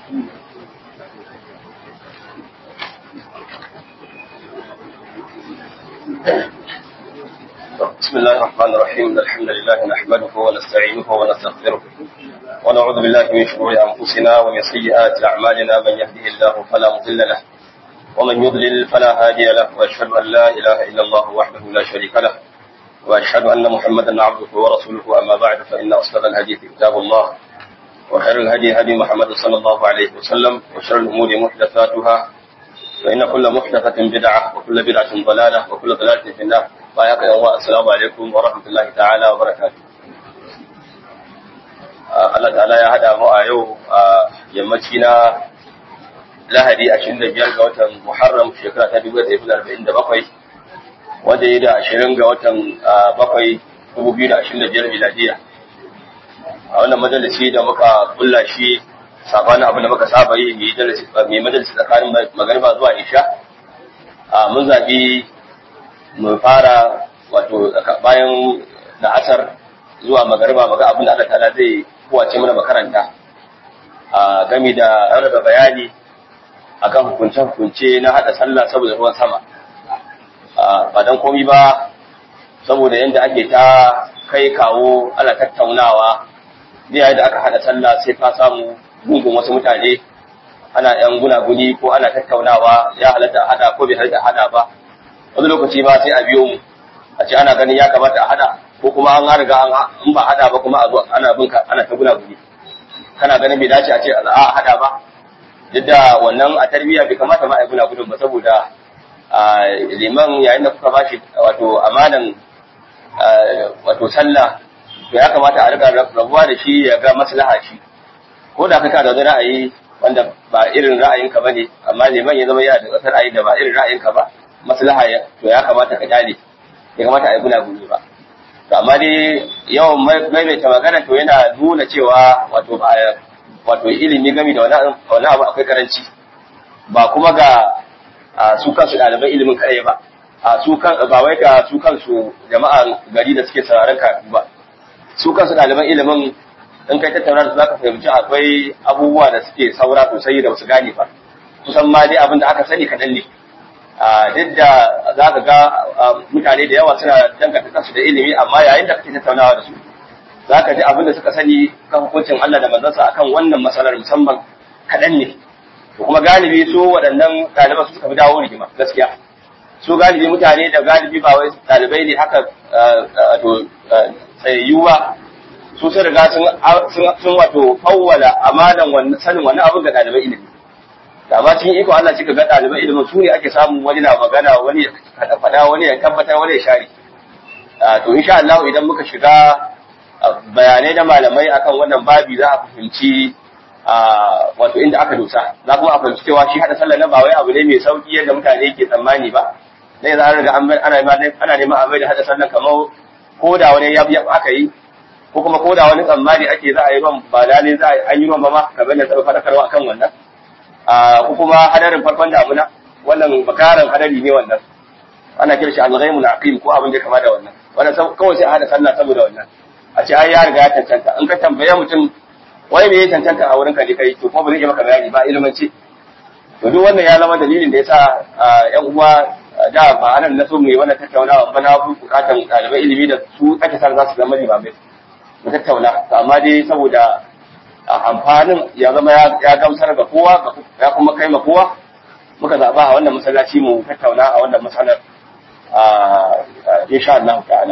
بسم الله الرحمن الرحيم الحمد لله نحمده ونستعينه ونستغفره ونعوذ بالله من شرور أنفسنا ومن سيئات أعمالنا من يهده الله فلا مضل له ومن يضلل فلا هادي له وأشهد أن لا إله إلا الله وحده لا شريك له وأشهد أن محمدا عبده ورسوله أما بعد فإن أصدق الحديث كتاب الله وخير الهدي هدي محمد صلى الله عليه وسلم وشر الأمور محدثاتها فإن كل محدثة بدعة وكل بدعة ضلالة وكل ضلالة في النار بايعك يا السلام عليكم ورحمة الله تعالى وبركاته Allah ta'ala ya haɗa mu a yau a yammaci na Lahadi 25 ga watan Muharram shekara ta 1947 wanda ya da 20 ga watan bakwai 2025 miladiya a wannan majalisi da muka kulla shi sabanin abin da muka saba yi mai majalisi tsakanin magariba zuwa isha a mun zaɓi mu fara wato bayan da asar zuwa magariba maga abin da Allah ta'ala zai kowace mana makaranta a gami da rarraba bayani akan hukunce-hukunce na haɗa sallah saboda ruwan sama ba don komi ba saboda yadda ake ta kai kawo ana tattaunawa da da aka haɗa sallah sai ka samu gungun wasu mutane ana yan gunaguni ko ana tattaunawa ya halatta hada ko bai halatta hada ba wani lokaci ba sai a biyo mu a ce ana ganin ya kamata a hada ko kuma an riga an in ba hada ba kuma a zo ana bin ka ana ta gunaguni kana ganin bai dace a ce a hada ba duk da wannan a tarbiyya bai kamata ma a yi gunagudun ba saboda liman yayin da kuka bashi wato amanan wato sallah to ya kamata a riga rabuwa da shi ya ga maslaha shi ko da kaka da wani ra'ayi wanda ba irin ra'ayinka bane amma liman ya zama yana da wata ra'ayi da ba irin ra'ayinka ba maslaha to ya kamata ka kyale ya kamata a yi guna guni ba to amma dai yawan maimaita magana to yana nuna cewa wato ba wato ilimi game da wani abu akwai karanci ba kuma ga su kansu ɗaliban ilimin kaɗai ba a su kan ba wai ga su kansu jama'an gari da suke sauraron karatu ba su kansu ɗaliban ilimin in kai tattauna da su zaka fahimci akwai abubuwa da suke saura sosai da basu gane ba kusan ma dai abin da aka sani kaɗan ne duk da za ka ga mutane da yawa suna danganta kansu da ilimi amma yayin da kake tattaunawa da su za ka ji abin da suka sani kan hukuncin Allah da manzansa akan wannan matsalar musamman kaɗan ne to kuma galibi su waɗannan ɗaliban su suka fi dawo rigima gaskiya su galibi mutane da galibi ba wai ɗalibai ne haka to tsayayyu ba su sun riga sun wato fawwala amanan wannan sanin wannan abin ga ɗaliban ilimi da ma cikin iko Allah cika ga ɗaliban ilimin su ne ake samu wani na magana wani ya faɗa wani ya tabbatar wani ya share to insha Allah idan muka shiga bayanai na malamai akan wannan babi za a fahimci wato inda aka dosa za kuma a fahimci cewa shi hada sallah na ba wai abu ne mai sauki yadda mutane ke tsammani ba dai za a riga ana ana neman a mai da hada sallah kamar ko da wani yab yab aka yi ko kuma ko da wani tsammani ake za a yi man ba dalilin za a yi man ba ma kamar da tsaro fadakarwa akan wannan ko kuma hadarin farkon damuna wannan bakaran hadari ne wannan ana kira shi al-ghaimul aqim ko abin da kama da wannan wannan kawai sai a hada sallah saboda wannan a ce ai ya riga ya cancanta in ka tambaye mutum wai me ya cancanta a wurin ka ne kai to kuma ba zai yi maka bayani ba ilimanci to duk wannan ya zama dalilin da yasa yan uwa da ba anan na so mu yi wannan tattaunawa ba na bukatan ɗaliban ilimi da su ake sa za su zama limamai mu tattauna amma dai saboda amfanin ya zama ya gamsar ga kowa ya kuma kai ma kowa muka zaɓa a wannan masallaci mu tattauna a wannan masalar insha Allah ta'ala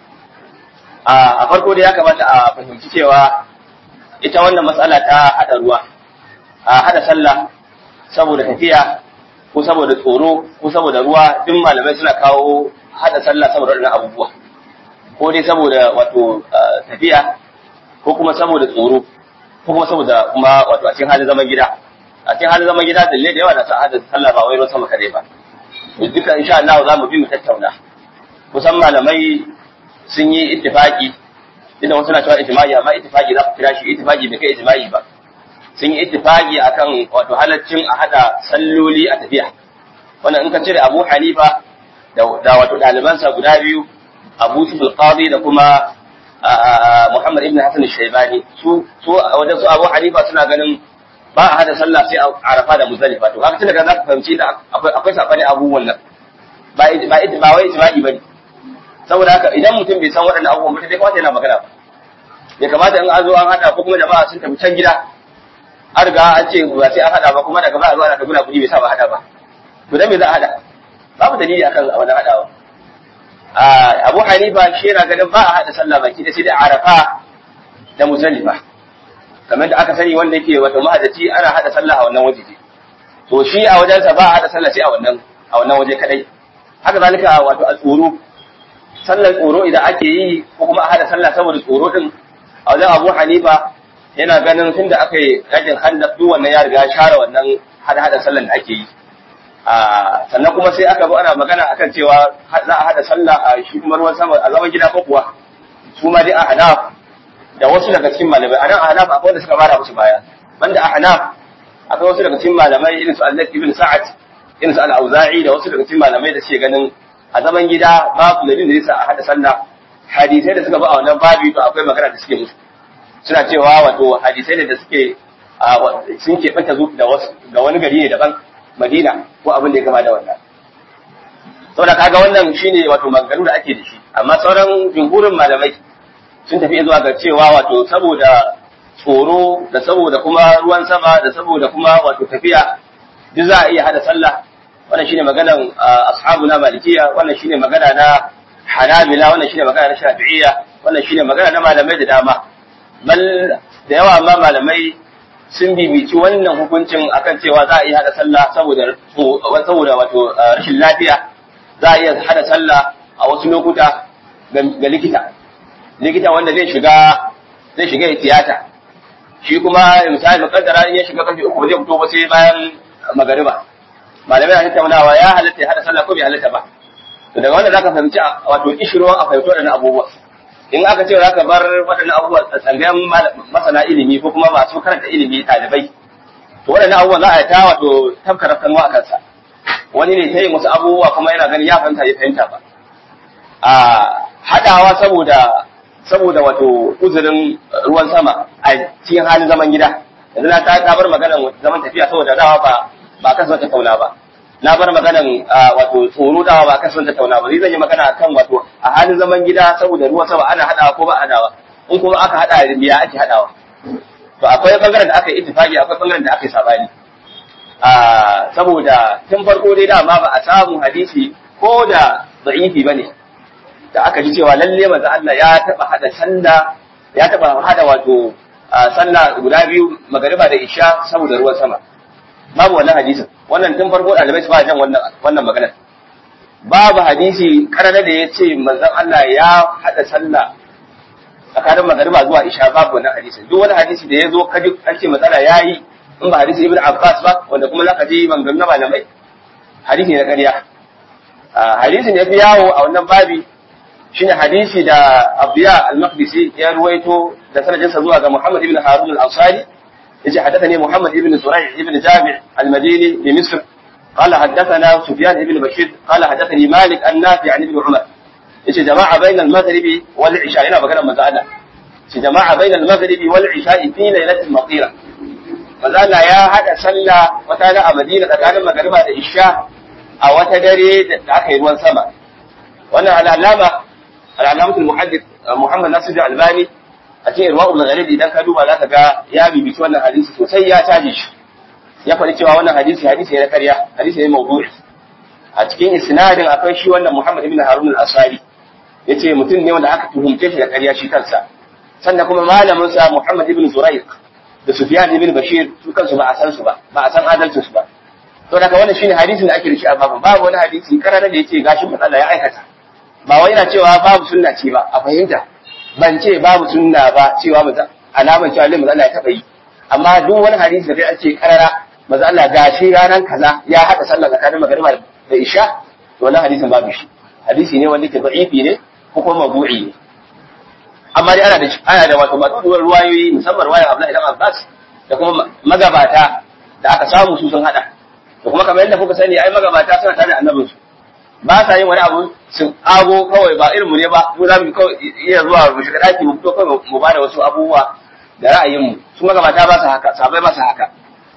a farko dai ya kamata a fahimci cewa ita wannan matsala ta hada ruwa a hada sallah saboda tafiya ko saboda tsoro ko saboda ruwa duk malamai suna kawo hada sallah saboda waɗannan abubuwa ko dai saboda wato tafiya ko kuma saboda tsoro ko kuma saboda kuma wato a cikin halin zaman gida a cikin halin zaman gida dalle da yawa da sa hada sallah ba wai ruwan sama kadai ba duka insha Allah za mu bi mu tattauna kusan malamai sun yi ittifaki inda wasu na cewa ijma'i amma ittifaki za ku kira shi ittifaki bai kai ijma'i ba sun yi ittifaki akan wato halaccin a hada salloli a tafiya wannan in ka cire Abu Hanifa da wato ɗalibansa guda biyu Abu Sufil Qadi da kuma Muhammad ibn Hassan Shaibani su su wajen su Abu Hanifa suna ganin ba a hada sallah sai a arafa da muzdalifa to kaga tun daga zaka fahimci da akwai akwai sabani abubuwan nan ba ba ba wai ijma'i bane saboda haka idan mutum bai san waɗannan abubuwan mutum bai kamata yana magana ba ya kamata in an zo an hada ko kuma jama'a sun tafi can gida an riga an ce ba sai an hada ba kuma daga ba a zo ana ta guna kuɗi bai sa ba hada ba to dan me za a hada babu dalili akan wannan hadawa Abu Hanifa shi yana ganin ba a hada sallah baki da sai da Arafa da Muzdalifa kamar da aka sani wanda yake wato mahadaci ana hada sallah a wannan waje to shi a wajensa ba a hada sallah sai a wannan a wannan waje kadai haka zalika wato a tsoro sallar tsoro idan ake yi ko kuma a hada sallah saboda tsoro din a wajen Abu Hanifa yana ganin tunda aka yi yakin handak duk wannan ya riga share wannan hada hada sallar da ake yi sannan kuma sai aka zo ana magana akan cewa za a hada sallah a shi kuma ruwan sama a zaman gida ko kuwa su ma dai a hanaf da wasu daga cikin malamai a nan a hanaf akwai wanda suka bada musu baya banda a hanaf akwai wasu daga cikin malamai irin su Allah ibn Sa'ad irin su al-Auza'i da wasu daga cikin malamai da suke ganin a zaman gida babu dalilin da yasa a hada sallah hadisai da suka ba a wannan babi to akwai magana da suke musu suna cewa wato hadisai ne da suke sun keɓanta da wasu ga wani gari ne daban Madina ko abin da ya kama da wannan. Saboda kaga wannan shine wato maganganu da ake da shi, amma sauran jumhurin malamai sun tafi zuwa ga cewa wato saboda tsoro da saboda kuma ruwan sama da saboda kuma wato tafiya duk za a iya hada sallah wannan shine maganan ashabu na malikiya wannan shine magana na hanabila wannan shine magana na shafi'iyya wannan shine magana na malamai da dama bal da yawa ma malamai sun bibici wannan hukuncin akan cewa za a iya hada sallah saboda saboda wato rashin lafiya za a iya hada sallah a wasu lokuta ga likita likita wanda zai shiga zai shiga tiyata shi kuma misali mukaddara in ya shiga karfe uku ba zai fito ba sai bayan magariba malamai na tattaunawa ya halatta ya hada sallah ko bai halatta ba to daga wannan zaka fahimci wato kishirwan a fahimci waɗannan abubuwa in aka ce za ka bar waɗannan abubuwa a tsangayen masana ilimi ko kuma masu karanta ilimi ɗalibai to waɗannan abubuwa za a yi ta wato tafka rafkanuwa a kansa wani ne ta yin wasu abubuwa kuma yana ganin ya fahimta ya fahimta ba a haɗawa saboda saboda wato uzurin ruwan sama a cikin halin zaman gida yanzu na ta bar maganar zaman tafiya saboda dawa ba ba kan son tattauna ba na bar maganan wato tsoro dawa ba kan son tattauna ba zai zan yi magana kan wato a halin zaman gida saboda ruwan sama ana hadawa ko ba hadawa in kuma aka hada da biya ake hadawa to akwai bangaren da aka yi ittifaqi akwai bangaren da aka yi sabani a saboda tun farko dai dama ba a samu hadisi ko da da'ifi bane da aka ji cewa lalle manzo Allah ya taba hada sallah ya taba hada wato sallah guda biyu magariba da isha saboda ruwan sama babu wannan hadisin wannan tun farko ɗalibai su ba jan wannan wannan maganar babu hadisi karana da ya ce manzon Allah ya haɗa sallah tsakanin magariba zuwa isha babu wannan hadisin duk wani hadisi da ya zo kaji ake matsala ya yi in ba hadisi ibn Abbas ba wanda kuma zaka ji maganganu na malamai hadisi ne na ƙarya hadisin ya fi yawo a wannan babi shine hadisi da Abiya al-Maqdisi ya ruwaito da sanadinsa zuwa ga Muhammad ibn Harun al-Ansari يجي حدثني محمد بن زريع بن جامع المديني بمصر قال حدثنا سفيان بن بشير قال حدثني مالك النافع عن ابن عمر يجي جماعة بين المغرب والعشاء هنا بقنا مزالة يجي جماعة بين المغرب والعشاء في ليلة مطيرة مزالة يا هذا سلة وتانا مدينة كان المغرب هذا العشاء أو تدري أخي روان سما وأنا على علامة العلامة المحدث محمد ناصر الألباني a cikin irwa ul ghalib idan ka duba zaka ga ya bibici wannan hadisi sosai ya caje shi ya faɗi cewa wannan hadisi hadisi ne na ƙarya hadisi ne mawdu'i a cikin isnadin akwai shi wannan Muhammad ibn Harun al-Asari yace mutum ne wanda aka tuhumce shi da ƙarya shi kansa sannan kuma malamin sa Muhammad ibn Zurayq da Sufyan ibn Bashir su kansu ba a san su ba ba a san adalcin su ba to daga wannan shine hadisin da ake da shi a babu babu wani hadisi karara da yace gashin matsala ya aikata ba wai yana cewa babu sunna ce ba a fahimta ban ce babu sunna ba cewa maza alaman cewa lai maza Allah ya taba yi amma duk wani hadisi da kai an ce karara maza Allah gashi ranar kaza ya hada sallah tsakanin magariba da isha to wannan hadisin babu shi hadisi ne wanda ke da'ifi ne ko kuma mawdu'i ne amma dai ana da ana da wato matsuwar ruwayoyi musamman ruwayar Abdullahi ibn Abbas da kuma magabata da aka samu su sun hada da kuma kamar yadda kuka sani ai magabata suna tare da annabinsu ba sa yin wani abu sun ago kawai ba irin mu ne ba mu za mu kawai iya zuwa mu shiga daki mu fito kawai mu ba da wasu abubuwa da ra'ayinmu su magabata ba sa haka sabai ba sa haka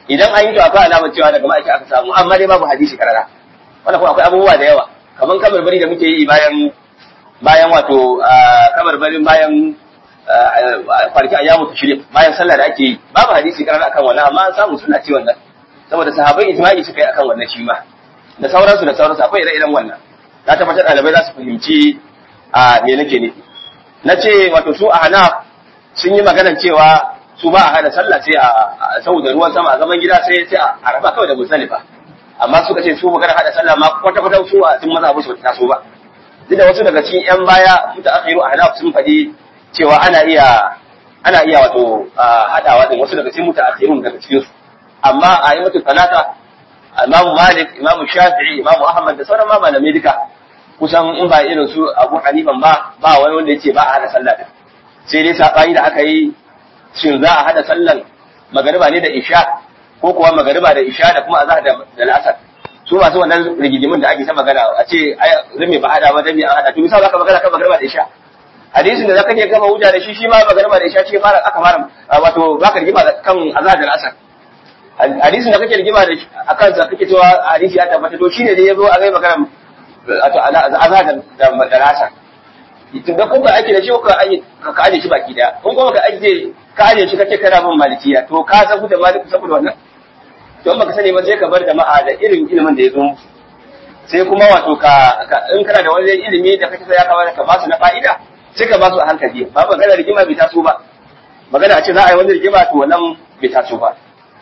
idan an yi to akwai alamar cewa daga ma'aiki aka samu amma dai babu hadisi karara wannan kuma akwai abubuwa da yawa kamar kamar bari da muke yi bayan bayan wato kamar barin bayan kwanaki a yamu tashrik bayan sallah da ake yi babu hadisi karara akan wannan amma an samu suna ci wannan saboda sahabbai ijma'i suka yi akan wannan shi ma da sauransu da sauransu akwai ire-iren wannan na tabbatar ɗalibai za su fahimci a me nake nufi na ce wato su a hana sun yi maganan cewa su ba a hada sallah sai a saboda ruwan sama a zaman gida sai sai a raba kawai da musalifa amma suka ce su magana hada sallah ma kwata kwata su a cikin maza su ta so ba duk da wasu daga cikin yan baya muta akhiru a hana sun faɗi cewa ana iya ana iya wato hadawa din wasu daga cikin muta akhirun daga cikin su amma a yi mutu talata imamu malik imamu shafi'i imamu ahmad da sauran ma malamai duka kusan in ba irin su abu hanifan ba ba wani wanda yace ba a hada sallah din sai dai sabani da aka yi shin za a hada sallan magariba ne da isha ko kuwa magariba da isha da kuma azhar da al'asar su masu wannan rigidimin da ake ta magana a ce ai zame ba hada ba dan an hada to misali zaka magana kan magariba da isha hadisin da zaka ke gama hujja da shi shi ma magariba da isha ce fara aka fara wato baka rigima kan azhar da al'asar hadisin da kake rigima da akan sa kake cewa hadisi ya tabbata to shine da yazo a ga magana wato azhar da al'asar da kun ka ake da shi ka aje ka aje shi baki daya kun kuma ka aje ka aje shi kake kana bin malikiya to ka san da maliku saboda wannan to in baka sani ba sai ka bar jama'a da irin ilimin da ya zo sai kuma wato ka in kana da wani ilimi da kake sai ya kamata ka ba su na fa'ida sai ka ba su a hankali ba magana rigima bai taso ba magana a ce za a yi wani rigima to wannan bai taso ba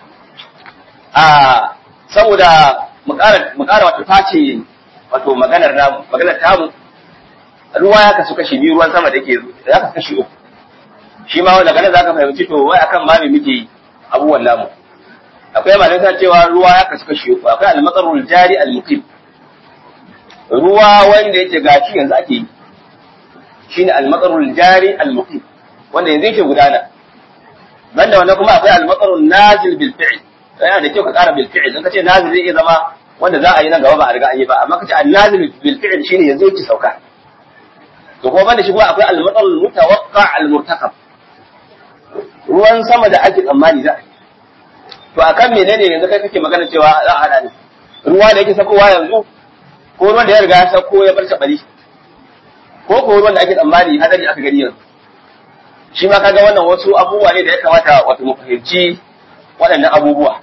a saboda mu ƙara wato tace wato maganar namu maganar tamu ruwa ya kasu kashi biyu ruwan sama da ke ya kasu kashi uku shi ma daga nan zaka fahimci to wai akan ma me muke abubuwan namu akwai malamai ta cewa ruwa ya kasu kashi uku akwai al-matsarul jari al-muqim ruwa wanda yake gashi yanzu ake yi shine al-matsarul jari al-muqim wanda yanzu yake gudana banda wannan kuma akwai al-matsarul nazil bil fi'l yana da kyau ka ƙara bil fi'l in ka ce nazil zai iya zama wanda za a yi nan gaba ba a riga an yi ba amma ka ce an-nazil bil fi'l shine yanzu yake sauka to kuma banda shi kuma akwai al-matar mutawaqqa al-murtakab ruwan sama da ake tsammani za to akan menene yanzu kai kake magana cewa za a hada ne ruwa da yake sakowa yanzu ko ruwan da ya riga ya sako ya bar tabari ko ko ruwan da ake tsammani hadari aka gani yanzu shi ma kaga wannan wasu abubuwa ne da ya kamata wato mu fahimci waɗannan abubuwa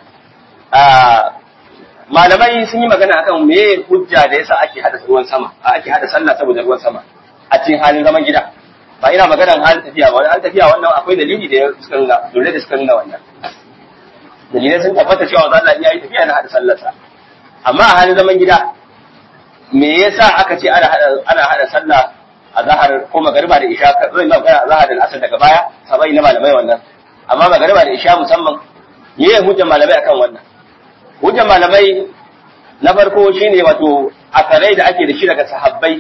malamai sun yi magana akan me hujja da yasa ake hada ruwan sama ake hada sallah saboda ruwan sama a cikin halin zaman gida ba ina maganar halin tafiya ba halin tafiya wannan akwai dalili da suka nuna dole da suka nuna wannan dalilai sun tabbata cewa za Allah ya yi tafiya na hada sallarsa amma a halin zaman gida me yasa aka ce ana hada ana hada sallah a zahar ko magariba da isha zai na magana a zahar da asar daga baya sabai na malamai wannan amma magariba da isha musamman me ya hujjar malamai akan wannan hujjar malamai na farko shine wato akarai da ake da shi daga sahabbai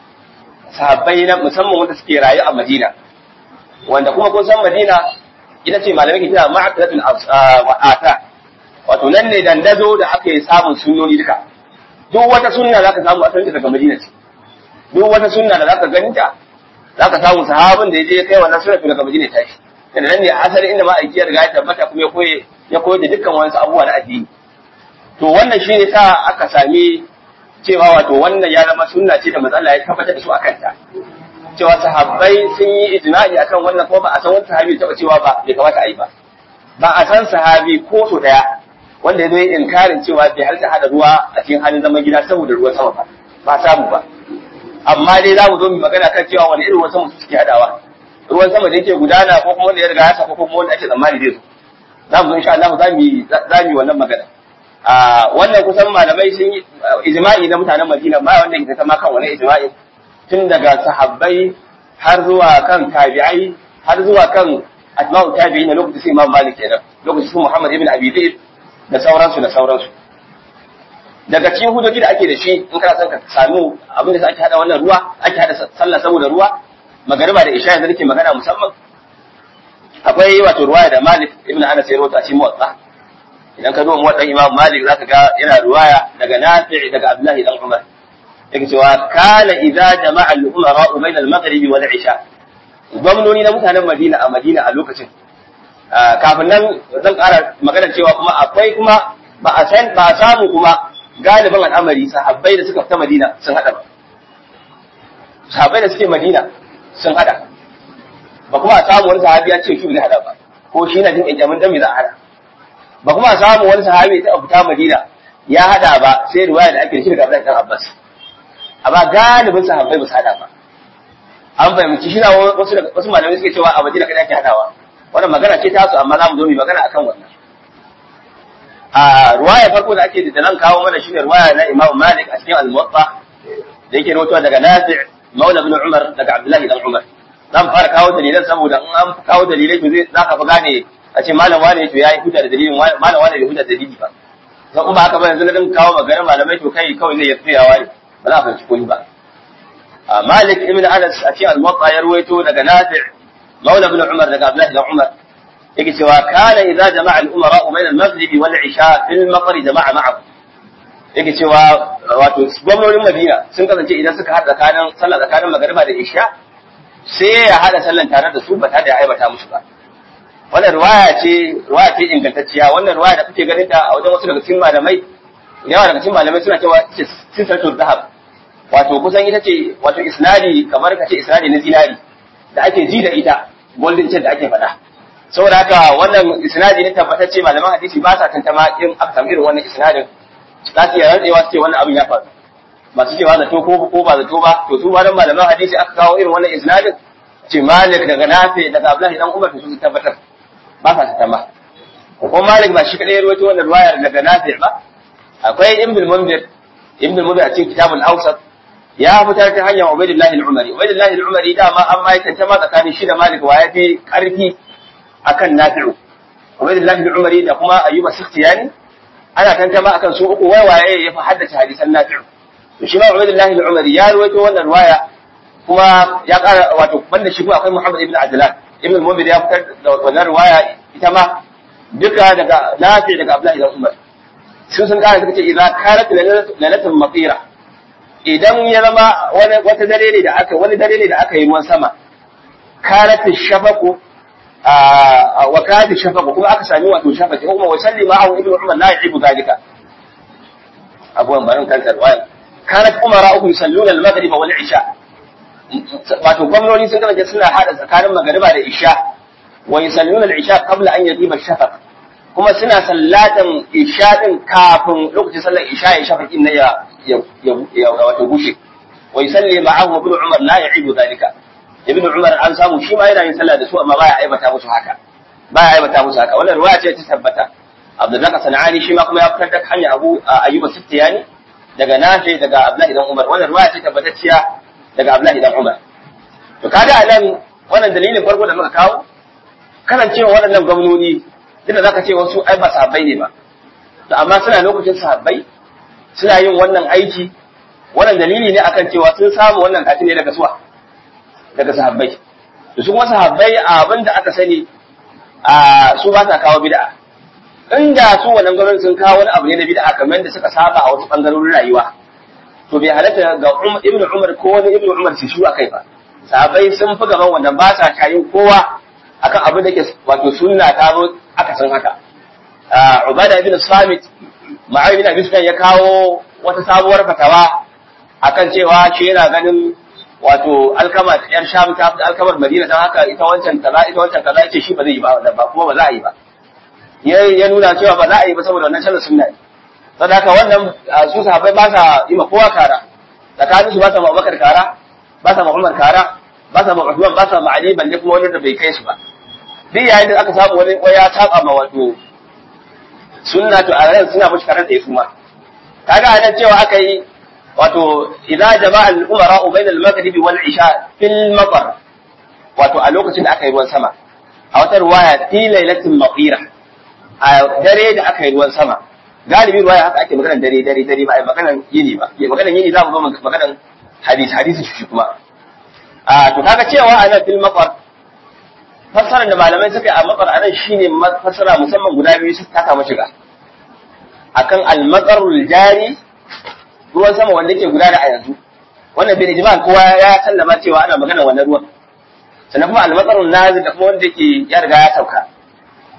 sahabbai na musamman wanda suke rayu a Madina wanda kuma kun san Madina ita ce malamai ke kira ma'aqalatul wa'ata wato nan ne dandazo da ake samun sunnoni duka duk wata sunna zaka samu asalin daga Madina ce duk wata sunna da zaka ganta zaka samu sahabin da yaje kai wannan sunna daga Madina ta shi dan nan ne asali inda ma aiki ya riga ya tabbata kuma ya koye ya koyar da dukkan wani abubuwa na addini to wannan shine sa aka sami cewa wato wannan ya zama sunna ce da matsala ya tabbatar da su akan ta cewa sahabbai sun yi ijma'i akan wannan kuma ba a san wani sahabi taba cewa ba bai kamata a yi ba ba a san sahabi ko so daya wanda ya zo inkarin cewa bai halta hada ruwa a cikin halin zaman gida saboda ruwan sama ba ba samu ba amma dai za mu zo mu magana kan cewa wani irin ruwan sama su suke hadawa ruwan sama da yake gudana ko kuma wanda ya riga ya saka ko kuma wanda ake tsammani zai zo za mu zo insha Allah za mu za mu wannan magana a wannan kusan malamai sun yi ijma'i na mutanen Madina ba wanda ke ta ma kan wani ijma'i tun daga sahabbai har zuwa kan tabi'ai har zuwa kan atba'u tabi'in na lokacin Imam Malik kenan lokacin su Muhammad ibn Abi Zaid da sauransu da sauransu daga cikin hujjoji da ake da shi in kana son ka samu abin da ake hada wannan ruwa ake hada sallah saboda ruwa magariba da isha yanzu nake magana musamman akwai wato ruwaya da Malik ibn Anas ya rawaita a cikin Muwatta idan ka zo Muwatta Imam Malik zaka ga yana ruwaya daga Nafi' daga Abdullahi dan Umar yake cewa kana idza jama'a al-umara bayna al-maghrib wal isha gwamnoni na mutanen Madina a Madina a lokacin kafin nan zan ƙara magana cewa kuma akwai kuma ba a san ba a samu kuma galibin al'amari sahabbai da suka fita Madina sun hada ba sahabbai da suke Madina sun hada ba kuma a samu wani sahabi ya ce shi bai hada ba ko shi na jin ƙyanƙyamin dan me za a hada ba kuma a samu wani sahabi ta fita Madina ya hada ba sai riwaya da ake da shi daga Abdullahi dan Abbas amma galibin sahabbai ba su hada ba an fahimci shi na wasu wasu malamai suke cewa a Madina kada ake hadawa wannan magana ce ta su amma za mu zo mu magana akan wannan a ruwaya farko da ake da nan kawo mana shine ruwaya na Imam Malik a cikin Al-Muwatta da yake rawaitowa daga Nafi' Maula ibn Umar daga Abdullahi dan Umar zan fara kawo dalilan saboda in an kawo dalilai to zai zaka fi gane a ce malam wane to yayi hujja da dalilin malam wane bai hujja da dalili ba dan kuma haka ba yanzu na din kawo maganar malamai to kai kawai zai yafi yawa ne ba za a fahimci komai ba Malik ibn Anas a cikin Al-Muwatta ya ruwaito daga Nafi' Maula ibn Umar daga Abdullahi dan Umar yake cewa kana idza jama'a al-umara bayna al-maghrib wal isha fil maqr jama'a ma'ahu yake cewa wato gwamnonin Madina sun kasance idan suka hada tsakanin sallah tsakanin magriba da isha sai ya hada sallan tare da su ba tare da aibata musu ba wannan riwaya ce riwaya ce ingantacciya wannan riwaya da kuke ganin ta a wajen wasu daga cikin malamai yawa daga cikin malamai suna cewa ita ce sinsatu zahab wato kusan ita ce wato isnadi kamar ka ce isnadi na zinari da ake ji da ita golden chain da ake faɗa saboda haka wannan isnadi ne tabbatacce malaman hadisi ba sa tantama in aka samu irin wannan isnadin za su iya rantsewa su ce wannan abin ya faru masu cewa zato ko ko ba zato ba to su wannan malaman hadisi aka kawo irin wannan isnadin ce malik daga nafi daga abdullahi dan umar su tabbatar ba sa tantama ko malik ba shi kadai ya rawaito wannan riwaya daga nafi ba akwai ibn al-munzir ibn al-munzir a cikin kitabul awsat ya fitar ta hanyar ubaidillahi al-umari ubaidillahi al-umari dama an ma tantama tsakanin shi da malik wa ya fi karfi akan nafi'u Ubaydullah bin Umari da kuma Ayyuba Sikhtiyani ana tantama akan su uku wai waye ya fi haddace hadisan nafi'u to shi ma Ubaydullah bin Umari ya rawaito wannan riwaya kuma ya ƙara wato banda shi kuma akwai Muhammad ibn Adlan ibn al-Munzir ya fitar da wannan riwaya ita ma duka daga Nafi daga Abdullah ibn Umar sun sun ƙara suka ce idza kanat lailatul matira idan ya zama wani wata dare ne da aka wani dare ne da aka yi ruwan sama kanat shafaqu wa kadi shafaqu kuma aka sami wato shafaqi kuma wa salli ma'ahu ibnu umar la ya'ibu zalika abuwan barin kansa riwaya kanat umara uku yusalluna al-maghrib wal isha wato gwamnoni sun kasance suna hada tsakanin magariba da isha wa yusalluna al-isha qabla an yadiba shafaq kuma suna sallatan isha din kafin lokacin sallar isha ya shafaqin na ya ya wato gushe wa yusalli ma'ahu ibnu umar la ya'ibu zalika ibnu umar an samu shi ma yana yin sallah da su amma baya aibata musu haka baya aibata musu haka wannan ruwaya ce ta tabbata abdullahi sanani shi ma kuma ya fitar da hanya abu ayyuba sittiyani daga nafi daga abdullahi dan umar wannan ruwaya ce tabbatacciya daga abdullahi dan umar to kaga anan wannan dalilin farko da muka kawo kasancewa waɗannan gwamnoni tunda zaka ce wasu ai ba sahabbai ne ba to amma suna lokacin sahabbai suna yin wannan aiki wannan dalili ne akan cewa sun samu wannan kafin ne daga suwa daga sahabbai da su kuma sahabbai abin da aka sani a su ba sa kawo bid'a inda su wannan gwamnati sun kawo wani abu ne na bid'a kamar da suka saba a wasu bangarorin rayuwa to bai halatta ga ibnu umar ko wani ibnu umar su shu akai ba sahabbai sun fi gaban wannan ba sa kayin kowa akan abin da ke wato sunna ta zo aka san haka ubada ibn samit ma'awi bin abi ya kawo wata sabuwar fatawa akan cewa shi yana ganin wato alkama yar sham ta fi alkamar madina don haka ita wancan kaza ita wancan kaza yace shi ba zai yi ba wannan ba kuma ba za a yi ba ya nuna cewa ba za a yi ba saboda wannan shallar sunna ne saboda haka wannan su sahabbai ba sa yi ma kowa kara tsakanin su ba sa ma Abubakar kara ba sa ma Umar kara ba sa ma Uthman ba sa ma Ali balle kuma wani da bai kai su ba duk yayin da aka samu wani ya saba ma wato sunna to a ran suna mushi karar da ya suma kaga anan cewa aka yi wato idza jama'a al-umara bayna al-maghrib wal isha fil matar wato a lokacin da aka yi ruwan sama a wata ruwaya fi lailatin maqira a dare da aka yi ruwan sama galibi ruwaya haka ake maganar dare dare dare ba ai maganar yini ba ke maganar yini za mu zo maganar hadisi hadisi shi kuma a to kaga cewa a nan fil matar fassarar da malamai suka yi a matsar a nan shine fassara musamman guda biyu su taka mashiga akan al-matsarul jari ruwan sama wanda ke gudana a yanzu wannan bai ijma kowa ya sallama cewa ana magana wannan ruwan sannan kuma al-matsarul nazil da kuma wanda yake ya riga ya sauka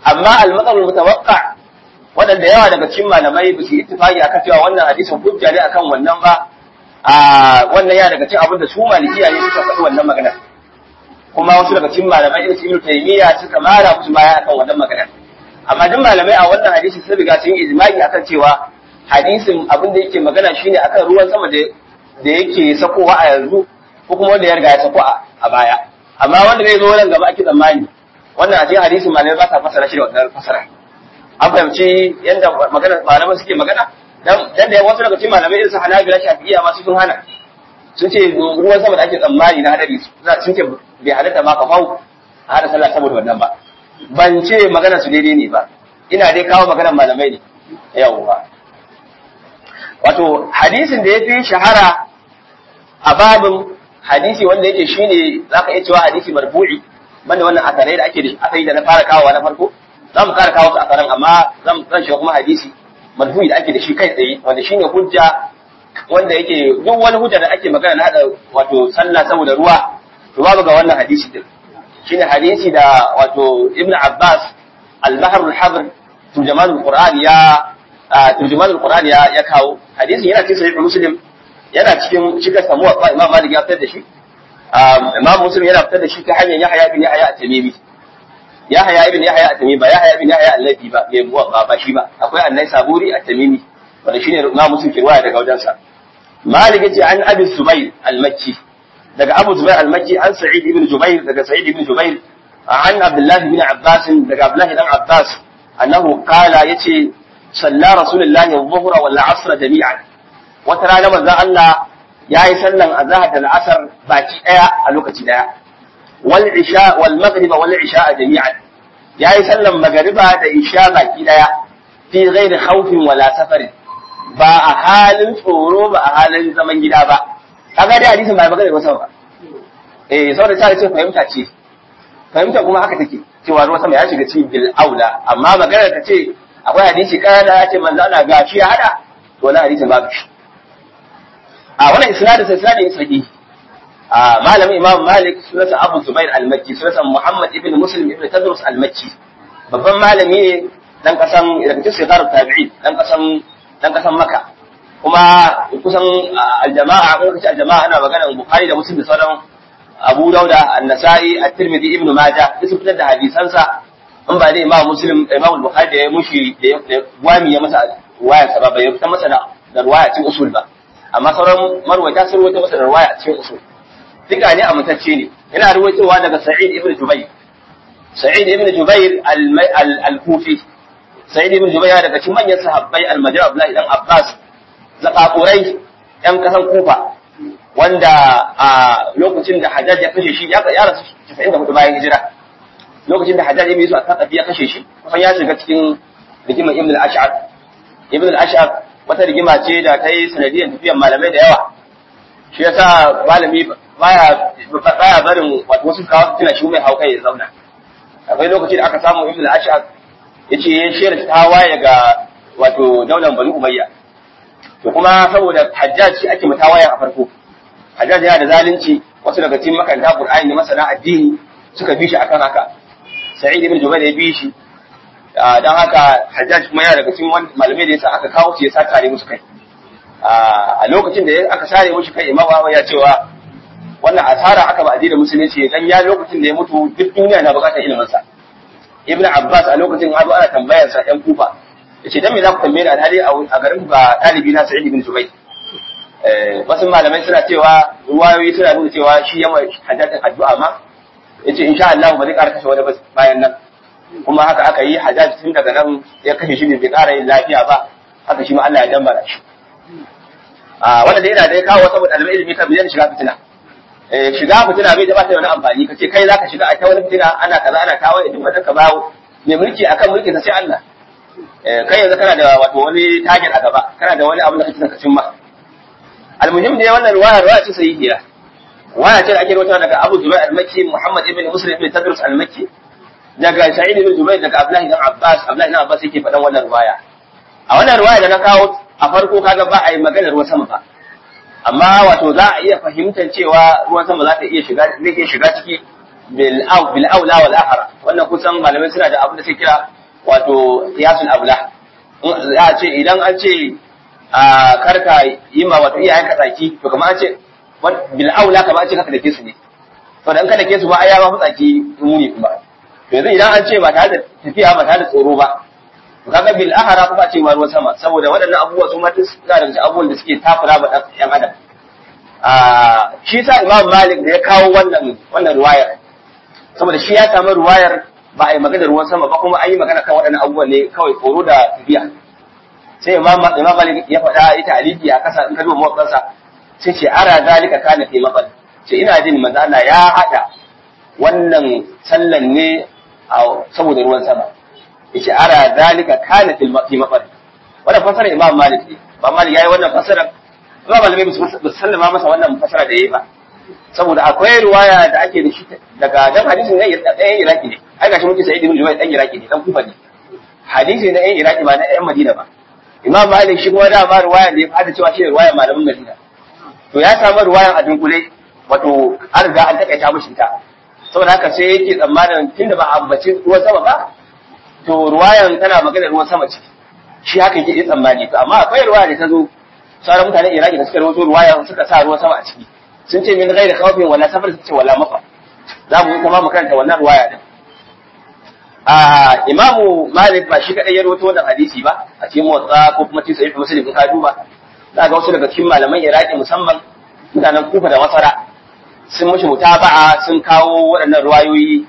amma al-matsal mutawaqqa wadanda yawa daga cikin malamai ba su ittifaqi akan cewa wannan hadisin hujja ne akan wannan ba a wannan ya daga cikin abin da su malikiya ne suka faɗi wannan magana kuma wasu daga cikin malamai irin su Ibn Taymiyyah suka mara musu baya akan wannan magana amma duk malamai a wannan hadisi sun riga sun yi ijma'i akan cewa hadisin abin da yake magana shine akan ruwan sama da da yake sakowa a yanzu ko kuma wanda ya riga ya sako a baya amma wanda zai zo nan gaba ake tsammani wannan a cikin hadisin malamai ba sa fasara shi da wannan fasara an fahimci yadda magana malamai suke magana dan dan da wasu daga cikin malamai irin su Hanabila Shafi'iyya ma sun hana sun ce ruwan sama da ake tsammani na hadari sun ce bai halatta ma ka fau a hada sallah saboda wannan ba ban ce magana su daidai ne ba ina dai kawo maganar malamai ne yawwa wato hadisin da ya fi shahara a babin hadisi wanda yake shine zaka iya cewa hadisi marfu'i banda wannan asarai da ake da asali da na fara kawo na farko za mu kara kawo su asaran amma zan zan shiga kuma hadisi marfu'i da ake da shi kai tsaye wanda shine hujja wanda yake duk wani hujja da ake magana na hada wato sallah saboda ruwa to babu ga wannan hadisi din shine hadisi da wato ibnu abbas al-bahr al-habr turjaman al-qur'an ya turjuman al-Qur'ani ya ya kawo hadisin yana cikin sahih Muslim yana cikin shiga samu wa Imam Malik ya fitar da shi Imam Muslim yana fitar da shi ta hanyar Yahya ibn Yahya at-Tamimi Yahya ibn Yahya at-Tamimi ba Yahya ibn Yahya al-Labi ba bai ba ba shi ba akwai Annai Saburi at-Tamimi wanda shine Imam Muslim ke riwaya daga wajensa Malik yace an Abi Zubair al-Makki daga Abu Zubair al-Makki an Sa'id ibn Jubair daga Sa'id ibn Jubair an Abdullah ibn Abbas daga Abdullah ibn Abbas annahu qala yace صلى رسول الله الظهر والعصر جميعا وترى لما ذا الله yayi sallan azhar da al'asar baki daya a lokaci daya wal isha wal maghrib wal isha jami'an yayi sallan magriba da isha baki daya fi ghairi khawfin wala safarin ba a halin tsoro ba a halin zaman gida ba kaga dai hadisin ba magana wasa ba eh saboda ta ce fahimta ce fahimta kuma haka take cewa ruwa sama ya shiga cikin bil aula amma magana ta ce akwai hadisi kana ya ce manzo Allah gashi ya hada to wannan hadisin babu shi a wannan isnadin sai isnadin sahihi a malamin Imam Malik sunansa Abu Zubair al-Makki sunansa Muhammad ibn Muslim ibn Tadrus al-Makki babban malami ne dan kasan daga cikin sigarar tabi'i dan kasan dan kasan Makka kuma kusan al-jama'a ko kace al-jama'a ana magana Bukhari da Muslim da sauran Abu Dauda An-Nasa'i At-Tirmidhi Ibn Majah duk sun fitar da hadisansa in ba dai Imam Muslim Imam Bukhari da ya mushi da wami ya masa waya sa ba bai fitar masa da ruwaya cikin usul ba amma sauran marwata sun ruwaita masa da ruwaya a cikin usul duka ne amintacce ne yana ruwaitowa daga Sa'id ibn Jubayr Sa'id ibn Jubayr al-Kufi Sa'id ibn Jubayr daga cikin manyan sahabbai al-Majah Abdullah dan Abbas zakakurai yan kasan Kufa wanda a lokacin da Hajjaj ya kashe shi ya rasu 94 bayan hijira lokacin da Hajjaj ya yi su a Taqafi ya kashe shi kusan ya shiga cikin rigimar Ibn al-Ash'ar Ibn al-Ash'ar wata rigima ce da ta yi sanadiyar tafiyar malamai da yawa shi yasa malami baya baya barin wato wasu kawo tuna shi mai hauka ya zauna akwai lokaci da aka samu Ibn al-Ash'ar yace ya shirya tawaye ga wato daular Bani Umayya to kuma saboda Hajjaj shi ake mutawaye a farko Hajjaj yana da zalunci wasu daga cikin makaranta Qur'ani da masana addini suka bi shi akan haka Sa'id ibn Jubair ya bi shi dan haka Hajjaj kuma yana daga cikin malamai da yasa aka kawo shi ya sa tare musu kai a lokacin da aka sare mushi kai Imam Ahmad ya cewa wannan asara aka ba addinin musulunci dan ya lokacin da ya mutu duk duniya na bukatar ilimin sa Ibn Abbas a lokacin har ana tambayar sa ɗan Kufa yace dan me za ku tambaye ni alhali a garin ba dalibi na Sa'id ibn Jubair wasu malamai suna cewa ruwayoyi suna nuna cewa shi yamma hajjatin addu'a ma yace insha Allah ba zai ƙara kashe wani bayan nan kuma haka aka yi hajjaj tun daga nan ya kashe shi ne bai ƙara yin lafiya ba haka shi ma Allah ya dambara shi a wanda da yana da ya kawo saboda ɗalibai ilimi kan biyan shiga fitina shiga fitina bai da ba ta wani amfani ka ce kai zaka shiga a ta wani fitina ana kaza ana kawo ya duk wanda ka bawo mai mulki akan mulki sa sai Allah kai yanzu kana da wato wani target a gaba kana da wani abu da kake son ka cimma almuhim dai wannan ruwaya ruwaya ce sahihiya waya ce da ake rawaita daga Abu Zubair al-Makki Muhammad ibn Muslim ibn Tadrus al-Makki daga Sa'id ibn Jubair daga Abdullah ibn Abbas Abdullah ibn Abbas yake faɗan wannan ruwaya a wannan ruwaya da na kawo a farko kaga ba a yi maganar ruwan sama ba amma wato za a iya fahimtar cewa ruwan sama za ta iya shiga zai iya shiga ciki bil aw bil aula wal ahra wannan kusan malamai suna da abin da suke kira wato qiyasul abla za a ce idan an ce a karka yi ma wato iyayen ka tsaki to kamar an ce bil aula kamar an ce kaka dake su ne to dan ka dake su ba ai ya ba tsaki muni kuma to yanzu idan an ce ba tare da tafiya ba tare da tsoro ba to kaga bil ahra kuma ce ruwan sama saboda waɗannan abubuwa su ma duk suna daga abubuwan da suke takura ba ɗan adam a shi sa imam malik da ya kawo wannan wannan ruwayar saboda shi ya samu ruwayar ba a yi magana ruwan sama ba kuma an yi magana kan waɗannan abubuwan ne kawai tsoro da tafiya sai imam imam malik ya faɗa ita alifi a kasa in ka duba mawakansa sai ce ara zalika kana fi maqal ce ina jin manzo Allah ya hada wannan sallan ne saboda ruwan sama yace ara zalika kana fi maqal wannan fasara imam malik ne imam malik yayi wannan fasara ba malamai ba sallama masa wannan fasara da yayi ba saboda akwai ruwaya da ake da shi daga dan hadisin ne ɗayan iraki ne ai gashi muke sai ibn jubair ɗan iraki ne dan kufa ne hadisi na ɗayan iraki ba na ɗayan madina ba imam malik shi kuma dama ruwaya da ya fada cewa shi ruwaya malamin madina to ya samu ruwayan a dunkule wato an riga an takaita mishi ita saboda haka sai yake tsammanin tunda ba a ambaci ruwan sama ba to ruwayan tana magana ruwan sama ce shi haka yake yi tsammani to amma akwai ruwaya da ta zo sauran mutanen iraki da suka rawaito ruwayan suka sa ruwan sama a ciki sun ce min ghairi khawfin wala safar suka ce wala mafa za mu kuma mu karanta wannan ruwaya din a imamu malik ba shi kadai ya rawaito wannan hadisi ba a cikin motsa ko kuma cikin sahih muslim ka duba za ga wasu daga cikin malaman iraki musamman mutanen kufa da masara sun mushi mutaba'a sun kawo waɗannan ruwayoyi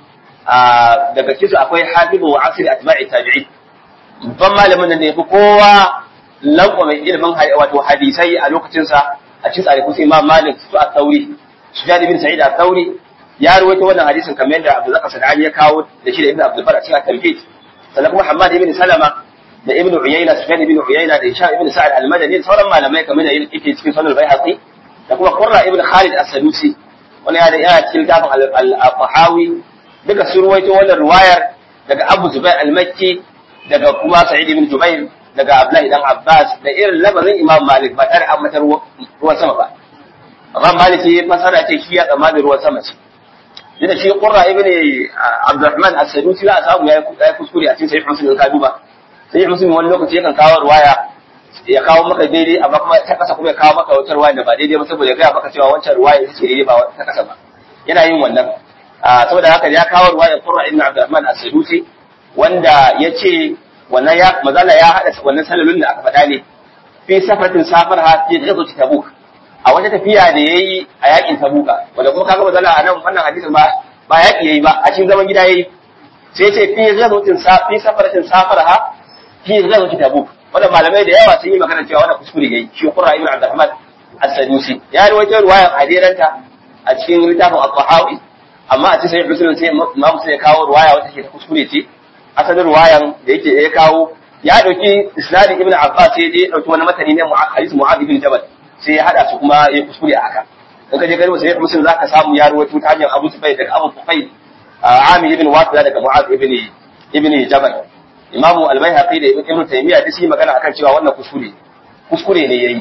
daga cikin akwai hafizu wa asiri atba'i tabi'i babban malamin da ne fi kowa lankwa mai ilimin wato hadisai a lokacinsa a cikin tsare kusa imam malik su a tauri su jadi bin sa'id a tauri ya ruwaito wannan hadisin kamar yadda abu zaka sadani ya kawo da shi da ibn abdul bar a cikin tamhid sannan kuma hammad ibn salama da ibn uyayna sufyan ibn uyayna da hisham ibn sa'ad al-madani da sauran malamai kamar da yake cikin sunan al-baihaqi da kuma qurra ibn khalid as-sadusi wani ya da yana cikin littafin al-qahawi duka sun ruwaito wannan ruwayar daga abu zubair al-makki daga kuma sa'id ibn jubair daga abdullahi dan abbas da irin lamarin imam malik ba tare an matar ruwan sama ba amma malik ya fasara ce shi ya tsammanin ruwan sama ce da shi qurra ibn abdurrahman as-sadusi za a samu ya kuskure a cikin sahih muslim ka duba sahih muslim wani lokaci yakan kawo ruwaya ya kawo maka daidai amma kuma ta kasa kuma ya kawo maka wata ruwaya da ba daidai ba saboda ya gaya maka cewa wancan ruwaya ita ce daidai ba ta kasa ba yana yin wannan saboda haka ya kawo ruwaya qurra ibn abdurrahman as-sadusi wanda ya ce wannan ya mazala ya hada wannan salalun da aka faɗa ne fi safatin safar ha fi ghazwat tabuk a wata tafiya da yayi a yakin tabuka wanda kuma kaga mazala a nan wannan hadisin ba ba yaki yayi ba a cikin zaman gida yayi sai ce fi ghazwatin fi safatin safar ha fi ghazwat tabuk wanda malamai da yawa sun yi magana cewa wannan kuskure yayi shi qurra ibn abdurrahman as-sadusi ya rawaito ruwayan hadiranta a cikin littafin al-qahawi amma a cikin sahih muslim sai imam sai ya kawo ruwaya wata ke kuskure ce asalin ruwayan da yake ya kawo ya dauki isnadin ibn abbas sai ya dauki wani matani ne hadisi mu'adh ibn jabal sai ya hada su kuma ya kuskure a haka in ka je gari sai muslim zaka samu ya rawaito ta hanyar abu sufai daga abu sufai amir ibn wasila daga mu'adh ibn ibn jabal imamu al-baihaqi da ibn taymiya duk sun magana akan cewa wannan kuskure kuskure ne yayi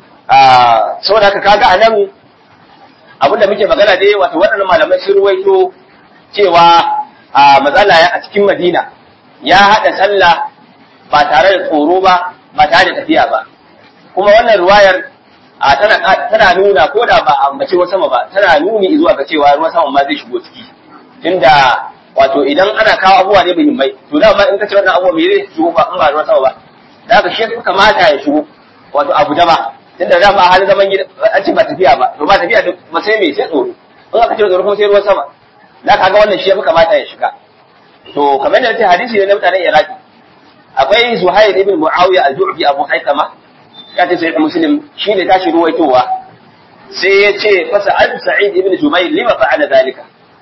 a saboda haka kaga anan abinda muke magana dai wato waɗannan malamai sun ruwaito cewa a matsala a cikin madina ya haɗa sallah ba tare da tsoro ba ba tare da tafiya ba kuma wannan ruwayar tana tana nuna ko da ba a ambaci ruwan sama ba tana nuni zuwa ga cewa ruwan sama ma zai shigo ciki tunda wato idan ana kawo abubuwa ne muhimmai to da in ka ce wannan abubuwa me zai shigo ba in ba ruwan sama ba da haka shi kamata ya shigo wato abu da ba tunda da ba halin zaman gida an ce ba tafiya ba to ba tafiya ba sai me sai tsoro in aka ce tsoro kuma sai ruwan sama da kaga wannan shi ya fi kamata ya shiga to kamar da ta hadisi ne na mutanen Iraki akwai Zuhair ibn Muawiya al-Ju'fi Abu Haitama ya ce sai Muslim shi ne tashi ruwaitowa sai ya ce fa sa'ad Sa'id ibn Jubayr lima fa'ala zalika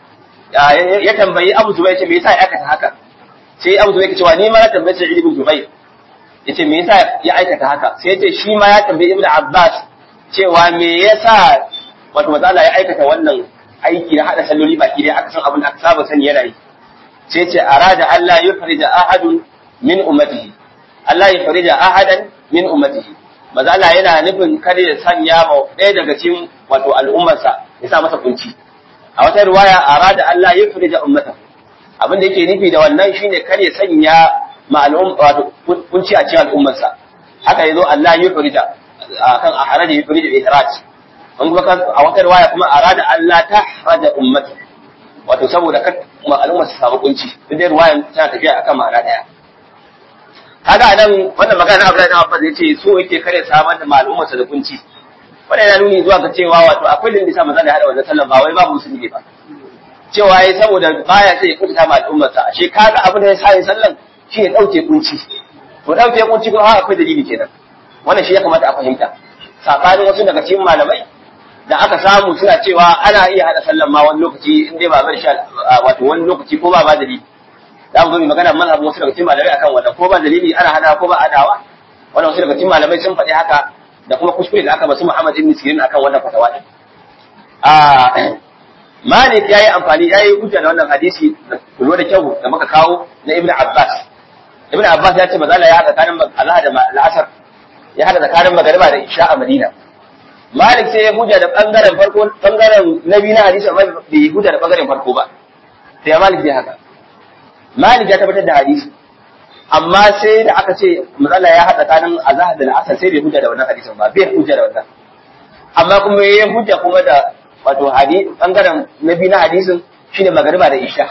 ya tambayi Abu Zubayr ce me yasa ya aikata haka sai Abu Zubayr ya ce wa ni ma na tambayi Sa'id ibn Jubayr yace me yasa ya aikata haka sai ya ce shi ma ya tambayi Ibn Abbas cewa me yasa wato matsala ya aikata wannan aiki na hada salloli baki dai aka san abin da aka saba sani yana yi sai ce arada Allah ya farija ahadun min ummatihi Allah ya farija ahadan min ummatihi maza Allah yana nufin kare ya sanya ma ɗaya daga cikin wato al'ummarsa ya sa masa kunci a wata riwaya arada Allah ya furija ummata abin da yake nufi da wannan shine kar ya sanya ma'alum wato kunci a cikin al'ummarsa haka yazo Allah ya furija akan a haraja ya furija ihraj an kuma a wata riwaya kuma arada Allah ta haraja ummata wato saboda kar al'ummar su samu kunci duk dai riwayan tana tafiya akan ma'ana daya kaga nan wannan magana Abdullahi ibn Abbas yace so yake kare samar da al'ummar sa da kunci wannan yana nuni zuwa ga cewa wato akwai da bisa manzo da hada wannan sallan ba wai babu musulmi ba cewa yayi saboda baya sai ya kuta ma al'ummar sa ashe kaga abin da ya sa sallan shi ya dauke kunci to dauke kunci ko ha akwai dalili kenan wannan shi ya kamata a fahimta sabanin wasu daga cikin malamai da aka samu suna cewa ana iya hada sallan ma wani lokaci in dai ba bar sha wato wani lokaci ko ba ba dalili za mu zo mu magana mazhabin wasu daga cikin malamai akan wannan ko ba dalili ana hada ko ba adawa wannan wasu daga cikin malamai sun faɗi haka da kuma kuskure da aka basu Muhammad ibn Sirin akan wannan fatawa din a Malik yayi amfani yayi hujja da wannan hadisi da kullu da kyau da muka kawo na Ibn Abbas Ibn Abbas ya ce ba za la ya hada tsakanin Allah da al'asar ya hada tsakanin magariba da isha a Madina Malik sai ya hujja da bangaren farko bangaren nabi na hadisi amma bai hujja da bangaren farko ba sai Malik bai haka Malik ya tabbatar da hadisi amma sai da aka ce matsala ya haɗa tsakanin azahar da al'asar sai bai hujja da wannan hadisin ba bai hujja da wannan amma kuma ya hujja kuma da wato hadisi bangaren na biyu na hadisin shine magariba da isha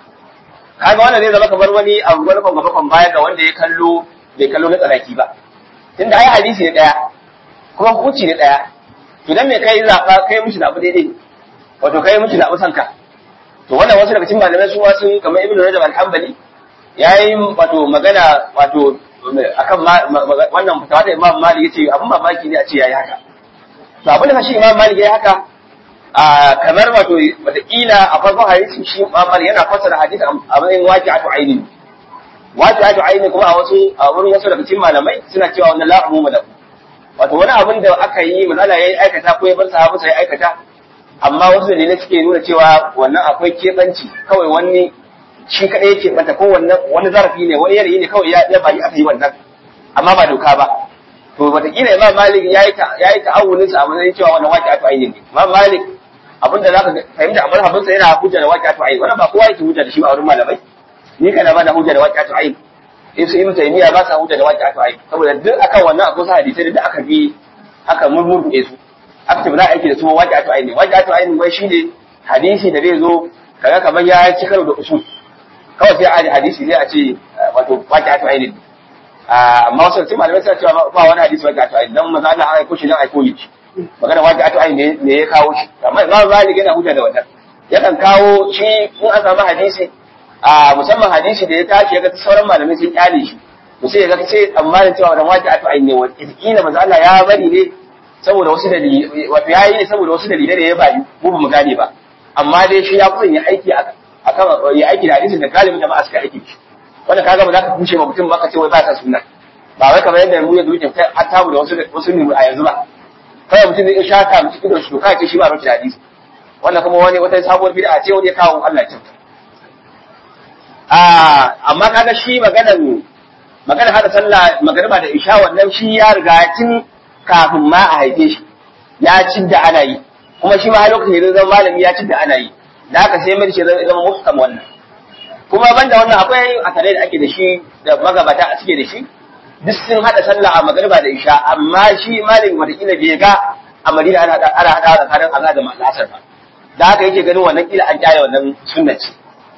kaga wannan zai zama kamar wani abu wani kan gaba kan baya ga wanda ya kallo bai kallo na tsanaki ba tunda ai hadisi ne daya kuma hukunci ne daya to dan me kai zaba kai mishi da abu daidai wato kai mishi da abu sanka to wannan wasu daga cikin malamai su sun kamar ibnu rajab al-hanbali yayi wato magana wato akan wannan fatawa da imam malik yace abun mamaki ne a ce yayi haka to abin da shi imam malik yayi haka a kamar wato wataƙila a farkon hadisi shi imam malik yana fassara hadisi a matsayin waqi'atu aini waqi'atu aini kuma a wasu a wurin wasu daga cikin malamai suna cewa wannan la umuma lahu wato wani abin da aka yi manala yayi aikata ko ya bar sahabu sai aikata amma wasu dalilai suke nuna cewa wannan akwai keɓanci kawai wani shi kaɗai yake bata ko wannan wani zarafi ne wani yanayi ne kawai ya ya bari aka yi wannan amma ba doka ba to wataƙila imam malik ya yi ya yi ta'awunin sa a matsayin cewa wannan waƙi atu aini ne imam malik abin da zaka fahimta a marhabin sa yana hujja da waƙi atu aini wannan ba kowa yake hujja da shi ba a wurin malamai ni kana ba da hujja da waƙi atu aini Ibn Ibn Taymiyyah ba sa hujja da waƙi atu aini saboda duk akan wannan akwai sa hadisai da aka bi aka murmurɗe su aka ce ba za a aiki da su waƙi atu aini waƙi atu aini wai shine hadisi da zai zo kaga kamar ya ci karo da usul kawai sai a hadisi sai a ce wato waƙi atu aini amma wasu cikin malamai suna cewa ba wani hadisi waƙi atu aini dan maza Allah aiko shi dan aiko yi magana waƙi atu aini ne ya kawo shi amma Imam Malik yana hujja da wannan yakan kawo shi in an samu hadisi a musamman hadisi da ya tashi ya ga sauran malamai sun kyale shi to sai ya ga sai tsammanin cewa wannan waƙi atu aini ne wanda kila maza Allah ya bari ne saboda wasu dalilai wato yayi ne saboda wasu dalilai da ya bayu mu ba mu gane ba amma dai shi ya kusan ya aiki akan ya aiki da hadisin da galibin jama'a suka aiki shi wanda kaga ba za ka kushe ma mutum ba ka ce wai ba sa sunna ba wai kamar yadda mu yanzu muke kai an tamu da wasu wasu ne a yanzu ba kawai mutum zai shaka mu cikin shi kai ce shi ba rubuta da hadisi wannan kuma wani wata sabuwar bid'a ce wani ya kawo Allah ya a amma kaga shi maganar maganar hada sallah magariba da isha wannan shi ya riga tun kafin ma a haife shi ya cin da ana yi kuma shi ma har lokacin da zama malami ya cin da ana yi da haka sai mai shi zama muhkam wannan kuma banda wannan akwai akarai da ake da shi da magabata suke da shi duk sun hada sallah a magariba da isha amma shi malami watakila bai ga a madina ana hada ana hada tsakanin Allah da ma'asar ba da haka yake ganin wannan kila an kyale wannan sunna ce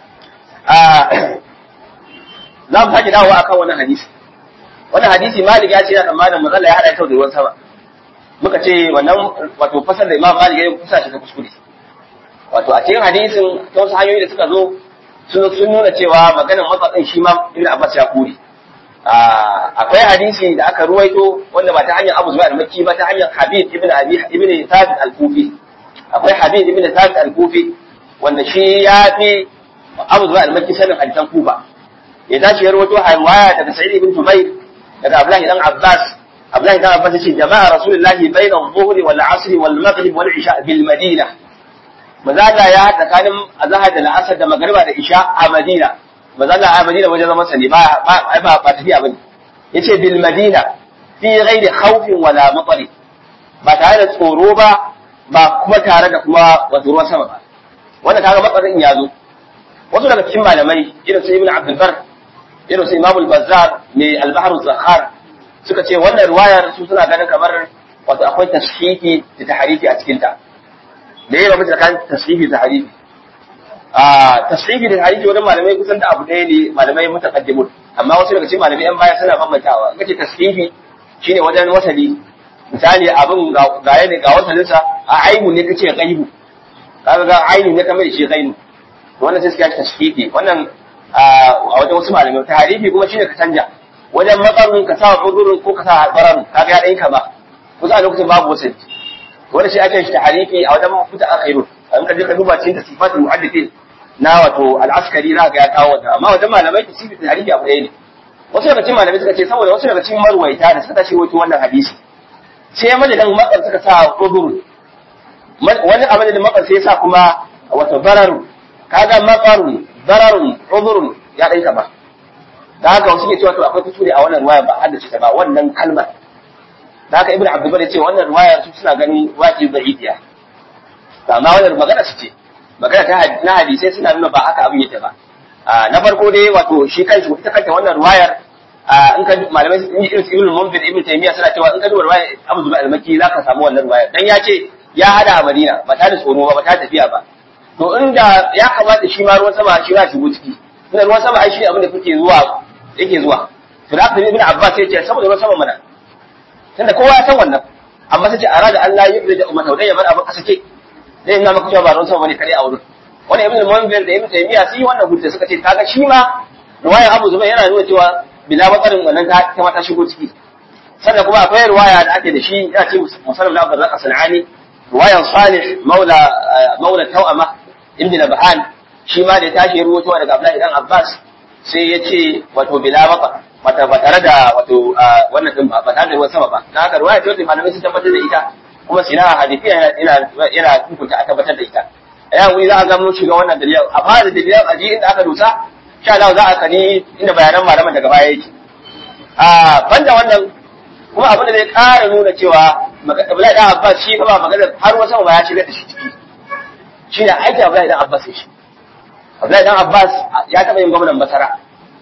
za mu sake dawowa akan wannan hadisi wannan hadisi malik ya ce yana tsammanin matsala ya hada ta da ruwan sama muka ce wannan wato fasar da imam malik ya yi kusa shi ta kuskure wato a cikin hadisin ta wasu hanyoyi da suka zo sun sun nuna cewa maganar matsatsin shi ma ibn abbas ya kure akwai hadisi da aka ruwaito wanda ba ta hanyar abu zuwa al-makki ba ta hanyar habib ibn abi ibn thabit al-kufi akwai habib ibn thabit al-kufi wanda shi ya fi abu zuwa al-makki sanin hadisan kufa ya tashi ya ruwaito riwaya daga sa'id ibn jubair daga abdullahi dan abbas abdullahi dan abbas yace jama'a rasulullahi bayna adh-dhuhri wal 'asri wal maghrib wal 'isha bil madina mazala ya haɗa tsakanin azahar da la'asar da magariba da isha a madina mazala a madina wajen zama sani ba ba ba tafiya bane yace bil madina fi ghairi khawfin wala matari ba tare da tsoro ba ba kuma tare da kuma wato ruwan sama ba wannan kaga matsarin ya zo wasu daga cikin malamai irin su ibn abdul bar irin su imamul bazzar mai al-bahr zakhar suka ce wannan riwayar su suna ganin kamar wato akwai tashihi da tahrifi a cikin ta da yawa mutum kan tashihi da tahrifi a tashihi da tahrifi wannan malamai kusan da abu ɗaya ne malamai mutaqaddimun amma wasu daga cikin malamai yan baya suna bambantawa kace tashihi shine wajen wasali misali abin ga yana ga wasalinsa a aibu ne kace gaibu kaga ga aini ne kamar shi gaibu wannan sai suka yi tashkiki wannan a wajen wasu malamai tarihi kuma shine ka canja wajen matsarin ka sa uzurin ko ka sa baran kaga ya dai ka ba kusa a lokacin babu wasu wanda shi ake shi tarihi a wajen mafuta akhiru an ka je ka duba cikin sifatul muhaddithin na wato al-askari za ga ya kawo wannan amma wajen malamai tasifi tarihi abu ɗaya ne wasu daga cikin malamai suka ce saboda wasu daga cikin marwaita da suka ce wato wannan hadisi sai madadin matsar suka sa uzur wani abin da matsar sai ya sa kuma wato bararu kaga matsarun bararun uzurun ya dai ka ba da haka wasu ke cewa to akwai kuskure a wannan ruwaya ba haddace ta ba wannan kalmar da haka ibnu abdul bari ce wannan ruwaya su suna ganin waki da'ifiya amma wannan magana su ce magana ta na hadisai suna nuna ba haka abin yake ba na farko dai wato shi kanshi ita kanta wannan ruwayar in ka malamai irin su ibnu munzir ibnu taymiya suna cewa in ka duba ruwayar abu zubair al-makki zaka samu wannan ruwayar dan ya ce ya hada a madina ba ta da tsoro ba ba ta tafiya ba to inda ya kamata shi ma ruwan sama shi ya shigo ciki tunda ruwan sama ai shi abin da kuke zuwa yake zuwa to da aka ibn abbas ya ce saboda ruwan sama mana tunda kowa ya san wannan amma sai ce arada Allah ya yi da ummata da yaman abin kasake zai nuna maka cewa ba ruwan sama bane kare a wurin wannan ibn munzir da ibn taymiya sun yi wannan hujja suka ce kaga shi ma ruwaya abu zubair yana nuna cewa bila matsarin wannan ta ta mata shigo ciki sannan kuma akwai ruwaya da ake da shi ya ce musallam da Abdurrazzaq Sanani ruwayan Salih maula maula Tawama ibn Nabhan shi ma da ya tashi ruwato daga Abdullahi dan Abbas sai ya ce wato bila maka mata ba tare da wato wannan din ba ba tare da ruwan sama ba na haka ruwaya ce malamai sun tabbatar da ita kuma sina hadisiya yana yana hukunta a tabbatar da ita ya wuri za a ga mun shiga wannan dalilin a fara da dalilin aji inda aka dosa sha Allah za a kani inda bayanan malaman daga baya yake a banda wannan kuma abin da zai ƙara nuna cewa Abdullahi dan Abbas shi ba magana har wasu ba ya shiga da shi ciki shi ne aiki Abdullahi dan Abbas shi Abdullahi dan Abbas ya taɓa yin gwamnan Basara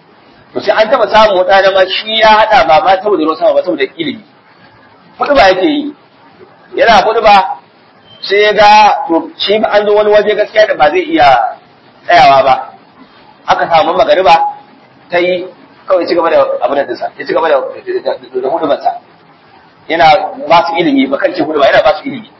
to sai an taɓa samu wata da ma shi ya haɗa ba ma saboda ruwan sama ba saboda ilimi kuɗi ba yake yi yana kuɗi ba sai ya ga to shi ba an zo wani waje gaskiya da ba zai iya tsayawa ba aka samu magariba ta yi kawai ci gaba da abin da dinsa ya ci gaba da hudubarsa yana ba su ilimi ba kan ce hudubar yana ba su ilimi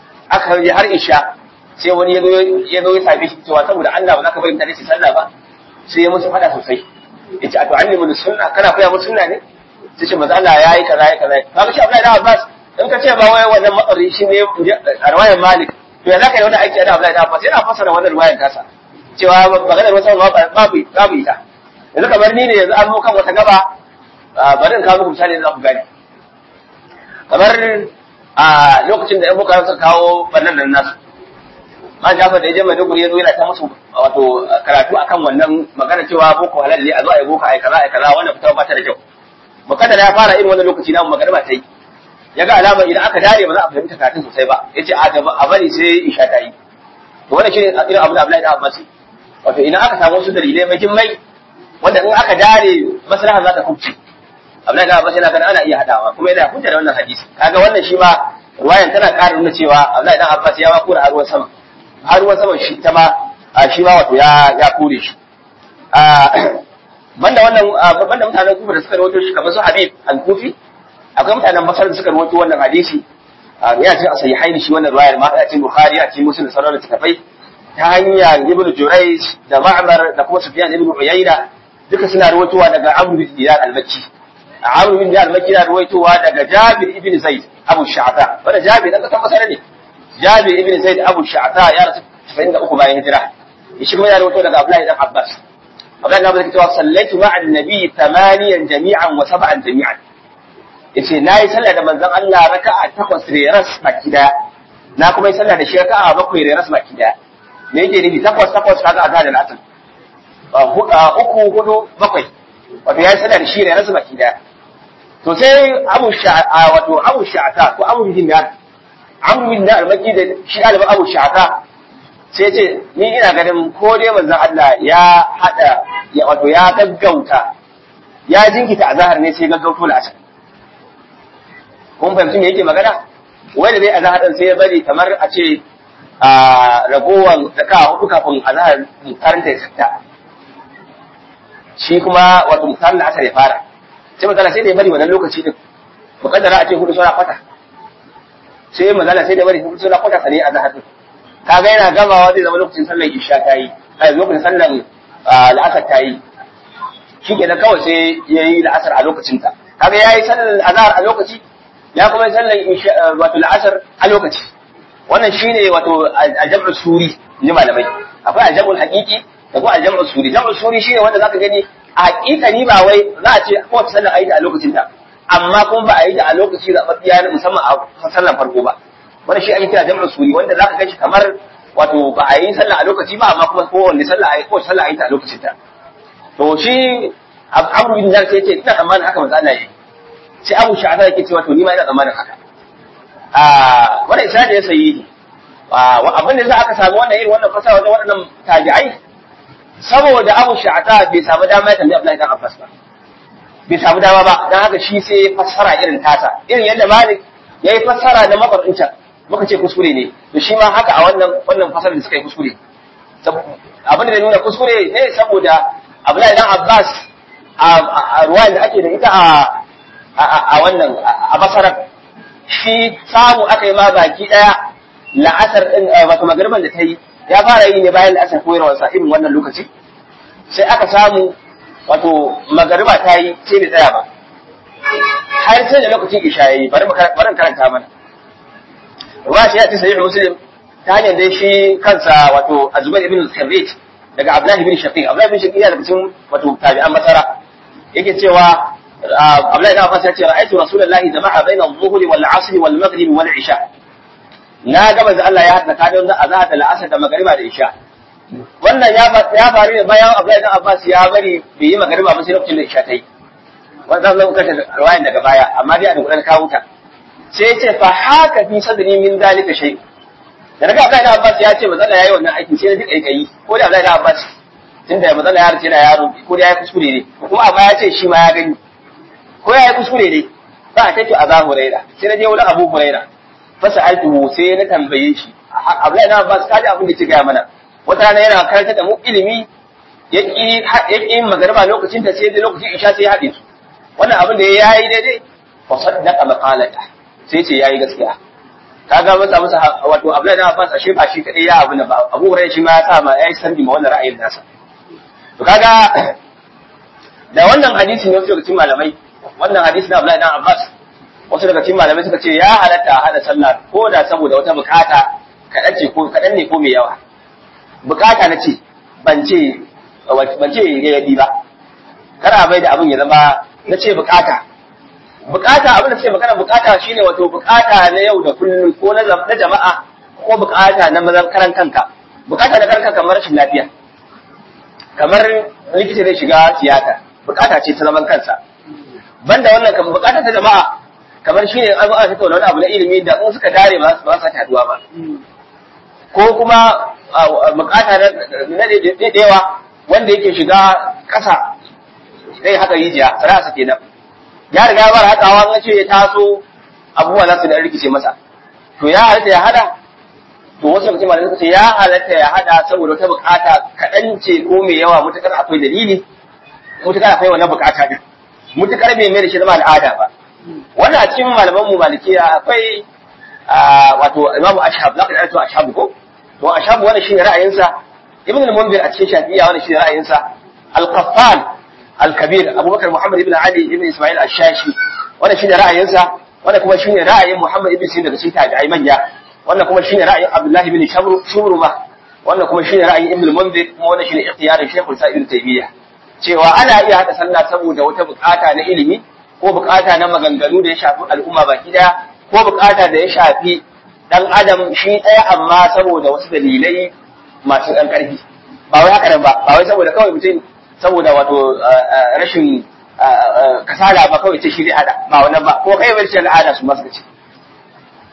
aka yi har isha sai wani ya zo ya same shi cewa saboda Allah ba za ka bari mutane su sallah ba sai ya musu fada sosai ya ce a to an nemi sunna kana koya musu sunna ne sai ce maza Allah ya yi kaza ya kaza ka ga shi Abdullahi da Abbas in ka ce ba wai wannan matsari shi ne a riwayar Malik to ya zaka yi wannan aiki da Abdullahi da Abbas yana fassara wannan riwayar tasa cewa maganar wasu babu babu ita yanzu kamar ni ne yanzu an zo kan wata gaba bari in kawo muku misali da za ku gane kamar a lokacin da ‘yan bukara suka kawo bannan nan nasu ma jafar da ya je maiduguri ya zo yana ta musu wato karatu akan wannan magana cewa boko halal ne a zo a yi boko a yi kaza a yi kaza wannan fitawa ba ta da kyau mukaddara ya fara irin wannan lokaci na magana ba ta yi ya ga alama idan aka dare ba za a fahimta karatun sosai ba ya ce a bari sai isha ta yi to wannan shi ne irin abu da Abdullahi da Abbas wato idan aka samu wasu dalilai muhimmai wanda in aka dare maslaha za ta kubce Abdullahi da Abbas yana ganin ana iya hadawa kuma yana hujja da wannan hadisi kaga wannan shi ma ruwayan tana ƙara nuna cewa Abdullahi dan Abbas ya ma kura har ruwan sama har ruwan sama shi ta ma shi ma wato ya ya kore shi banda wannan banda mutanen Kufa da suka rawaito shi kamar su Habib al-Kufi akwai mutanen Basra da suka rawaito wannan hadisi ya ce a sahihaini shi wannan ruwayar ma ya ce Bukhari ya ce Muslim da sauran littattafai ta hanyar Ibn Jurayj da Ma'mar da kuma Sufyan ibn Uyayna duka suna rawaitowa daga Amr bin Dinar al-Makki Amr bin Dinar al-Makki na rawaitowa daga Jabir ibn Zaid Abu Sha'ta wanda Jabir dan kasan Basra ne Jabir ibn Zaid Abu Sha'ta ya rasu 93 bayan hijira shi kuma ya rawaito daga Abdullahi dan Abbas Abdullahi dan Abbas yake cewa sallaitu ma'a an-nabi thamaniyan jami'an wa sab'an jami'an yace nayi sallah da manzon Allah raka'a takwas reras baki daya na kuma yi sallah da shi raka'a bakwai reras baki daya me yake nufi takwas takwas kaga azhar da asr uku hudu bakwai wato ya yi sallah da shi reras baki daya to sai Abu Sha'a wato Abu Sha'ata ko Abu bin Dinar Abu bin Dinar maki da shi ɗaliban Abu Sha'ata sai ce ni ina ganin ko dai manzon Allah ya hada ya wato ya gaggauta ya jinkita azhar ne sai gaggauto la'asar kun fahimci me yake magana wanda zai azhar din sai ya bari kamar a ce a ragowar zaka hudu kafin azhar karanta ya sakta shi kuma wato mutanen asar ya fara sai magana sai da ya bari wannan lokaci din mukaddara a ce hudu sura kwata sai magana sai da bari hudu sura kwata sane a zahar din kaga yana gamawa zai zama lokacin sallar isha ta yi ai lokacin sallar la'asar ta yi shi ke kawai sai ya yi la'asar a lokacinta kaga ya yi sallar azhar a lokaci ya kuma yi sallar wato la'asar a lokaci wannan shine wato aljam'ul suri ni malamai akwai aljam'ul haqiqi da kuma aljam'ul suri jam'ul suri shine wanda zaka gani a haƙiƙa ni ba wai za a ce kowace sallar ayi ta a lokacin ta amma kuma ba a yi ta a lokaci zaɓaɓɓiya na musamman a sallar farko ba wannan shi ake kira jam'ul suri wanda zaka ga shi kamar wato ba a yi sallah a lokaci ba amma kuma kowanne sallah ayi kowace sallah ayi ta a lokacin ta to shi Abu bin Jar sai ce ina tsammanin haka manzo Allah yayi sai Abu Sha'aba yake cewa to ni ma ina tsammanin haka a wannan isnadi ya sayi abin da za aka samu wannan irin wannan fasara wajen waɗannan tabi'ai saboda Abu Sha'aba bai samu dama ya tambayi Abdullahi dan Abbas ba bai samu dama ba dan haka shi sai fassara irin tasa irin yadda Malik yayi fassara na mafarinta muka ce kuskure ne to shi ma haka a wannan wannan fasarar da suka yi kuskure abin da nuna kuskure ne saboda Abdullahi dan Abbas a ruwayan da ake da ita a wannan a basarar shi samu aka yi ma baki daya la'asar din wato magriban da ta yi ya fara yi ne bayan la'asar koyarwar sa irin wannan lokaci sai aka samu wato magariba ta yi sai bai tsaya ba har sai da lokacin isha yayi bari bari karanta mana ruwa shi ya ce sahih muslim ta hanyar dai shi kansa wato azubair ibn al-kharrij daga abdullahi ibn shaqiq abdullahi ibn shaqiq yana da cikin wato tabi'an masara yake cewa Abdullahi da Abbas ya ce ra'aytu Rasulullahi jama'a baina adh-dhuhri wal 'asr wal maghrib wal 'isha na ga manzo Allah ya hada kadon da azhar da al'asr da magriba da isha wannan ya ya faru ne bayan Abdullahi da Abbas ya bari bai yi magriba ba sai lokacin da isha ta yi wannan zan kashe riwayan daga baya amma dai a dukkan kawo ta sai ya ce fa haka fi sadri min dalika shay da daga Abdullahi da Abbas ya ce manzo Allah yayi wannan aikin sai na ji kaikayi ko da Abdullahi da Abbas tunda manzo Allah ya race da yaro ko da ya kuskure ne kuma amma ya ce shi ma ya gani ko ya yi kuskure ne ba a kai a za huraira sai na je wurin abu huraira fasa altuhu sai na tambaye shi abdullahi na abbas kaji abin da ke gaya mana wata rana yana karanta da mu ilimi ya ƙi magarba lokacin ta sai da lokacin isha sai ya haɗe su wannan abin da ya yi daidai fa saddaqa maqalata sai ce yayi gaskiya kaga masa masa wato abdullahi na abbas ashe ba shi kadai ya abu na ba abu huraira shi ma ya sa ma yayi sarbi ma wannan ra'ayin nasa to kaga da wannan hadisi ne wasu daga cikin malamai wannan hadisi na Abdullahi dan Abbas wasu daga cikin malamai suka ce ya halatta a hada sallah ko da saboda wata bukata kaɗan ce ko kaɗan ne ko mai yawa bukata na ce ban ce ban ce yayi ba kana bai da abin ya zama na ce bukata bukata abin da ce magana bukata shine wato bukata na yau da kullum ko na jama'a ko bukata na mazan karan kanka bukata na karan kanka kamar rashin lafiya kamar likita zai shiga tiyata bukata ce ta zaman kansa banda wannan kan bukata ta jama'a kamar shine an aka tattauna wani abu na ilimi da in suka dare ba ba sa taduwa ba ko kuma bukata na daidaiwa wanda yake shiga kasa zai haka rijiya sarasa kenan ya riga ya bar hakawa an ce ya taso abubuwa za su da rikice masa to ya halatta ya hada to wasu lokacin malamai suka ce ya halatta ya hada saboda wata bukata kaɗan ce ko mai yawa mutukar akwai dalili mutukar akwai wannan bukata din mutukar bai mai da shi zama al'ada ba wannan a cikin malaman mu malikiya akwai wato imamu ashab zaka da to ashab ko to ashab wannan shine ra'ayinsa ibn al-munzir a cikin shafi'iyya wannan shine ra'ayinsa al-qaffal al-kabir abubakar muhammad ibn ali ibn isma'il ash-shashi wannan shine ra'ayinsa wannan kuma shine ra'ayin muhammad ibn sirin daga cikin tabi'ai manya wannan kuma shine ra'ayin abdullah ibn shamru shuruma wannan kuma shine ra'ayin ibn al-munzir kuma wannan shine ikhtiyarin shaykhul sa'id ibn taymiyyah cewa ana iya haɗa sallah saboda wata bukata na ilimi ko bukata na maganganu da ya shafi al'umma baki daya ko bukata da ya shafi dan adam shi ɗaya amma saboda wasu dalilai masu ɗan ƙarfi ba wai haka nan ba ba wai saboda kawai mutum saboda wato rashin kasala ba kawai ce shi zai hada ba wannan ba ko kai bar shi al'ada su masu ce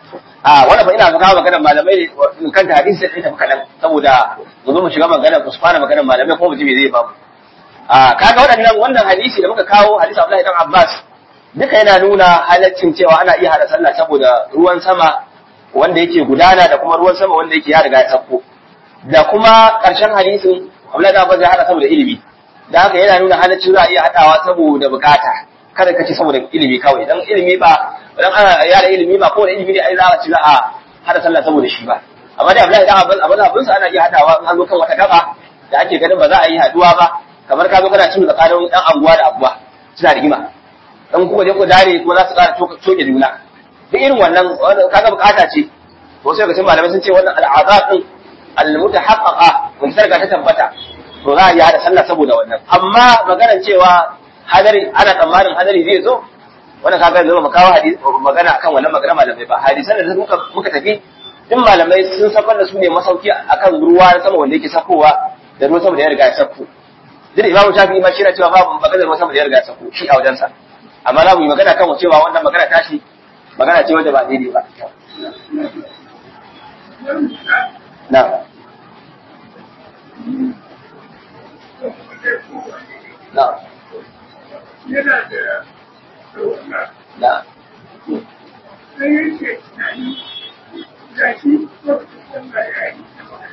a wannan fa ina ga kawo maganar malamai ne kan hadisi sai tafi kadan saboda mu zo mu shiga maganar ku fara maganar malamai ko mu ji me zai bamu a kaga waɗannan wannan hadisi da muka kawo hadisi Abdullahi dan Abbas duka yana nuna halaccin cewa ana iya hada sallah saboda ruwan sama wanda yake gudana da kuma ruwan sama wanda yake ya riga ya sauko da kuma ƙarshen hadisin Abdullahi dan Abbas ya hada saboda ilimi da haka yana nuna halaccin za a iya hadawa saboda bukata kada ka ce saboda ilimi kawai dan ilimi ba dan ana yara ilimi ba kowane ilimi ne ai za a ci za a hada sallah saboda shi ba amma dai Abdullahi dan Abbas abin abin sa ana iya hadawa in an zo kan wata gaba da ake ganin ba za a yi haduwa ba kamar ka zo kana cin tsakanin dan anguwa da abuwa suna rigima dan kuma je ku dare kuma za su ƙara coke juna duk irin wannan kaga bukata ce wasu daga cikin malamai sun ce wannan al'azab din al-mutahaqqaqa mun sarga ta tabbata to za a yi hada sallah saboda wannan amma maganar cewa hadari ana tsammanin hadari zai zo wannan kaga zama mu kawo hadisi magana akan wannan magana malamai ba hadisan da muka muka tafi din malamai sun safar da su ne masauki akan ruwa na sama wanda yake sakowa da ruwan sama da ya riga ya sako duk imamu shafi'i ma shi na cewa babu maganar ruwan sama da ya riga ya sako shi a wajensa amma za mu yi magana kan cewa wannan magana tashi magana ce wanda ba daidai ba na na yana da ɗaukaka na sai yake tunani ga shi lokacin sallah ya yi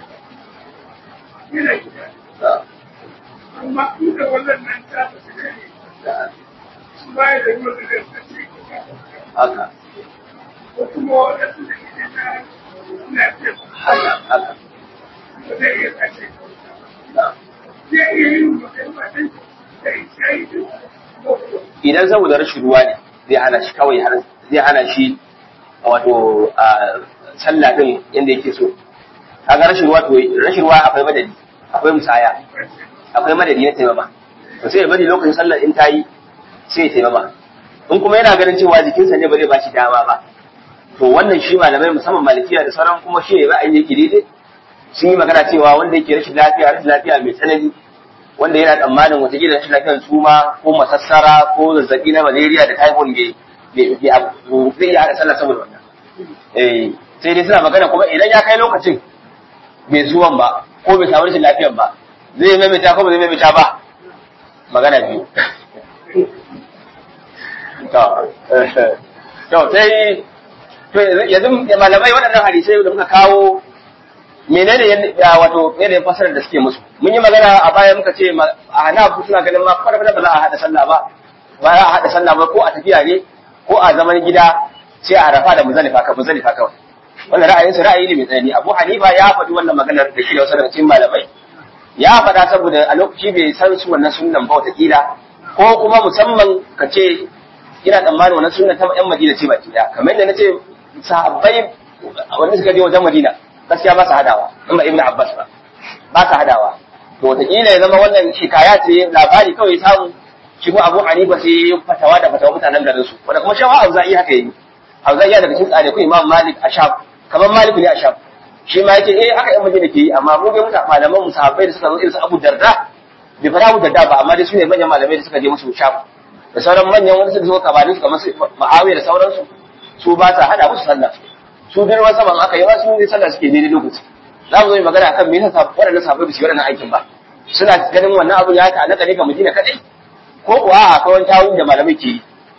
yana gida na amma inda wannan nan ta fi su gani na baya da ruwan da zai sace haka ko kuma wadansu da ke na lafiya haka haka ba zai iya sace na zai iya yin magana ɗin da ya yi duk idan saboda rashin ruwa ne zai hana shi kawai har zai hana shi wato a sallah din yanda yake so kaga rashin ruwa to rashin ruwa akwai madadi akwai musaya akwai madadi na taimama to sai ya bari lokacin sallar in ta yi sai ya taimama in kuma yana ganin cewa jikinsa ne ba zai ba shi dama ba to wannan shi malamai musamman malikiya da sauran kuma shi ne ra'ayin yake daidai sun yi magana cewa wanda yake rashin lafiya rashin lafiya mai tsanani wanda yana tsammanin watakila rashin lafiyar suma ko masassara ko zazzabi na malaria da typhoid ne zai iya haɗa sallah saboda wannan eh sai dai suna magana kuma idan ya kai lokacin bai zuwan ba ko bai samu rashin lafiyar ba zai maimaita ko ba zai maimaita ba magana biyu to to sai to yanzu malamai waɗannan hadisai da muka kawo menene ya wato yanayin fasarar da suke musu mun yi magana a baya muka ce a hanafu suna ganin ma kwata ba za a haɗa sallah ba ba za a haɗa sallah ba ko a tafiya ne ko a zaman gida sai a rafa da muzalifa ka muzalifa kawai wannan ra'ayin su ra'ayi ne mai tsanani Abu Hanifa ya faɗi wannan maganar da shi da wasu daga cikin malamai ya faɗa saboda a lokaci bai san su wannan sunnan ba wataƙila ko kuma musamman ka ce ina tsammanin wannan sunnan ta ƴan Madina ce baki ɗaya kamar yadda na ce sahabbai wanda suka je wajen Madina gaskiya ba su hadawa in ba Ibn Abbas ba ba su hadawa to wataƙila ya zama wannan shikaya ce labari kawai samu shi ko Abu Hanifa sai fatawa da fatawa mutanen garin su wanda kuma shawa Auza'i haka yi Auza'i daga cikin tsare ku Imam Malik a Sham kamar Malik ne a Sham shi ma yake eh haka yan Madina ke yi amma mu dai mutane malaman mu sahabbai da suka zo irin su Abu Darda bai fara Abu Darda ba amma dai su ne manyan malamai da suka je musu Sham da sauran manyan wanda suka zo kabarin su kamar su Muawiya da sauransu su ba sa hada musu sallah su girman saman aka yi ba su ne sallah suke daidai lokaci za mu zo yi magana akan me yasa waɗannan sahabbai ba su yi waɗannan aikin ba suna ganin wannan abu ya ta'allaka ne ga Madina kadai ko kuwa akwai wani tawun da malamai ke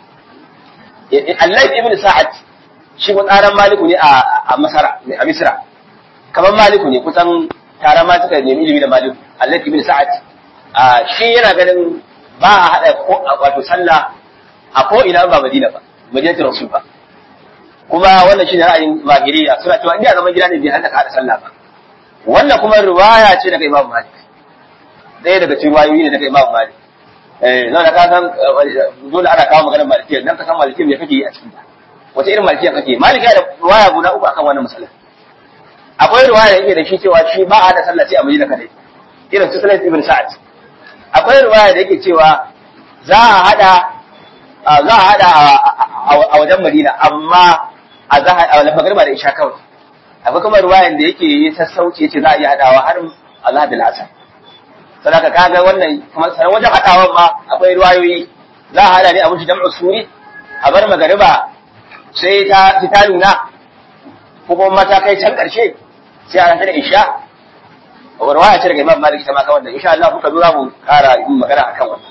yi Allah ibn Sa'ad shi ko tsaran maliku ne a Masara a Misra kamar maliku ne kusan tare ma suka nemi ilimi da maliku Allah ibn Sa'ad shi yana ganin ba a hada wato sallah a ko ina ba Madina ba Madinatul Rasul ba kuma wannan shine ra'ayin Zahiriya suna cewa inda zaman gida ne bai hada hada sallah ba wannan kuma riwaya ce daga Imam Malik ɗaya daga cikin riwayoyi ne daga Imam Malik eh zan ka san dole ana kawo maganar Malikiyya dan ka san Malikiyya me kake yi a cikin ta wace irin Malikiyya kake Malik ya da riwaya guda uku akan wannan masala akwai riwaya da yake da shi cewa shi ba a da sallah sai a Madina kadai irin su Sulaim ibn Sa'ad akwai riwaya da yake cewa za a hada za a hada a wajen Madina amma a za a magriba da isha kawai akwai kuma riwayan da yake yi sassauci yace za a yi hadawa har Allah da asar sadaka kaga wannan kuma sanan wajen hadawan ma akwai riwayoyi za a hada ne a mushi jam'u suri a bar magriba sai ta ta nuna ko kuma mata kai can karshe sai a rantar isha warwaya ce daga imam malik ita ma kan wannan insha Allah kuka zo za mu kara yin magana akan wannan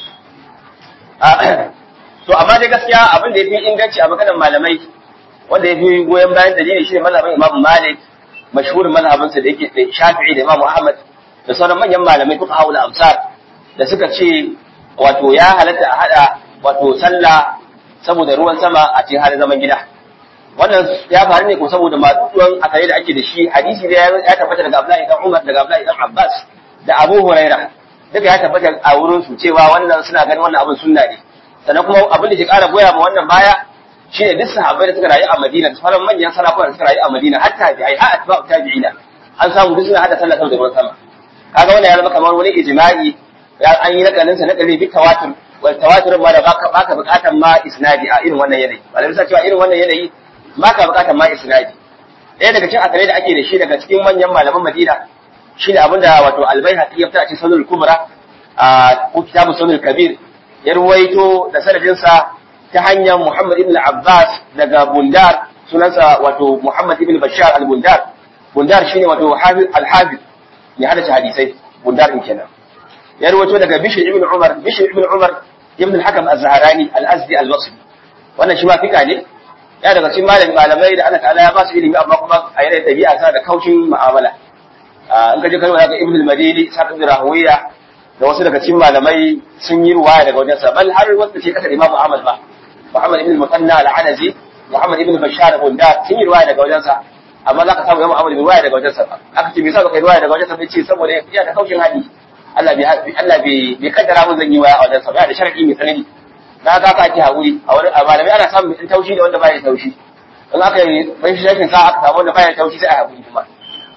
to amma dai gaskiya abin da yafi inganci a maganar malamai wanda yafi goyon bayan dalili shine mazhabin imam malik mashhurin mazhabinsa da yake da shafi'i da imam ahmad da sauran manyan malamai fuka haula amsar da suka ce wato ya halatta a hada wato sallah saboda ruwan sama a cikin halin zaman gida wannan ya faru ne ko saboda matsuwan akare da ake da shi hadisi da ya tabbata daga Abdullahi dan Umar daga Abdullahi dan Abbas da Abu Huraira duka ya tabbata a wurin su cewa wannan suna ganin wannan abin sunna ne sannan kuma abin da ke kara goya ma wannan baya shine duk sahabbai da suka rayu a Madina da sauran manyan sarakuna da suka rayu a Madina hatta tabi'ai har atba'u tabi'ina an samu duk suna hada sallah saboda ruwan sama kaga wannan ya zama kamar wani ijma'i ya an yi nakalin sa nakali bi tawatur wal tawatur ma da baka baka bukatan ma isnadi a irin wannan yanayi malamai sa cewa irin wannan yanayi baka bukatan ma isnadi ɗaya daga cikin akare da ake da shi daga cikin manyan malaman Madina shine abinda wato Al-Baihaqi ya fita a cikin Sunan Kubra a ko kitabu Sunan Kabir ya ruwaito da sanadin sa ta hanyar Muhammad ibn Abbas daga Bundar sunansa wato Muhammad ibn Bashar al-Bundar Bundar shine wato al-Hafiz ya hada hadisai Bundar din kenan ya ruwaito daga Bishr ibn Umar Bishr ibn Umar ibn al-Hakam az-Zahrani al-Azdi al-Basri wannan shi ma fika ne ya daga cikin malami malamai da Allah ta'ala ya ba su ilimi amma kuma a yanayin dabi'a sa da kaushin mu'amala in ka je kalma daga Ibn al-Madini Sa'd ibn Rahawiya da wasu daga cikin malamai sun yi ruwaya daga wajen sa bal har wanda ke kasar Imam Ahmad ba Muhammad ibn al-Mutanna al-Anazi Muhammad ibn Bashar Bunda sun yi ruwaya daga wajen sa amma zaka samu Imam Ahmad bai ruwaya daga wajen sa ba aka ce me yasa baka yi ruwaya daga wajen sa bai ce saboda ya da kaushin hadi Allah bai Allah bai bai kaddara mun zan yi waya a wajen sa ba da sharadi mai tsanani na ga ka ake haƙuri a wani a malamai ana samun mai taushi da wanda baya taushi in aka yi bai shi shakin sa aka samu wanda baya taushi sai a haƙuri kuma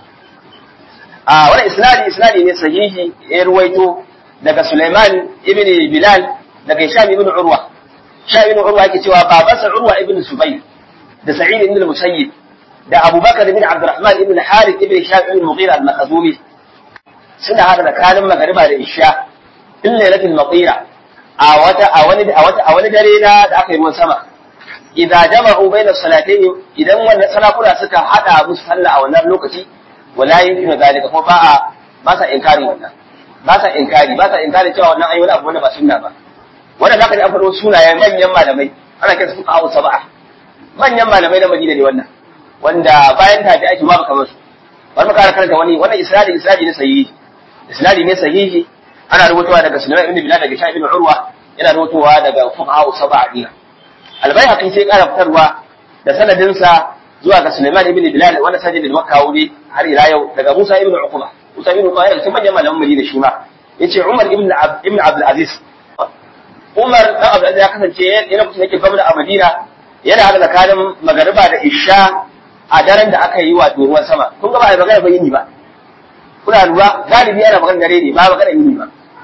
a wani isnadi isnadi ne sahihi ya ruwaito daga Sulaiman ibn Bilal daga Hisham ibn Urwa Hisham ibn Urwa yake cewa babansa Urwa ibn Zubayr da Sa'id ibn al-Musayyib da Abu Bakar ibn Abdurrahman ibn Harith ibn Hisham ibn Mughira al-Makhzumi suna hada da kanin magariba da isha in lailatul matira a wata a wani a wata a wani dare na da aka yi ruwan sama idan jama'u baina salatayn idan wannan salakuna suka hada musu sallah a wannan lokaci wala yumkinu zalika ko ba a ba sa inkari wannan ba sa inkari ba sa inkari cewa wannan ayi wani abu wanda ba sunna ba wannan zaka ji an faɗo sunayen manyan malamai ana kiransu fuka hawa saba'a manyan malamai na Madina ne wannan wanda bayan tafi ake babu kamar su bari mu kara karanta wani wannan isnadi isnadi ne sahihi isnadi ne sahihi ana rubutuwa daga Sulaiman ibn Bilal daga Sha'ib ibn Urwa yana rubutuwa daga fuqaha sab'a dina Al-Baihaqi sai ƙara fitarwa da sanadin sa zuwa ga Sulaiman ibn Bilal wanda sajid da Makka wuri har ila yau daga Musa ibn Uqba Musa ibn Uqba yana cikin manyan malaman Madina shi ma yace Umar ibn ibn Abdul Aziz Umar dan Abdul Aziz ya kasance yana kusa yake gwamna a Madina yana hada tsakanin magariba da isha a daren da aka yi wato ruwan sama kun ga ba a magana ba yini ba kuna lura galibi yana magana dare ne ba magana yini ba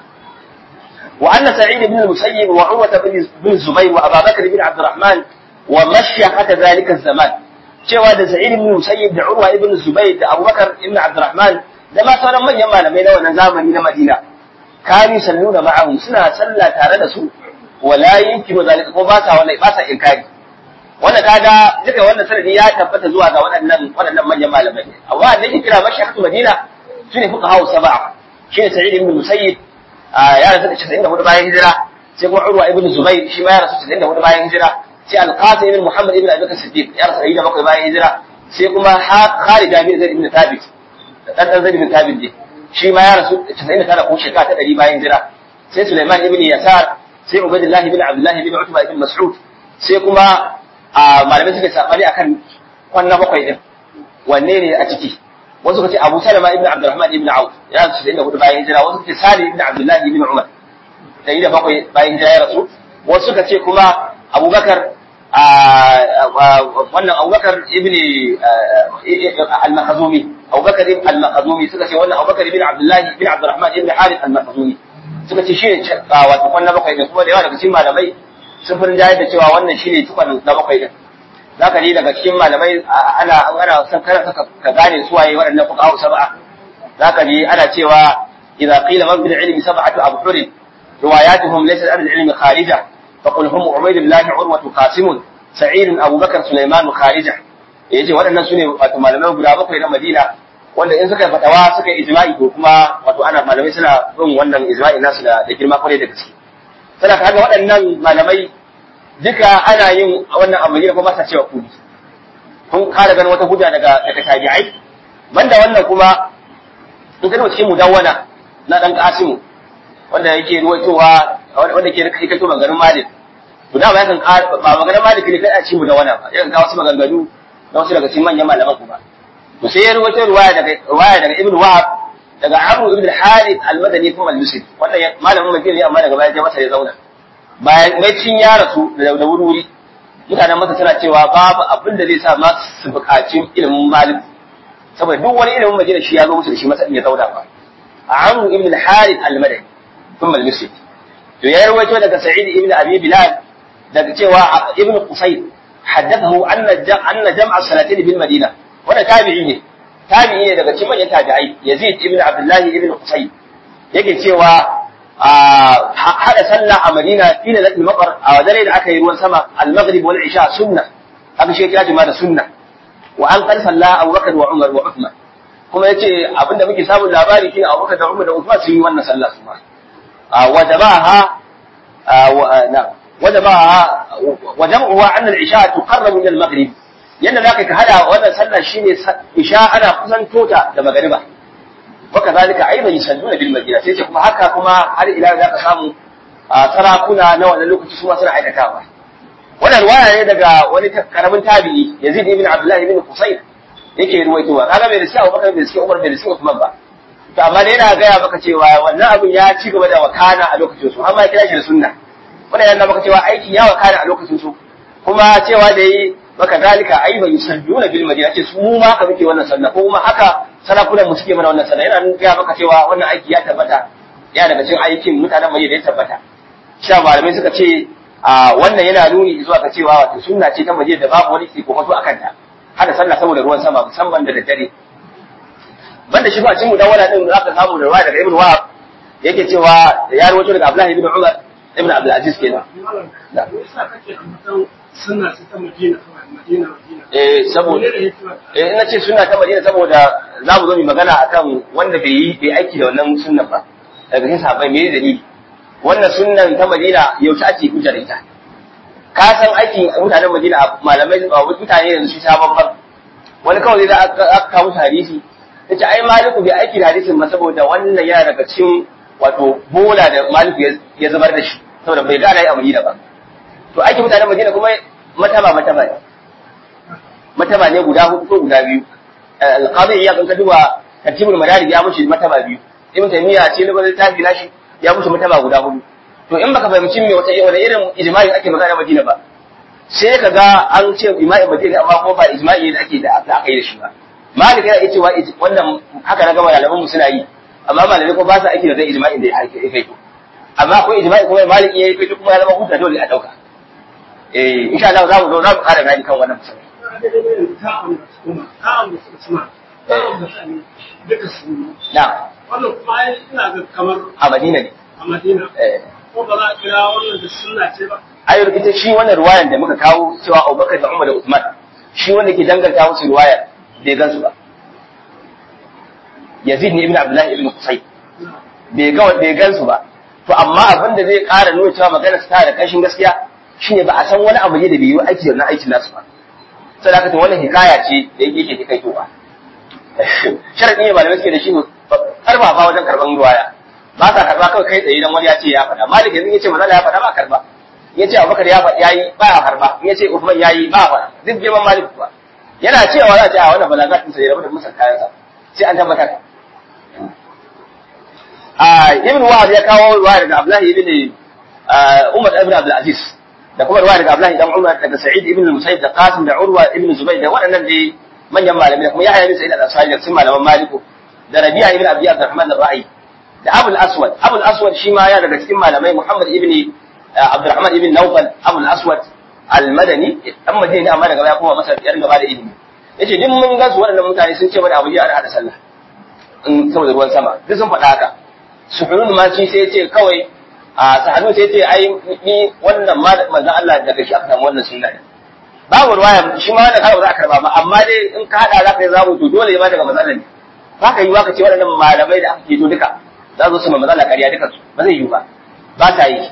wa anna sa'id ibn al-musayyib wa urwa ibn zubayr wa abu bakr ibn abd الرحمن wa mashyakata zalika zaman cewa da sa'id ibn al-musayyib da urwa ibn zubayr da abubakar ibn abd الرحمن da ma sauran manyan malamai na wannan zamani na madina kanu salluna ma'ahum suna sallah tare da su wala yumkinu zalika ko ba sa wallahi ba sa inkari wanda kaga duka wannan sanadi ya tabbata zuwa ga waɗannan waɗannan manyan malamai amma da yake kira mashaykhatu madina shine fuka hawa sab'a shine sa'id ibn musayyib ya rasu da 94 bayan hijira sai kuma urwa ibn zubair shi ma ya rasu 94 bayan hijira sai al-qasim ibn muhammad ibn abi bakr siddiq ya rasu 107 bayan hijira sai kuma khalid ibn zaid ibn thabit dan dan zaid ibn thabit ne shi ma ya rasu 99 ko shekara ta 100 bayan hijira sai sulaiman ibn yasar sai ubaydullah ibn abdullah ibn utba ibn mas'ud sai kuma a malamai suka sabani akan kwanna bakwai din wanne ne a ciki wasu suka ce Abu Salama ibn Abdurrahman ibn Auf ya rasu da hudu bayan hijira wasu suka ce Sali ibn Abdullah ibn Umar da da bakwai bayan hijira ya rasu wasu suka ce kuma Abubakar wannan Abubakar ibn al-Makhzumi Abubakar ibn al-Makhzumi suka ce wannan Abubakar ibn Abdullah ibn Abdurrahman ibn Harith al-Makhzumi suka ce shi ne wato kwanna bakwai da kuma da yawa daga cikin malamai sun fi jayar da cewa wannan shine tukwan na bakwai din za ka ji daga cikin malamai ana ana san kana ka gane su waye waɗannan fuqaha sab'a za ka ji ana cewa idza qila man bil ilmi sab'atu abhur riwayatuhum laysat an al-ilmi kharija fa qul hum ubaydullah urwa qasim sa'id abu bakr sulaiman kharija yace waɗannan sune wato malamai guda bakwai na Madina wanda in suka fatawa suka yi ijma'i to kuma wato ana malamai suna bin wannan ijma'i nasu da da girma kwarai da gaske sana kaga waɗannan malamai duka ana yin wannan a Madina kuma sa cewa kudi kun kara ganin wata hujja daga daga tabi'ai banda wannan kuma in ka cikin mudawwana na dan Qasim wanda yake ruwaitowa wanda ke kai kai to maganin Malik to da ba yakan ba maganin Malik ne kai a cikin mudawwana ba yakan kawo wasu maganganu na wasu daga cikin manyan malaman kuma to sai ya ruwaito ruwaya daga ruwaya daga Ibn Wahab daga Abu Ibn al-Harith al-Madani kuma al-Misri wannan malamin Madina ne amma daga baya ya masa ya zauna bayan mai cin ya rasu da da wuri mutanen masa suna cewa babu abin da zai sa ma su buƙaci ilimin Malik saboda duk wani ilimin Madina shi ya zo musu da shi masa ya zauna ba Abu Ibn al-Harith al-Madani kuma al-Misri to ya ruwaito daga Sa'id ibn Abi Bilal daga cewa Ibn Qusayr حدثه أن أن جمع الصلاتين بالمدينة wanda tabi'i ne tabi'i ne daga cikin manyan tabi'ai Yazid ibn Abdullah ibn Qusay yake cewa hada sallah a Madina fi lailatul maqar a dare da aka yi ruwan sama al-maghrib wal isha sunna aka shi kira da sunna wa an qad salla Abu Bakar wa Umar wa Uthman kuma yace abinda muke samun labari shine Abu Bakar da Umar da Uthman sun yi wannan sallah su ma wajabaha na wajabaha wajam'uha anna al-isha tuqarrabu min al-maghrib yadda za ka hada wannan sallah shine isha ana kusanto ta da magariba waka zalika aiba yusalluna bil madina sai ce kuma haka kuma har ila za ka samu sarakuna na wannan lokaci su ma suna aikatawa wannan ruwaya ne daga wani karamin tabi'i Yazid ibn Abdullah ibn Qusayr yake ruwaitowa kaga bai riski Abubakar bai riski Umar bai riski Uthman ba to amma dai yana gaya maka cewa wannan abin ya ci gaba da wakana a lokacin su har ma ya kira shi da sunna wannan yana maka cewa aiki ya wakana a lokacin su kuma cewa da yi maka zalika ai bai yusalluna bil madina ce su mu ma ka muke wannan sallah ko kuma haka sarakunan mu suke mana wannan sallah yana nuna maka cewa wannan aiki ya tabbata ya daga cikin aikin mutanen madina ya tabbata sha malamai suka ce a wannan yana nuni zuwa ga cewa wato sunna ce ta madina da babu wani iko wato akan ta hada sallah saboda ruwan sama musamman da daddare banda shi ba cin mu dawala din zaka samu da ruwa daga ibnu wahab yake cewa ya rawaito daga abdullahi ibn umar ibn abdul aziz kenan da yasa kake ambaton sunna ce ta Madina kawai Madina Madina eh saboda eh ina ce sunna ta Madina saboda za mu zo mu magana akan wanda bai yi bai aiki da wannan sunnan ba daga cikin sahabbai me dalili wannan sunnan ta Madina yaushe ake hujja da ita ka san aikin mutanen Madina malamai mutane yanzu shi ta babban wani kawai da aka kawo hadisi yace ai maliku bai aiki da hadisin ba saboda wannan yana daga cikin wato bola da maliku ya zubar da shi saboda bai gane a Madina ba to aiki mutanen Madina kuma mataba mataba ne mataba ne guda hudu ko guda biyu alqadi ya kan duba tartibul madarik ya mushi mataba biyu ibn taymiya ce ne bazai tafi nashi ya mushi mataba guda hudu to in baka fahimci me wata wani irin ijma'i ake magana Madina ba sai ka ga an ce ijma'i Madina amma kuma ba ijma'i da ake da aka yi da shi ba malik yana cewa wannan haka na gama malaman mu suna yi amma malamai ko ba sa aiki da zai ijma'in da ya kai amma akwai ijma'i kuma malik ya yi kai kuma ya zama hujja dole a dauka eh insha Allah za mu zo za mu ƙara bayani kan wannan musamman na wannan kuma ai ina ga kamar a Madina ne a Madina eh ko ba za a kira wannan da sunna ce ba ayar ita shi wannan ruwayan da muka kawo cewa Abubakar da Umar da Uthman shi wanda ke danganta musu ruwayar bai gansu ba Yazid ne ibn Abdullah ibn Qusay bai ga bai gansu ba to amma abin da zai ƙara nuna cewa magana ta da kashin gaskiya shine ba a san wani abu ne da bai yi aiki da aikin nasu ba sai haka to wannan hikaya ce da yake ke kai towa sharadi ne malamai suke da shi karba ba wajen karban ruwaya ba sa karba kawai kai tsaye dan wani ya ce ya faɗa malik yanzu yace manzo ya faɗa ba karba yace abubakar ya faɗa yayi ba ya karba yace usman yayi ba faɗa duk girman malik ba yana cewa za a ce a wannan balaga din sai rabu da musan kayan sa sai an tabbatar a ibn wahab ya kawo ruwaya daga abdullahi ibn umar ibn abdul aziz da kuma ruwaya daga abdullahi dan umar daga sa'id ibn musayyib da qasim da urwa ibn zubayr da waɗannan dai manyan malamai kuma yahya bin sa'id al-ansari da sun malaman maliku da rabi'a ibn abi abdurrahman ar-ra'i da abul aswad abul aswad shi ma ya daga cikin malamai muhammad ibn abdurrahman ibn nawfal abul aswad al-madani dan madina amma daga baya kuma masa ya ringa bada ilimi yace duk mun ga su waɗannan mutane sun ce mana abu ya hada sallah in saboda ruwan sama duk sun faɗa haka suhunun ma shi sai ya ce kawai a sahanu sai ce ai ni wannan manzon Allah daga shi aka samu wannan sunna babu ruwaya shi ma wannan kala ba za a karba ba amma dai in ka hada za ka yi zamu to dole ma daga matsalar ne ba ka yi wa ka ce waɗannan malamai da aka keto duka za su ma matsala ƙarya duka su ba zai yi ba ba ta yi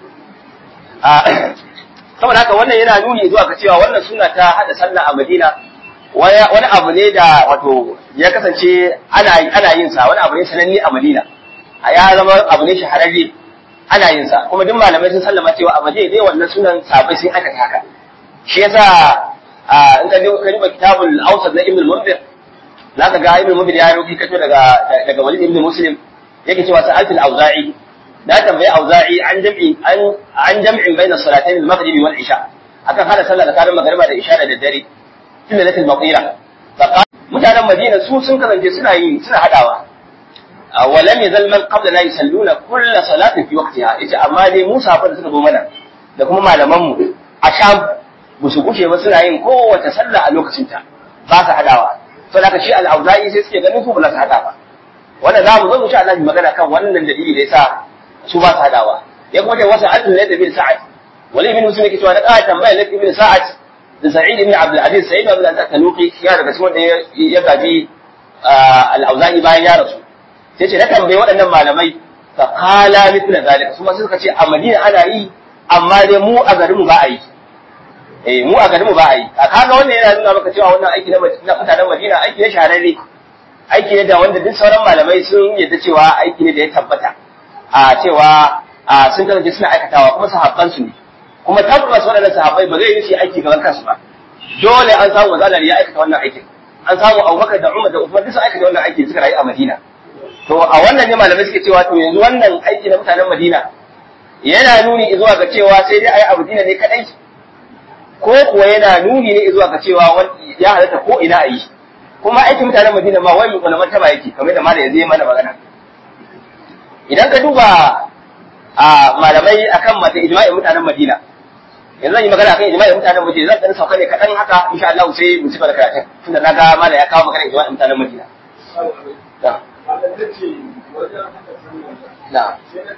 saboda haka wannan yana nuni zuwa ga cewa wannan suna ta hada sallah a Madina wani abu ne da wato ya kasance ana ana yin sa wani abu ne sananne a Madina ya zama abu ne shahararre ana yin sa kuma duk malamai sun sallama cewa a Madina dai wannan sunan sabai sun aikata haka shi yasa in ka duba kalmar kitabul awsat na ibn munzir zaka ga ibn munzir ya rubuta kato daga daga walid ibn muslim yake cewa sa'atul auza'i na tambayi auza'i an jam'i an an jam'in bayna salatayn al-maghrib wal isha akan hada sallah tsakanin magriba da isha da daddare tun da latil maqira mutanen madina su sun kasance suna yi suna hadawa ولم يزل من قبلنا يصلون كل صلاة في وقتها yace amma dai Musa fa da suka zo mana da kuma malaman mu a Sham ba su kushe ba suna yin kowace sallah a lokacin ta ba su hadawa to da shi al-Auza'i sai suke ganin su ba su hada ba wanda za mu zo mu sha Allah magana kan wannan dalili da yasa su ba su hadawa ya kuma ce wasu adin da bin Sa'ad wali ibn Muslim yake cewa na ƙara tambaya na ibn Sa'ad da Sa'id ibn Abdul Aziz Sa'id ibn Abdul Aziz Tanuqi ya daga cikin wanda ya gaji al-Auza'i bayan ya rasu sai ce na tambayi waɗannan malamai fa qala mithla zalika su ma suka ce a Madina ana yi amma dai mu a garin mu ba a yi eh mu a garin mu ba a yi a kaga wannan yana nuna maka cewa wannan aiki na mutanen Madina aiki ne shahararre aiki ne da wanda duk sauran malamai sun yadda cewa aiki ne da ya tabbata a cewa a sun kasance suna aikatawa kuma sahabban su ne kuma tabbas waɗannan sahabbai ba zai yi shi aiki gaban kansu ba dole an samu wazalar ya aikata wannan aikin an samu Abubakar da Umar da Uthman duk sun aikata wannan aiki suka rayu a Madina to a wannan ne malamai suke cewa to yanzu wannan aiki na mutanen Madina yana nuni zuwa ga cewa sai dai ayi a Madina ne kadai ko kuwa yana nuni ne zuwa ga cewa ya halatta ko ina a yi kuma aikin mutanen Madina ma wai wani martaba yake kamar da malam yanzu ya mana magana idan ka duba a malamai akan mata ijma'in mutanen Madina yanzu zan yi magana akan ijma'in mutanen Madina zan dan sauka ne kadan haka insha Allah sai mu cigaba da karatun tunda naga malam ya kawo magana ijma'in mutanen Madina na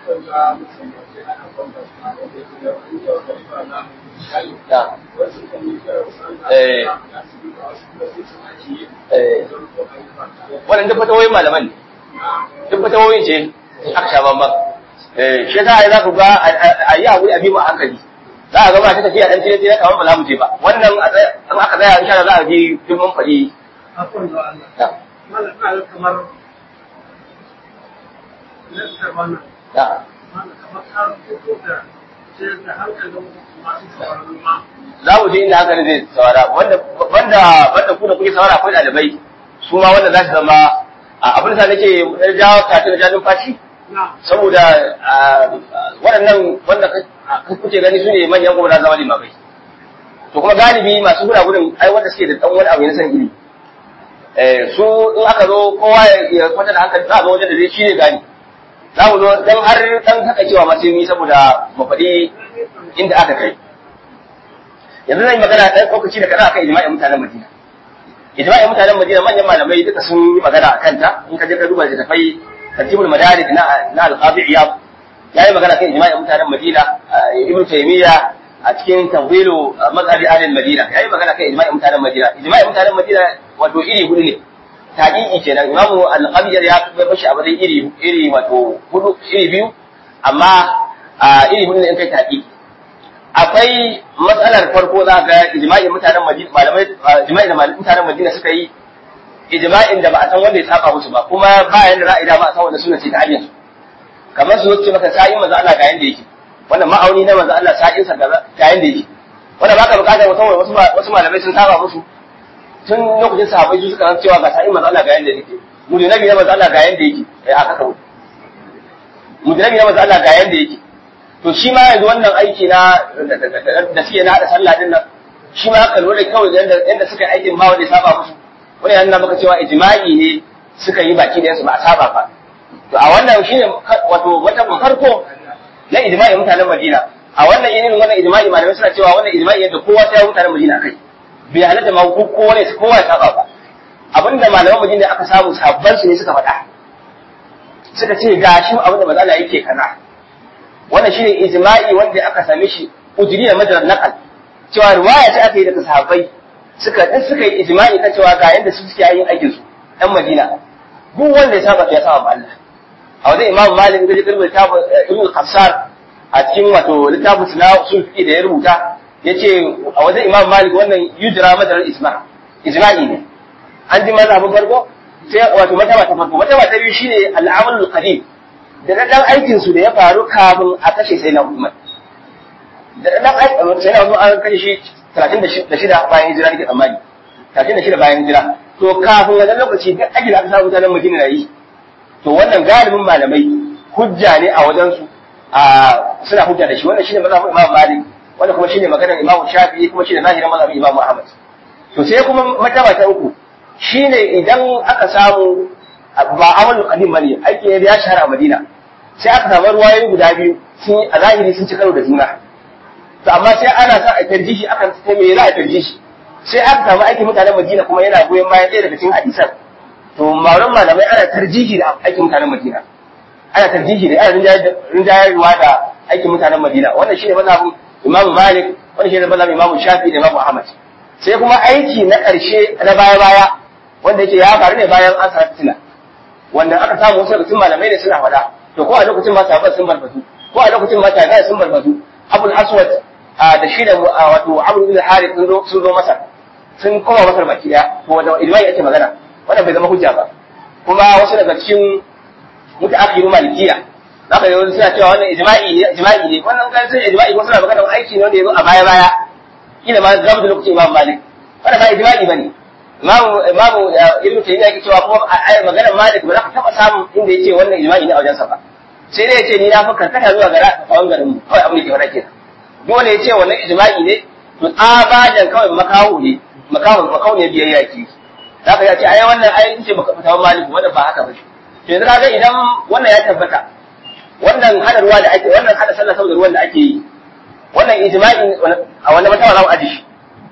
wannan duk fatawoyin malaman ne duk fatawoyin ce aka sha bambam shi yasa za ku ga a yi haƙuri a bi mu a hankali za a gaba ta tafiya dan tire tire kamar ba za mu je ba wannan an aka tsaya insha Allah za a ji duk mun faɗi Akwai da Allah. Malam ina kamar lantar wannan. Malam kamar ka fito da ce da hankalin masu sauraron ma. za mu je inda hankali zai saurara wanda wanda wanda ku da kuke saurara akwai ɗalibai su ma wanda za su zama abin da nake jawo kafin da jajin fashi saboda waɗannan wanda kuke gani su ne manyan kuma na zama limamai to kuma galibi masu gura gudun ai wanda suke da ɗan wani abu na san iri su in aka zo kowa ya kwata da hankali za a zo wajen da zai shi ne gani za mu zo dan har dan haka cewa masu yi saboda mu faɗi inda aka kai yanzu zan yi magana ɗan lokaci da kaza akan ijma'in mutanen Madina ijma'in mutanen Madina manyan malamai duka sun yi magana a kanta in ka je ka duba littattafai tartibul madarik na na al-qadi iyab yayi magana kan ijma'in mutanen Madina ibn taymiya a cikin tawhilu mazhabi ahli madina yayi magana kan ijma'in mutanen Madina ijma'in mutanen Madina wato iri hudu ne taqiqi kenan imamu al-qabiyar ya bai bashi a bazai iri iri wato hudu iri biyu amma iri hudu ne in kai taqiqi akwai matsalar farko za ga ijma'in mutanen Madina malamai ijma'in da mutanen Madina suka yi ijma'in da ba a san wanda ya saba musu ba kuma ba yanda za a yi da ba a san wanda suna ce ta hanyar kamar su ce maka sa'in manzo Allah ga yanda yake wannan ma'auni na manzo Allah sa'in sa ga yanda yake wannan baka bukatar mutum wasu wasu malamai sun saba musu tun lokacin sahabbai su suka san cewa ga sa'in manzo Allah ga yanda yake mujnabi na manzo Allah ga yanda yake eh aka kawo mujnabi na manzo Allah ga yanda yake to shi ma yanzu wannan aiki na da suke na haɗa sallah din nan shi ma aka lura kawai yadda suka aikin ma wanda ya saba musu wani yana maka cewa ijma'i ne suka yi baki da yansu ba a saba ba to a wannan shine wato wata farko na ijma'i mutanen Madina a wannan irin wannan ijma'i malamai suna cewa wannan ijma'i yadda kowa ta yi mutanen Madina kai bai halatta ma kowa ne kowa ya saba ba abinda malaman Madina aka samu sabban su ne suka faɗa suka ce gashi abinda matsala yake kaza wannan shine ijma'i wanda aka same shi ujri da madar naqal cewa riwaya ce aka yi daga sahabbai suka din suka yi ijma'i kan cewa ga yanda su suke yin aikin su ɗan Madina duk wanda ya saba ya saba Allah a wajen Imam Malik da jikin littafin Ibn Qassar a cikin wato littafin suna usul fiqh da ya rubuta yace a wajen Imam Malik wannan yujra madar isma ijma'i ne an ji mazhabin farko sai wato mataba ta farko mataba ta biyu shine al-amal qadim da dan aikin su da ya faru kafin a kashe sai na Umar da dan aikin sai na Umar an kashe shi 36 bayan hijira nake tsammani 36 bayan hijira to kafin wannan lokaci duk ake da aka samu mutanen Madina na yi to wannan galibin malamai hujja ne a wajen su a suna hujja da shi wannan shine mazhabin Imam Malik wannan kuma shine maganar Imam Shafi'i kuma shine zahirin mazhabin Imam Ahmad to sai kuma mataba ta uku shine idan aka samu ba amal qadim bane aiki ne da ya shahara a Madina sai aka samu ruwayoyi guda biyu sun a zahiri sun ci karo da juna to amma sai ana sa a tarjihi akan sai me za a tarjihi sai aka samu aikin mutanen Madina kuma yana goyon bayan ɗaya daga cikin hadisan to mauran malamai ana tarjihi da aikin mutanen Madina ana tarjihi da ana rinjayarwa da aikin mutanen Madina wannan shine mazhabin Imam Malik wannan shine mazhabin Imam Shafi da Imam Ahmad sai kuma aiki na ƙarshe na baya-baya wanda yake ya faru ne bayan an sa fitina wanda aka samu wasu daga cikin malamai ne suna faɗa to ko a lokacin ma sahabban sun barbatu ko a lokacin ma tabi'a sun barbatu Abul Aswad da shi da wato Abu bin Harith sun zo sun zo masa sun koma masar baki daya to wanda ilmai ake magana wannan bai zama hujja ba kuma wasu daga cikin mutaakhiru malikiya zaka yi suna cewa wannan ijma'i ne ijma'i ne wannan kan sai ijma'i wasu na magana aiki ne wanda yazo a baya baya kila ma zamu da lokacin Imam Malik wannan ba ijma'i bane Imam Imam Ibn Taymiyyah yake cewa kuma a magana Malik ba za ka taba samun inda yace wannan ijma'i ne a wajensa ba sai dai yace ni na fa karkata zuwa ga ra'ayin garin mu kawai abin da ke fara kenan dole yace wannan ijma'i ne to tsabajan kawai makawo ne makawon makawon ne biyayya ki zaka ya ce ai wannan ai ce baka fita Malik wannan ba haka ba to yanzu kaga idan wannan ya tabbata wannan hada ruwa da ake wannan hada sallah saboda ruwan da ake yi wannan ijma'i a wannan mataba za mu aji shi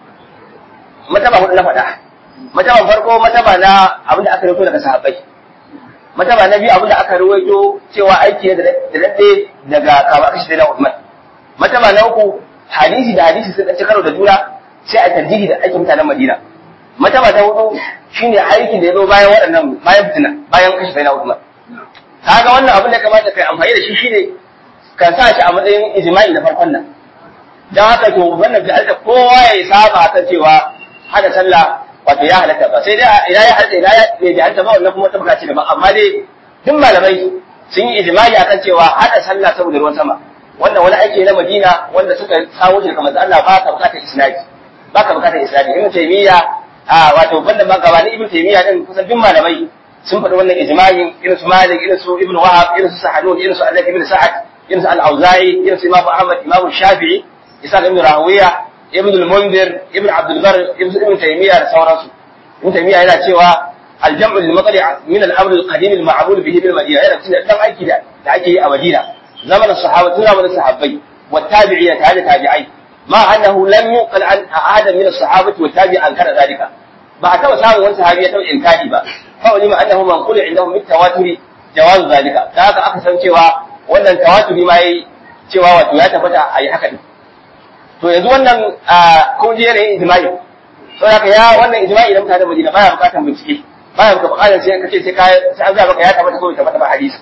mataba hudu na faɗa mataban farko mataba na abin da aka rawaito daga sahabbai mataba na biyu abin da aka rawaito cewa aiki ne da daɗe daga kama kashi da Uthman mataba na uku hadisi da hadisi sun ɗanci karo da juna sai a tarjihi da aikin mutanen Madina mataba ta hudu shine aikin da ya zo bayan waɗannan bayan fitina bayan kashi sai na Uthman kaga wannan abin da kamata kai amfani da shi shine ka sa shi a matsayin ijma'i na farkon nan dan haka to wannan da alta kowa ya saba kan cewa hada sallah wato ya halatta ba sai dai ina ya halatta ina ya bai halatta ba wannan kuma tabbata ce daban amma dai duk malamai sun yi ijma'i akan cewa hada sallah saboda ruwan sama wanda wani aiki na Madina wanda suka kawo shi daga manzo Allah ba ka bukatar isnadi ba ka bukatar isnadi ibn taymiya a wato banda ma gabani ibn taymiya din kusan duk malamai sun faɗi wannan ijma'in irin su Malik irin su Ibn Wahab irin su Sahanun irin su Allah ibn Sa'ad irin su Al-Auza'i irin su Imam Ahmad Imam Shafi'i Isa ibn Rawiya Ibn al-Munzir Ibn Abdul Bar Ibn Ibn Taymiyyah da sauransu Ibn Taymiyyah yana cewa al-jam'u lil-matali' min al-amr al-qadim al-ma'mul bihi bil Madina yana cikin dan aiki da ake yi a Madina zamanin sahabatu zamanin sahabbai wa tabi'ina ta da tabi'ai ma annahu lam yuqal an ahadan min as-sahabati wa tabi'an kana zalika ba a taɓa samun wani sahabi ya taɓa inkari ba kawai ma annahu man qula indahu mit tawaturi jawazu zalika da haka aka san cewa wannan tawaturi ma yayi cewa wato ya tabbata a yi haka din to yanzu wannan kun je yanayin ijma'i to haka ya wannan ijma'i da mutanen Madina baya bukatan bincike baya bukatar sai kace sai ka sai an ga maka ya tabbata ko bai tabbata ba hadisi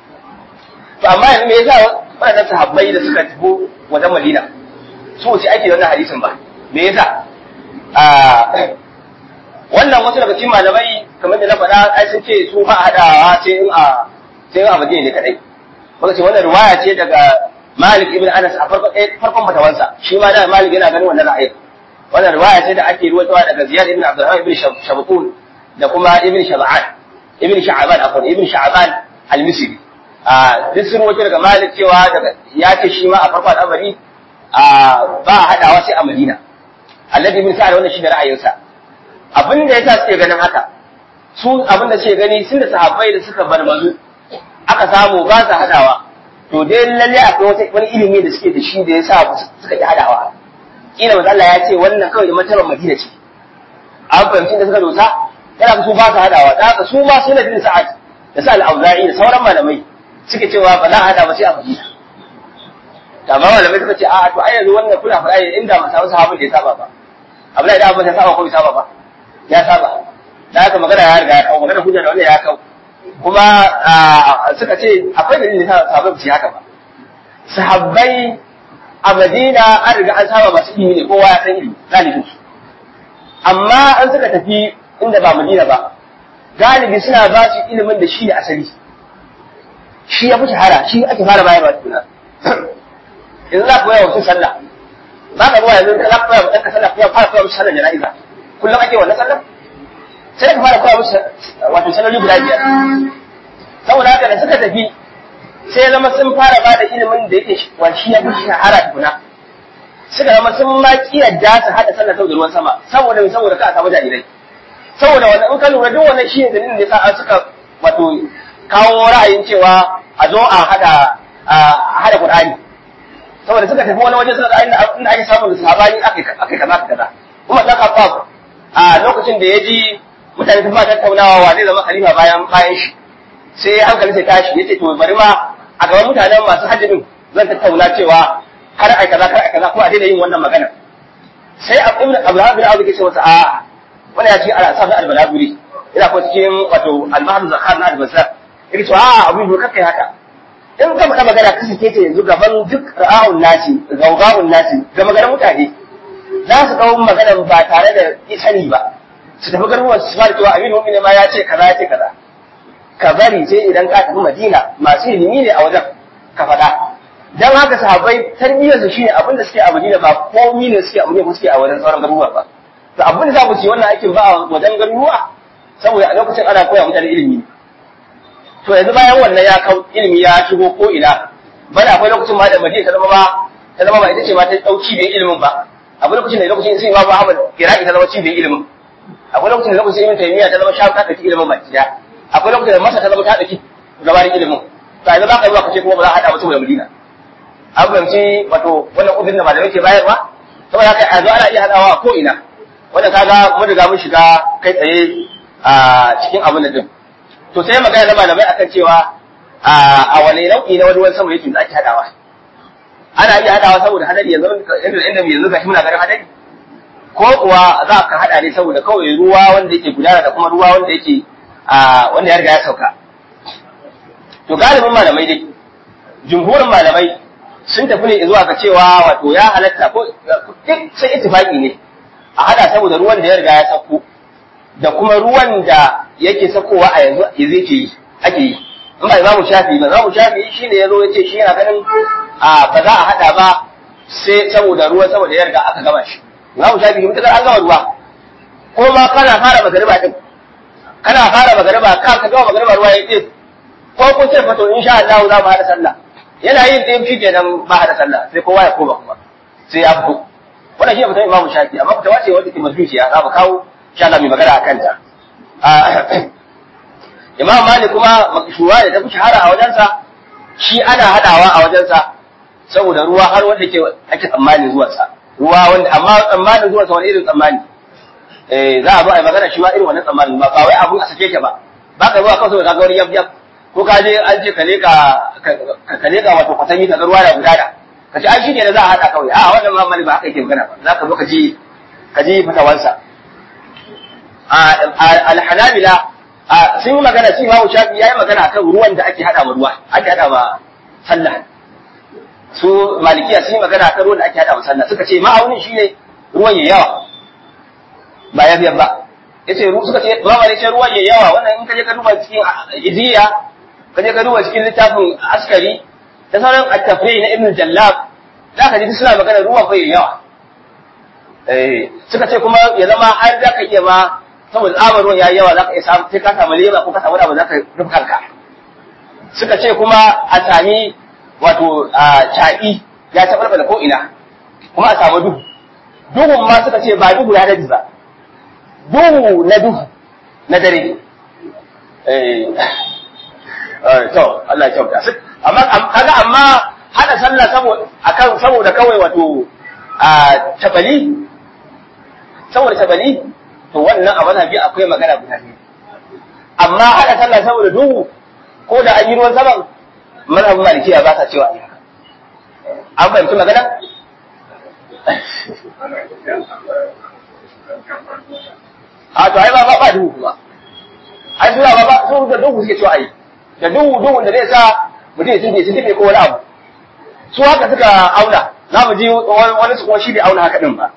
to amma yanzu me yasa waɗannan sahabbai da suka tafi wajen Madina su ce ake wannan hadisin ba me yasa wannan wasu daga cikin malamai kamar da na faɗa ai sun ce su ba haɗawa sai in a sai in a Madina ne kadai muka ce wannan riwaya ce daga Malik ibn Anas a farkon farkon fatawansa shi ma da Malik yana ganin wannan ra'ayi wannan riwaya ce da ake ruwaitowa daga Ziyad ibn Abdurrahman ibn Shabqun da kuma ibn Shab'an ibn Sha'ban afwan ibn Sha'ban al-Misri a duk sun ruwaito daga Malik cewa daga ya ce shi ma a farkon al'amari a ba haɗawa sai a Madina Alladhi ibn Sa'ad wannan shi da ra'ayinsa abin da yasa suke ganin haka su abin da suke gani sun da sahabbai da suka barbazu aka samu ba su hadawa to dai lalle akwai wata wani ilimi da suke da shi da yasa suka ki hadawa kila manzo Allah ya ce wannan kawai da matabar Madina ce an fahimci da suka dosa yana su ba su hadawa da haka su ma sun da bin sa'ad da sa al-auza'i da sauran malamai suke cewa ba za a hada ba sai a Madina amma malamai suka ce a to ai yanzu wannan kuna faɗa ne inda ba samu sahabin da ya saba ba Abdullahi da Abbas ya saba ko bai saba ba ya saba da haka magana ya riga ya kawo magana hujja da wannan ya kawo kuma suka ce akwai dalilin da sahabbai su haka ba sahabbai a Madina an riga an saba masu ilimi ne kowa ya san ilimi galibin su amma an suka tafi inda ba Madina ba galibi suna ba su ilimin da shi ne asali shi ya fi shahara shi ake fara bayarwa tukuna yanzu za ka koya wa mutum sallah ba ka zuwa yanzu za ka koya wa ɗanka sallah kuma fara koya musu sallar jana'iza kullum ake wannan sallah sai ka fara koya musu wato salloli guda biyar saboda haka da suka tafi sai zama sun fara ba da ilimin da yake wa shi ya fi shahara tukuna suka zama sun ma kiyarda su haɗa sallah sau da ruwan sama saboda mai saboda ka a samu jarirai saboda wannan in ka lura duk wannan shi ne dalilin da yasa suka wato kawo ra'ayin cewa a zo a haɗa a haɗa Qur'ani saboda suka tafi wani waje suka inda inda ake samun sahabani akai akai kaza kaza kuma dan Khattab a lokacin da ya ji mutane sun ba tattaunawa wa zai zama khalifa bayan bayan shi sai hankali sai tashi yace to bari ma a gaban mutanen masu hajjin zan tattauna cewa har ai kaza kar ai kaza ko a daina yin wannan magana sai Ibn Abraham bin Auf yake ce masa a wani ya ce ala sa da albalaguri ina ko cikin wato al-mahd zakhar na al-basra yake to a abin da kake haka in ka faɗa magana ka sake ta yanzu gaban duk ra'awun nasi gaugawun nasi ga maganar mutane za su ɗau maganar ba tare da sani ba su tafi garuruwan su fara cewa aminu mu'mini ma ya ce kaza ya ce kaza ka bari sai idan ka tafi madina masu ilimi ne a wajen ka faɗa dan haka sahabbai tarbiyyar su shine abin da suke a madina ba komi ne suke a madina ko suke a wajen sauran garuruwa ba to abin da za ku ci wannan aikin ba a wajen garuruwa saboda a lokacin ana koya mutane ilimi to yanzu bayan wannan ya kau ilimi ya shigo ko ina bana akwai lokacin ma da Madina ta zama ba ta zama ba ita ce ma ta dauki da ilimin ba akwai lokacin da lokacin sai Imam Ahmad Iraki ta zama cibiyar ilimin akwai lokacin da lokacin Ibn Taymiyyah ta zama shafi ta dauki ilimin baki daya akwai lokacin da Masar ta zama ta dauki gabarin ilimin to yanzu za ka yi ka ce kuma ba za a hada ba saboda Madina an fahimci wato wannan ubin da malamai ke bayarwa saboda haka yanzu ana iya hadawa ko ina wanda kaga mun riga mun shiga kai tsaye a cikin abin da din to sai magana da malamai akan cewa a wani nau'i na wani ruwan sama yake da ake hadawa ana iya hadawa saboda hadari yanzu inda inda yanzu gashi muna ganin hadari ko kuwa za ka hada ne saboda kawai ruwa wanda yake gudana da kuma ruwa wanda yake wanda ya riga ya sauka to galibin malamai dai jumhurin malamai sun tafi ne zuwa ga cewa wato ya halatta ko duk sai ittifaqi ne a hada saboda ruwan da ya riga ya sauko da kuma ruwan da yake sakowa a yanzu zai ke yi ake yi in ba za mu shafi ba za mu shafi shi ne ya zo ya ce shi yana ganin ba za a haɗa ba sai saboda ruwa saboda ya riga aka gama shi za mu shafi mutukar an gama ruwa ko ma kana fara magariba din kana fara magariba ka ka gama magariba ruwa ya ce ko kun ce fato insha Allah za mu haɗa sallah yana yin ɗin shi kenan ba haɗa sallah sai kowa ya koma kuma sai ya fito wannan shi ne mutum imamu shafi amma fitawa ce wanda ke mazduciya za mu kawo insha Allah mai magana a kanta. Imam Malik kuma makshura da ta fi shahara a wajensa shi ana hadawa a wajensa saboda ruwa har wanda ke ake tsammanin zuwansa. Ruwa wanda amma tsammanin zuwansa wani irin tsammani. Eh za a zo a yi magana shi ma irin wannan tsammanin ba ba wai abun a sake shi ba. Ba ka zuwa kawai saboda ka ga wani yab yab ko ka je an ce ka leka ka leka wato kwatami ka ga ruwa da gudana. Ka ce ai shi ne da za a hada kawai a wannan Imam Malik ba haka yake magana ba za ka zo ka ji ka ji fitawansa. alhanabila sun yi magana sun imamu shafi ya yi magana kan ruwan da ake hada ma ruwa ake hada ma sallah su malikiya sun yi magana kan ruwan da ake hada ma sallah suka ce ma'aunin shi ne ruwan ya yawa ba ya biyar ba ya ce suka ce ba ma ce ruwan ya yawa wannan in ka je ka duba cikin iziya ka je ka duba cikin littafin askari da sauran attafai na ibn jallab za ka ji suna magana ruwan fa ya yawa suka ce kuma ya zama har za ka iya ma saboda tsabar ruwan yayi yawa zaka iya samu sai ka samu lema ko ka samu abu zaka rufe kanka suka ce kuma a sami wato caɗi ya taɓarɓa da ko ina kuma a samu duhu duhun ma suka ce ba duhu ya daji ba duhu na duhu na dare to Allah ya kyauta amma kaga amma hada sallah saboda akan saboda kawai wato a tabali saboda tabali to wannan a mazhabi akwai magana guda biyu amma haɗa sallah saboda duhu ko da an yi ruwan saman mazhabin malikiya ba sa cewa a an fahimci magana a to ai ba ba ba duhu kuma ai suna ba ba su da duhu suke cewa ai da duhu duhu da zai sa mutum ya tunde sun tunde ko wani abu su haka suka auna za mu ji wani su kuma shi bai auna haka din ba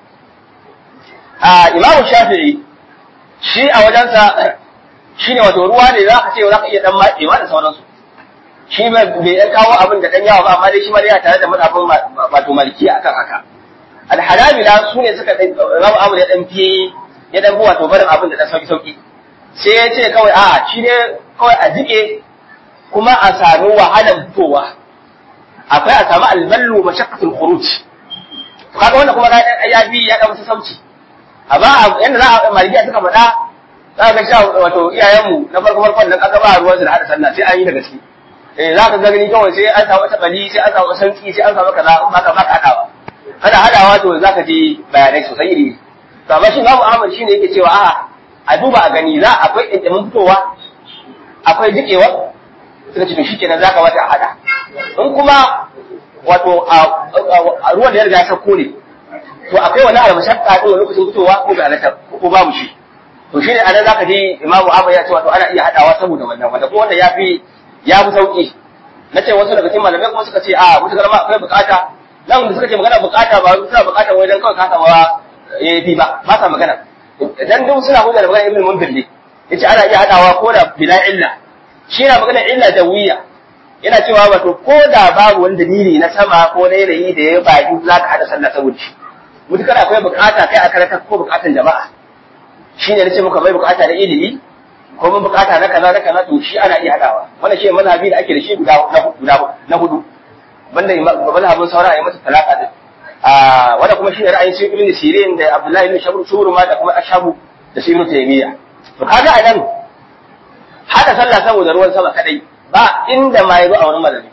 a imamu shafi'i shi a wajensa shi ne wato ruwa ne za ka ce za ka iya dan matsewa da sauransu shi bai dan kawo abin da dan yawa ba amma dai shi ma dai yana tare da madafin wato malikiya akan haka alhanabila su ne suka zama abu ya dan fi ya dan fi wato barin abin da dan sauki sauki sai ya ce kawai a'a shi ne kawai a jike kuma a sami wahalar fitowa akwai a sami alballu mashaqqatul khuruj kaga wannan kuma ya bi ya dan masa sauci amma yanda za a malikiya suka faɗa za ka sha wato iyayenmu na farko farkon nan aka ba ruwan su da hada sallah sai an yi da gaske eh za ka ga gani kawai sai an samu wata bali sai an samu sanki sai an samu kaza in ba ka ba ka hadawa kana hadawa to za ka ji bayanai sosai iri to amma shi Imam Ahmad shine yake cewa a'a a duba a gani za akwai ɗinɗimin fitowa akwai jikewa suka ce to shikenan za ka wata a hada in kuma wato a ruwan da ya riga ya sauko ne to akwai wani almashakka din lokacin fitowa ko bai halatta ko babu shi to shine anan zaka ji imamu abu ya ce wato ana iya hadawa saboda wannan wanda ko wanda yafi ya fi sauki na ce wasu daga cikin malamai kuma suka ce a wata garma akwai bukata nan da suka ce magana bukata ba suna bukata wai dan kawai kasa ba yafi ba ba sa magana dan duk suna hujja da magana ibn munzir ne yace ana iya hadawa ko da bila illa shi yana magana illa da wiya yana cewa wato ko da babu wani dalili na sama ko na yanayi da ya baki za ka hada sallah saboda shi mutukar akwai bukata kai a karanta ko bukatan jama'a shi ne nace muka bai bukata na ilimi ko mun bukata na kaza na kaza to shi ana iya hadawa wannan shi mazhabi da ake da shi guda guda na hudu banda mazhabin saura ya masa talaka din a wanda kuma shi ne ra'ayin shi ibn sirin da abdullahi ibn shabr shuruma da kuma ashabu da shi ibn taymiya to kaga a nan hada sallah saboda ruwan sama kadai ba inda ma yazo a wurin malami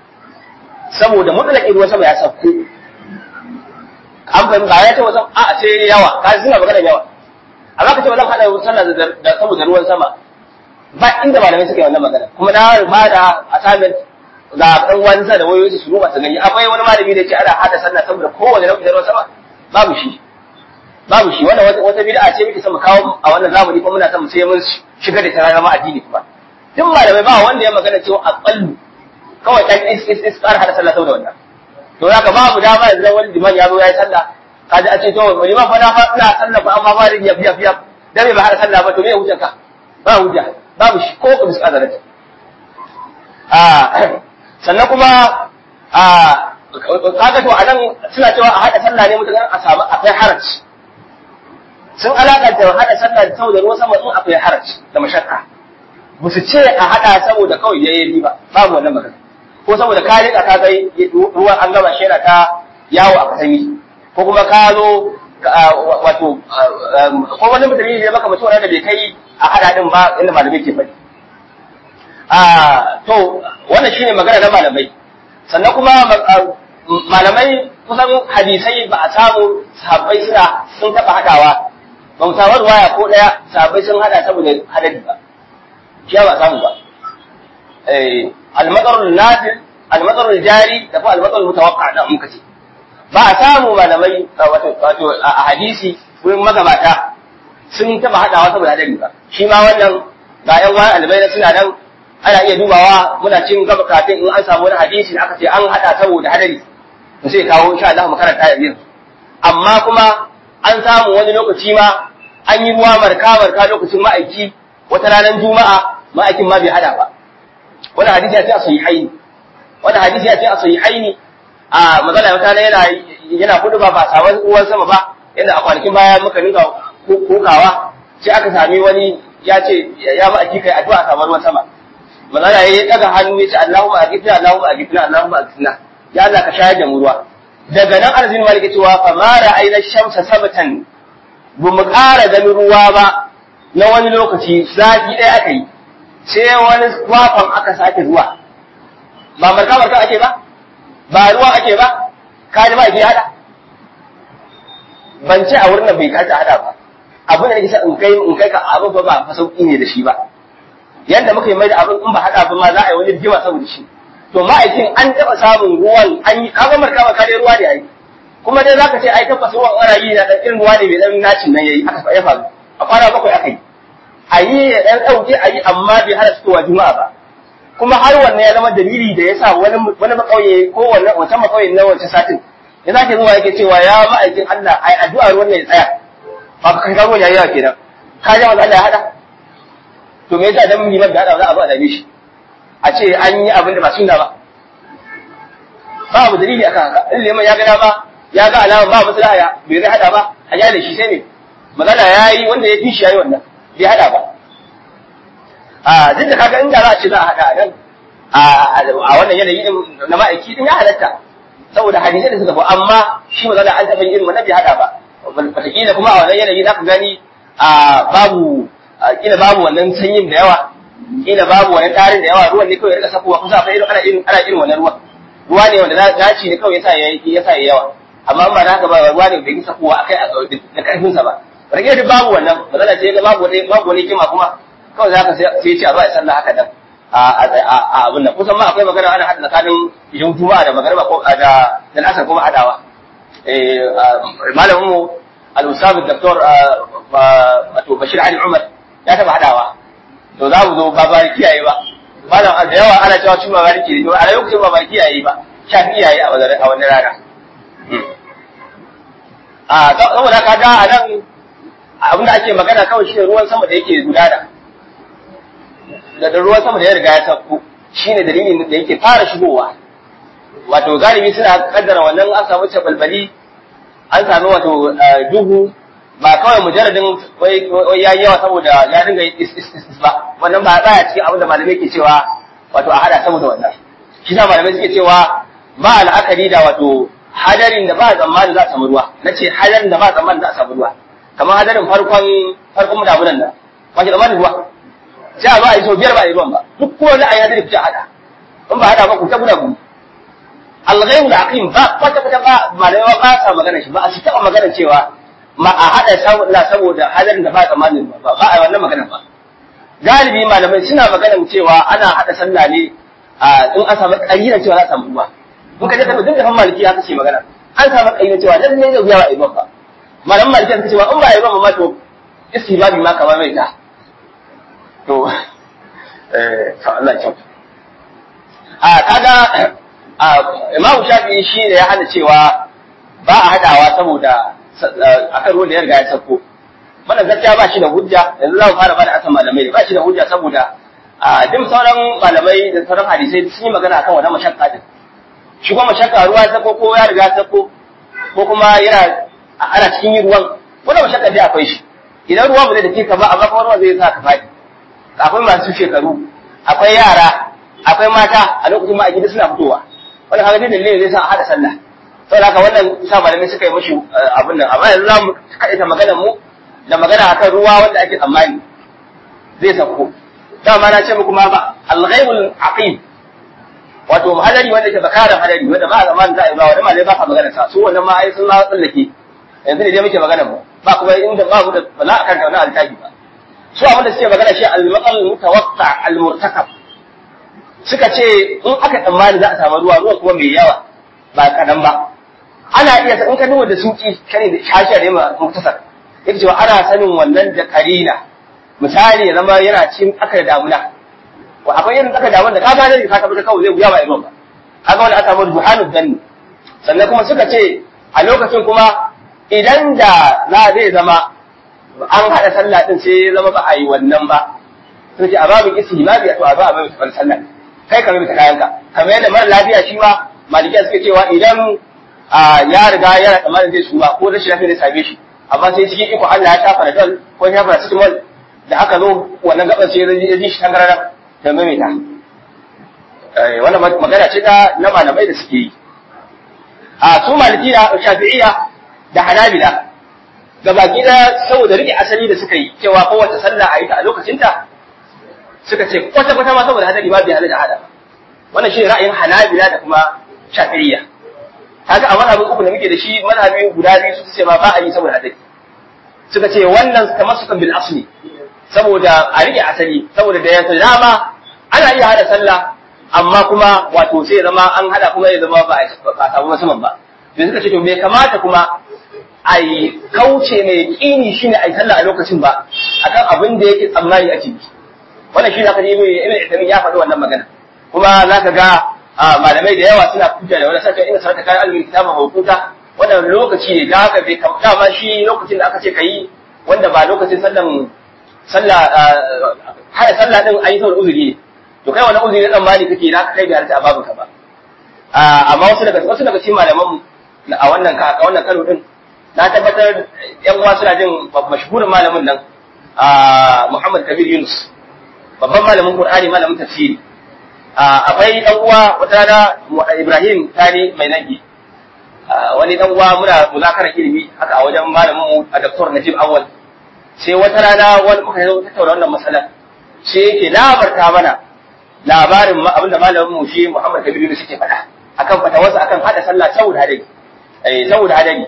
saboda mutlaqin ruwan sama ya sauko an fahimta ba ya ce wasan a sai yawa ka suna magana yawa amma ka ce wasan hada sallah da saboda ruwan sama ba inda malamai suka yi wannan magana kuma na ba da assignment ga ɗan wani sa da wayoyi su ruba su gani akwai wani malami da ce ana hada sallah saboda kowane lokacin ruwan sama babu shi babu shi wannan wata bid'a ce muke son mu kawo a wannan zamani kuma muna son mu sai mun shiga da ta zama addini kuma duk malamai ba wanda ya magana cewa aqallu kawai kan is is is ƙara hada sallah saboda wannan to haka babu dama yanzu wani liman ya zo ya yi sallah kaji a ce to liman fa na fa ina sallah fa amma ba da yaf yaf yaf dan me ba hada sallah ba to me hujja ka ba hujja babu shi ko ku bisa azalata a sannan kuma a kaga to anan suna cewa a hada sallah ne mutum a samu akwai haraci sun alakanta hada sallah da saboda ruwan sama in akwai haraci da mashakka ba su ce a hada saboda kawai yayi ba babu wannan magana ko saboda ka rika ka kai ruwan an gama shi ta yawo a kasami ko kuma ka zo wato ko wani mutum ne maka mutum wanda bai kai a hada din ba inda malamai ke faɗi a to wannan shine magana na malamai sannan kuma malamai kusan hadisai ba a samu sahabbai suna sun taɓa haɗawa ba mu samu ruwaya ko ɗaya sahabbai sun haɗa saboda hadari ba shi ba samu ba almatsarul nazil almatsarul jari da kuma almatsarul mutawaqqa da muka ce ba a samu malamai wato a hadisi wurin magabata sun taba hadawa saboda hadari ba shi ma wannan ga yan wani albai suna nan ana iya dubawa muna cin gaba kafin in an samu wani hadisi da aka ce an hada saboda hadari to sai kawo insha Allah mu karanta yanzu amma kuma an samu wani lokaci ma an yi ruwa marka marka lokacin ma'aiki wata ranar juma'a ma'aikin ma bai hada ba wani hadisi ya ce a sahihaini wani hadisi ya ce a sahihaini a magana wata yana yana kudu ba ba samu ruwan sama ba yadda a kwanakin baya muka rinka kokawa sai aka sami wani ya ce ya ba aiki kai addu'a a samu ruwan sama magana ya daga hannu ya ce Allahumma agifna Allahumma agifna Allahumma agifna ya Allah ka shayar da mu ruwa daga nan arzin malike cewa fa ma ra'ayna shamsa sabatan bu mu ƙara ganin ruwa ba na wani lokaci zafi ɗaya aka yi sai wani kwakwan aka sake zuwa ba marka marka ake ba ba ruwa ake ba ka ji ba ke hada ban ce a wurin nan bai kace hada ba abin da nake sa in kai in kai ka abu ba ba fa sauki ne da shi ba yanda muka yi mai da abin in ba hada ba ma za a yi wani rigima saboda shi to ma'aikin an taɓa samun ruwan an yi kaga marka ba kare ruwa ne ai kuma dai zaka ce ai tabbas ruwan ana yi na dan irin ruwa ne mai dan nacin nan yayi aka ya faru a kwana bakwai aka yi a yi ya dan dauke a yi amma bai hana fitowa juma'a ba kuma har wannan ya zama dalili da yasa wani wani makauye ko wannan wata makauye na wancan satin ya zake zuwa yake cewa ya ma'aikin Allah ai addu'a ruwan ne ya tsaya ba ka kai ruwan yayi yawa kenan ka ji Allah ya hada to me yasa dan liman da hada za a zo a dame shi a ce an yi abin da ba sunna ba babu dalili akan haka in liman ya ga dama ya ga alama ba maslaha ya bai zai hada ba a da shi sai ne magana yayi wanda ya fi shi yayi wannan bai hada ba a duk da kaga inda za a ce za a hada nan a wannan yanayi din na ma'aiki din ya halatta saboda hadisai da suka fi amma shi magana an taɓa irin wannan bai hada ba wataƙila kuma a wannan yanayi za ka gani a babu kila babu wannan sanyin da yawa kila babu wani tarin da yawa ruwan ne kawai ya rika sakowa kusa akwai irin ana irin ana irin wannan ruwan ruwa ne wanda daci ne kawai yasa yayi yasa yayi yawa amma ba da haka ba ruwa ne bai kisa kowa akai da karfin sa ba rage da babu wannan magana ce ga babu wani babu wani kima kuma kawai zaka sai ce a ba sallah haka dan a abin nan kusan ma akwai magana ana hada tsakanin yin juma'a da magariba ko da da asar kuma hadawa eh malamin mu al-ustad doktor wato Bashir Ali Umar ya taba hadawa to za mu zo ba ba kiyaye ba malam da yawa ana cewa cin mabariki ne to a lokacin ba bariki yayi ba shafi yayi a wannan a wannan rana a saboda ka ga a nan abin da ake magana kawai shi ruwan sama da yake gudana da ruwan sama da ya riga ya sauko shine dalilin da yake fara shigowa wato galibi suna kaddara wannan an samu balbali an sami wato duhu ba kawai mujarradin wai ya yi yawa saboda ya dinga is ba wannan ba tsaya cikin abin da malamai ke cewa wato a hada saboda wannan shi sa malamai suke cewa ba la'akari da wato hadarin da ba tsammanin za a samu ruwa na ce hadarin da ba tsammanin za a samu ruwa kamar hadarin farkon farkon damunan nan ba shi tsammanin ruwa sai a zo a yi sau biyar ba a yi ruwan ba duk ko wani a yi hadari fita hada in ba hada ba ku ta guda gudu alghaibu da aqim ba kwata kwata ba malamai ba sa magana shi ba a su taɓa magana cewa ma a haɗa sallah saboda hadarin da ba tsammanin ba ba a wannan magana ba galibi malamai suna magana cewa ana haɗa sallah ne a in an samu ƙayyana cewa za a samu ruwa in ka je ka duk da fan maliki haka ce magana an samu ƙayyana cewa dan ne zai ba a yi ruwan ba malaman maliki suka cewa in ba a yi ruwan ba to istibabi ma kamar mai ta to eh Allah ya a kaga Imam Shafi'i shi ne ya hana cewa ba a haɗawa saboda akan ruwan da ya riga ya sauko wannan gaskiya ba shi da hujja yanzu za mu fara bada asan malamai ba shi da hujja saboda a duk sauran malamai da sauran hadisai sun yi magana akan wannan mashakka din shi kuma mashakka ruwa ta ko ya riga ta ko ko kuma yana ana cikin yin ruwan wannan mashakka dai akwai shi idan ruwa ba zai dake ka ba amma kuma ruwa zai sa ka faɗi akwai masu shekaru akwai yara akwai mata a lokacin ma a gida suna fitowa wannan kaga dalilin zai sa a hada sallah saboda haka wannan sa malamai suka yi mashi abin nan amma yanzu za mu kaɗaita maganar mu da magana akan ruwa wanda ake tsammani zai sauko dama na ce muku ma ba al-ghaibul aqim wato hadari wanda ke bakaran hadari wanda ba zaman za a yi ba wanda malai ba ka magana sa su wannan ma ai sun na tsallake yanzu ne dai muke magana mu ba kuma inda ba mu da ba za a karanta wannan altaji ba su abin da suke magana shi al-maqal mutawaqqa al-murtakab suka ce in aka tsammani za a samu ruwa ruwa kuma mai yawa ba kadan ba ana iya in ka duba da suki kane da shashiya da yamma muktasar yake cewa ana sanin wannan da karina misali ya zama yana cikin aka da damuna wa akwai irin aka damuna da ka gane ka tabbata kawai zai wuya ba irin ba kaga wani aka samu duhanu danni sannan kuma suka ce a lokacin kuma idan da za zai zama an haɗa sallah din sai ya zama ba a yi wannan ba sun ce a babin istihbabi to a ba a mai sallah kai ka mai kayanka kamar yadda mara lafiya shi ma malikiya suke cewa idan ya riga yana tsammanin zai suma ko rashin lafiya zai same shi amma sai cikin iko Allah ya shafa da dal ko ya shafa da cikin da aka zo wannan gaban sai ya ji shi tangarara da maimaita wannan magana ce ta na malamai da suke yi a su malikiya shafi'iyya da hanabila ga baki da saboda rike asali da suka yi cewa kowace sallah a yi ta a lokacinta suka ce kwata kwata ma saboda hadari ba bai hada da hada wannan shi ra'ayin hanabila da kuma shafi'iyya kaga a mazhabin uku da muke da shi mazhabi guda biyu su ce ma ba a yi saboda hadari suka ce wannan kamar sukan bil asli saboda a rike asali saboda da yanzu dama ana iya hada sallah amma kuma wato sai ya zama an hada kuma ya zama ba a samu musamman ba da suka ce to bai kamata kuma a yi kauce mai kini shine a yi sallah a lokacin ba akan abin da yake tsammani a ciki wannan shi zaka ji ibn Uthaymeen ya faɗi wannan magana kuma zaka ga malamai da yawa suna kuta da wannan sakin ina sarata kai almin kitaba hukuta wannan lokaci ne da haka bai kamata ma shi lokacin da aka ce kai wanda ba lokacin sallan sallah hada sallah din ayi saboda uzuri ne to kai wannan uzuri dan mali kake da kai bai harta a babu ka ba amma wasu daga wasu daga cikin malaman a wannan ka a wannan karo din na tabbatar yan uwa suna jin mashhurin malamin nan Muhammad Kabir Yunus babban malamin Qur'ani malamin tafsiri akwai dan uwa wata rana Ibrahim Tani mai nagi wani dan uwa muna muzakara ilimi haka a wajen malamin mu a Dr. Najib Awal sai wata rana wani muka zo tattauna wannan matsala sai yake labarta mana labarin abinda malamin mu shi Muhammad Kabir Yunus yake faɗa akan fatawarsa akan hada sallah saboda hadari eh saboda hadari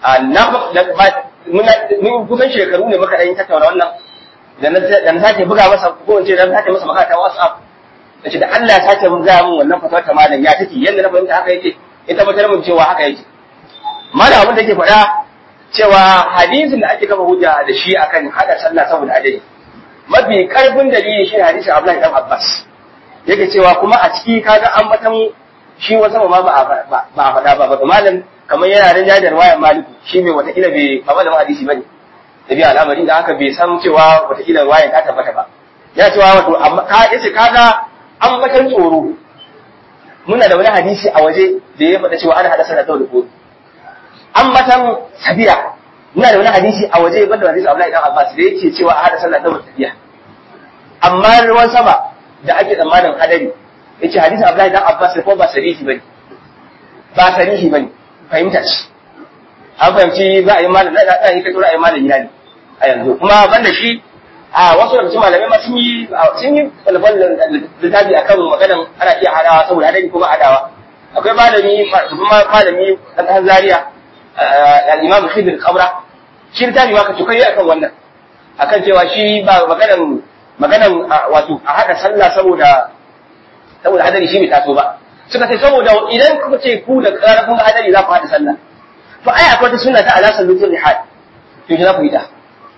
mun kusan shekaru ne muka ɗan tattauna wannan da na sake buga masa ko in ce da na sake masa magana ta WhatsApp da ce da Allah ya sake mun gaya mun wannan fatawar ta malam ya take yadda na fahimta haka yake in tabbatar mun cewa haka yake malam abin da yake faɗa cewa hadisin da ake kafa hujja da shi akan hada sallah saboda adadi mafi karfin dalili shi hadisin Abdullahi dan Abbas yake cewa kuma a ciki kaga an batan shi wasu ma ba a faɗa ba ba malam kamar yana da jajar wayan maliku shi mai watakila bai ba malamin hadisi bane da biya al'amari da haka bai san cewa watakila wayan ta tabbata ba ya cewa wato amma ka yace kaga an batan tsoro muna da wani hadisi a waje da ya faɗa cewa ana hada sallah da kodo an batan sabiya muna da wani hadisi a waje banda hadisi Abdullahi dan Abbas da yake cewa a hada sallah da sabiya amma ruwan sama da ake tsammanin hadari yace hadisi Abdullahi dan Abbas ko ba sarihi bane ba sarihi bane fahimta ce an fahimci za a yi malam na da yi kai ra'ayin malam gida ne a yanzu kuma banda shi a wasu daga cikin malamai ma sun yi sun yi falfal littafi akan maganan ana iya hadawa saboda hadari ko ba hadawa akwai malami kuma malami dan Zaria al-Imam Khidir Qabra shi littafi ma ka tukai akan wannan akan cewa shi ba maganan maganan wato a hada sallah saboda saboda hadari shi bai taso ba suka ce saboda idan kuka ce ku da karfin hadari za ku hada sallah to ai akwai wata sunna ta ala sallatul rihad to ki za ku yi ta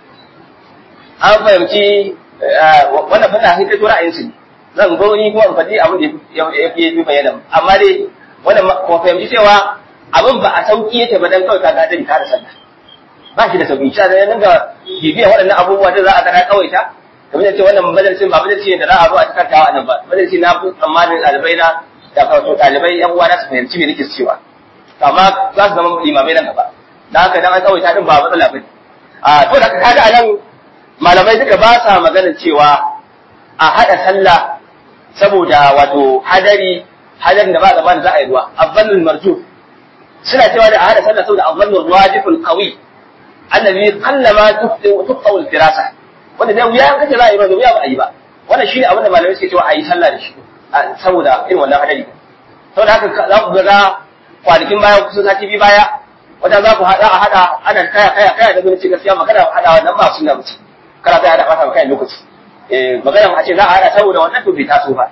an fahimci wannan fana sai kai ra'ayin su zan zo ni kuma in faɗi abin da ya fi bayyana amma dai wannan ko fahimci cewa abin ba a sauki yake ba dan kawai ka gadari ka da sallah ba shi da sauki shi da nan ga bibiya waɗannan abubuwa da za a ga kawaita kamar da ce wannan majalisin ba majalisi ne da za a zo a cikin tawa nan ba majalisi na fi tsammanin ɗalibai na da kawo ɗalibai yan uwa na su fahimci me nake cewa amma za su zama limamai nan gaba da haka dan an tsawaita din ba matsala ba a to da kaga anan malamai duka ba sa maganar cewa a hada sallah saboda wato hadari hadarin da ba gaba da za a yi ruwa azzannul marju suna cewa da a hada sallah saboda azzannul wajibul qawi annabi qallama tuqta al firasa wanda da wuya kace za a yi ba da wuya ba a yi ba wannan shine abin da malamai suke cewa a yi sallah da shi saboda irin wannan hadari saboda haka za ku ga kwanakin baya kusan sati biyu baya wata za ku haɗa a haɗa ana kaya kaya kaya da gwamnati gaskiya magana haɗa wannan ba sunna mace kana kai haɗa ɓata kai lokaci eh magana a ce za a haɗa saboda wannan to bai taso ba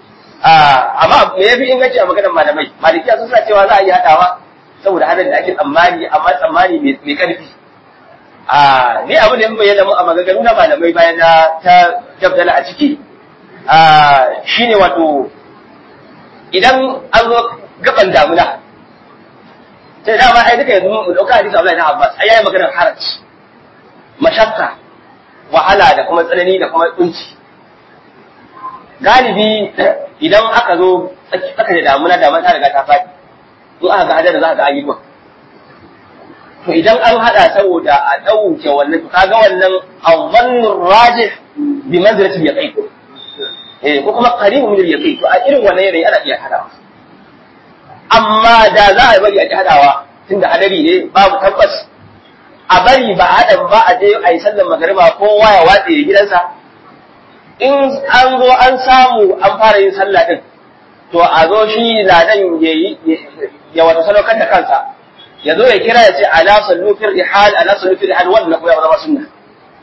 amma me yafi inganci a maganar malamai malikiya sun sa cewa za a yi haɗawa saboda hadin da ake tsammani amma tsammani mai ƙarfi a ni abin da ya bayyana mu a maganganu na malamai bayan na ta dabdala a ciki shine wato idan an zo gaban damuna sai dama ai duka yanzu mu dauka hadisi Abdullahi ibn Abbas ai yayi maganar haraj mashakka wahala da kuma tsanani da kuma kunci galibi idan aka zo aka da damuna da ta riga ta faɗi in aka ga hadar za ka ga ayi ruwa to idan an hada saboda a dauke wannan to kaga wannan awwannur rajih bi manzilati yaqin eh ko kuma qaribu min al-yaqin to a irin wannan yanayi ana iya hadawa amma da za a bari a ji hadawa tunda hadari ne babu tabbas a bari ba hadan ba a je a yi sallar magariba kowa ya watse gidansa in an zo an samu an fara yin sallah din to a zo shi ladan ya yi ya wata sadaukar da kansa ya zo ya kira ya ce ala sallu fil rihal ala sallu fil rihal wannan ko ya zama sunna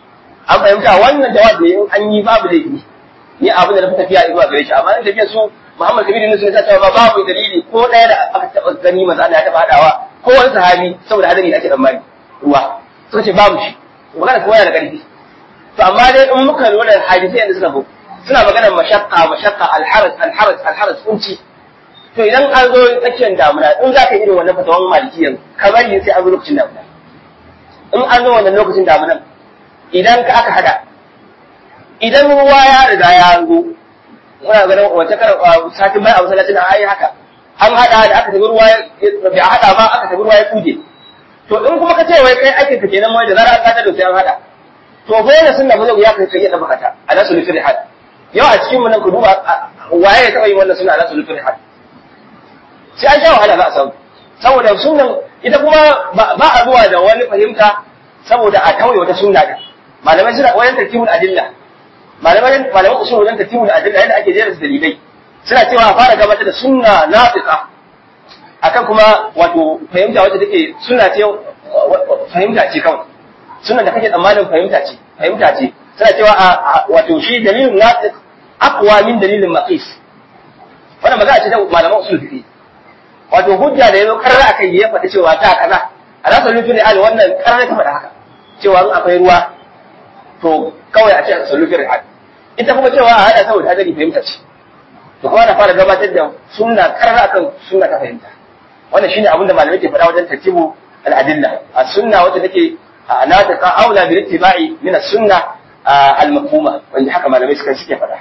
an fahimta wannan jawabi in an yi babu laifi ni abin da na fi tafiya zuwa gare shi amma in tafiya su Muhammad Kabir Yunus ya cewa babu dalili ko ɗaya da aka taɓa gani manzo Allah ya taɓa hadawa ko wani sahabi saboda hadari da ake tsammani ruwa suka ce babu shi magana kuma yana da ƙarfi to amma dai in muka lura da hadisi yadda suka zo suna magana mashaqqa mashaqqa alharaj alharaj alharaj kunci to idan an zo tsakiyar damuna in za ka yi irin wannan fatawan malikiyan kamar yin sai an zo lokacin damuna in an zo wannan lokacin damunan idan ka aka hada idan ruwa ya riga ya zo muna ganin wace kar satin mai a masallacin an yi haka an hada da aka tafi ruwa bai a hada ba aka tafi ruwa ya kuje to in kuma ka ce wai kai aikin ka kenan wai da zarar an kada da sai an hada to fa yana sunna ba zai ya kai kai da bakata a nasu lifir had yau a cikin mu nan ku duba waye ya taba yin wannan sunna a nasu lifir had sai an sha wahala za a samu saboda sunnan ita kuma ba a zuwa da wani fahimta saboda a tauye wata sunna din malamai suna wayan tartibul adilla malamai malamai usul wajen tartibul adilla yadda ake jera dalilai suna cewa a fara gabatar da sunna nafiqa akan kuma wato fahimta wacce take sunna ce fahimta ce kawai sunna da kake tsammanin fahimta ce fahimta ce suna cewa a wato shi dalilin nafiq aqwa min dalilin maqis wannan magana ce ta malaman usul fiqh wato hujja da yazo karra akai ya faɗi cewa ta kaza a rasa nufin da wannan karra ta faɗa haka cewa in akwai ruwa to kawai a ce a sallu fi ita kuma cewa a hada saboda hadari fahimta ce to kuma na fara gabatar da sunna karra akan sunna ta fahimta wannan shine abin da malamai ke faɗa wajen tartibu al-adilla as-sunna wacce take natiqa aula bil ittiba'i min as-sunna al-mafhuma wanda haka malamai suka suke faɗa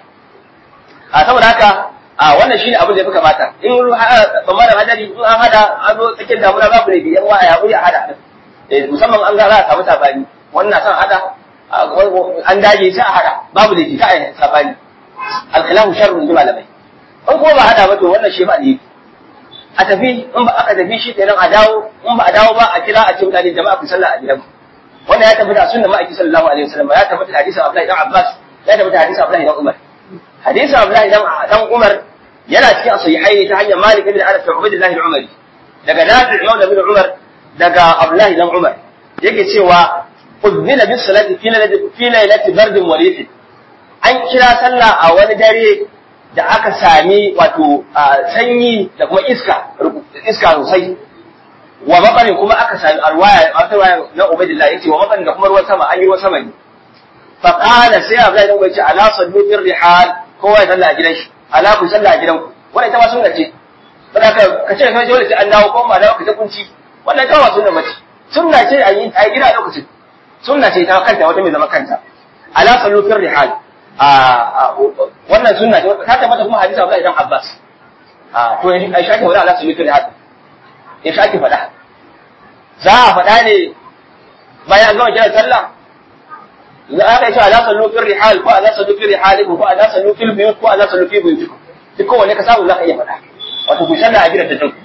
a saboda haka a wannan shine abin da ya fi kamata in bamaran hadari in an hada an zo tsakiyar damuna babu ne biyan waya ya a hada musamman an ga za a samu sabani wannan san hada an dage sai a hada babu da ta a sabani alkhilahu sharrun ji malamai in kuma ba hada ba to wannan shi ba ne a tafi in ba aka tafi shi kenan a dawo in ba a dawo ba a kira a ce mutane jama'a ku sallah a gidan wannan ya tabbata sunna ma'aiki sallallahu alaihi wasallam ya tabbata hadisin Abdullahi dan Abbas ya tabbata hadisin Abdullahi dan Umar hadisin Abdullahi dan Umar yana cikin sahihai ta hanyar Malik ibn Anas da Ubaydullah al-Umari daga Nafi' Maula ibn Umar daga Abdullah ibn Umar yake cewa udhina bis salati fi lailati fi lailati bardin wa rifin an kira sallah a wani dare da aka sami wato sanyi da kuma iska iska sosai wa mabarin kuma aka sami arwaya arwaya na Ubaydullah yace wa mabarin da kuma ruwan sama an yi ruwan sama ne fa qala sai Abdullah ibn Umar ya ce ala sallu bir rihal kowa ya salla a gidan shi ala ku sallah a gidanku wannan ita ma sunna ce saboda ka ka ce kai dole sai an dawo ko ma dawo ka ta kunci wannan ita ma sunna mace sunna ce a yi a gida a lokacin sunna ce ta kanta wata mai zama kanta ala sallu fir rihal a wannan sunna ce ta tabbata kuma hadisi Abdullah ibn Abbas a to yanzu Aisha ta wala ala sallu fir rihal ya shaki faɗa za a faɗa ne bayan an gama kiran sallah za a kai cewa ala sallu fil rihal ko ala sallu fil rihalikum ko ala sallu fil buyut ko ala sallu fi buyutikum duk kowanne ka samu za ka iya faɗa wato ku sallah a gidan ta tanku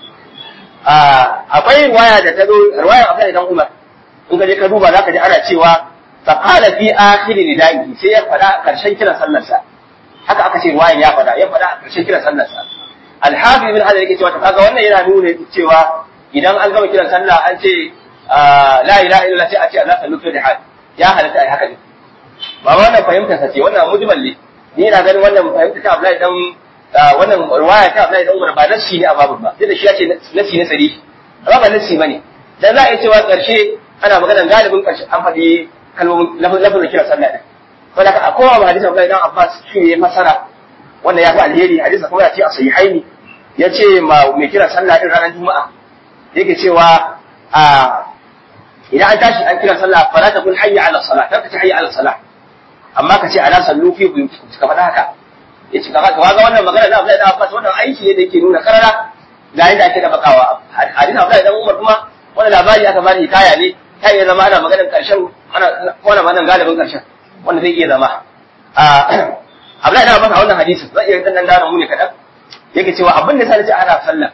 akwai riwaya da ta zo riwaya Abdullahi dan Umar in ka je ka duba za ka ji ana cewa fa qala fi akhir ridai sai ya faɗa karshen kiran sallar sa haka aka ce riwayan ya faɗa ya faɗa karshen kiran sallar sa al-hafiz ibn hadar yake cewa to kaga wannan yana nuna cewa idan an gama kiran sallah an ce la ilaha illallah sai a ce ala sallu fil rihal ya halatta ai haka ne ba wannan fahimtar sa ce wannan mujmal ne ni ina ganin wannan fahimta ta Abdullahi dan wannan riwaya ta Abdullahi dan Umar ba nassi ne a babu ba sai da shi ya ce nassi ne sari amma ba nassi bane dan za a yi cewa karshe ana magana galibin karshe an faɗi kalmomin lafazin kira sallah din wanda ka kowa ba hadisin Abdullahi dan Abbas shi ne ya fasara wannan ya fi alheri hadisin kuma ya ce a sahihaini ya ce ma mai kira sallah din ranar juma'a yake cewa a idan an tashi an kira sallah fala ta kun hayya ala salat kar ka ce hayya ala salat amma ka ce ala sallu fi buyutikum ka faɗa haka ya ce kaga kaga wannan magana da Abdullahi da Abbas wannan aiki ne da yake nuna karara ga yadda ake da bakawa hadisi Abdullahi dan Umar kuma wannan labari aka bani hikaya ne ta iya zama ana maganar karshen ana wannan maganar galibin karshen wanda zai iya zama Abdullahi da Abbas a wannan hadisin zai iya dan dana mu ne kadan yake cewa abin da sai ce ana sallah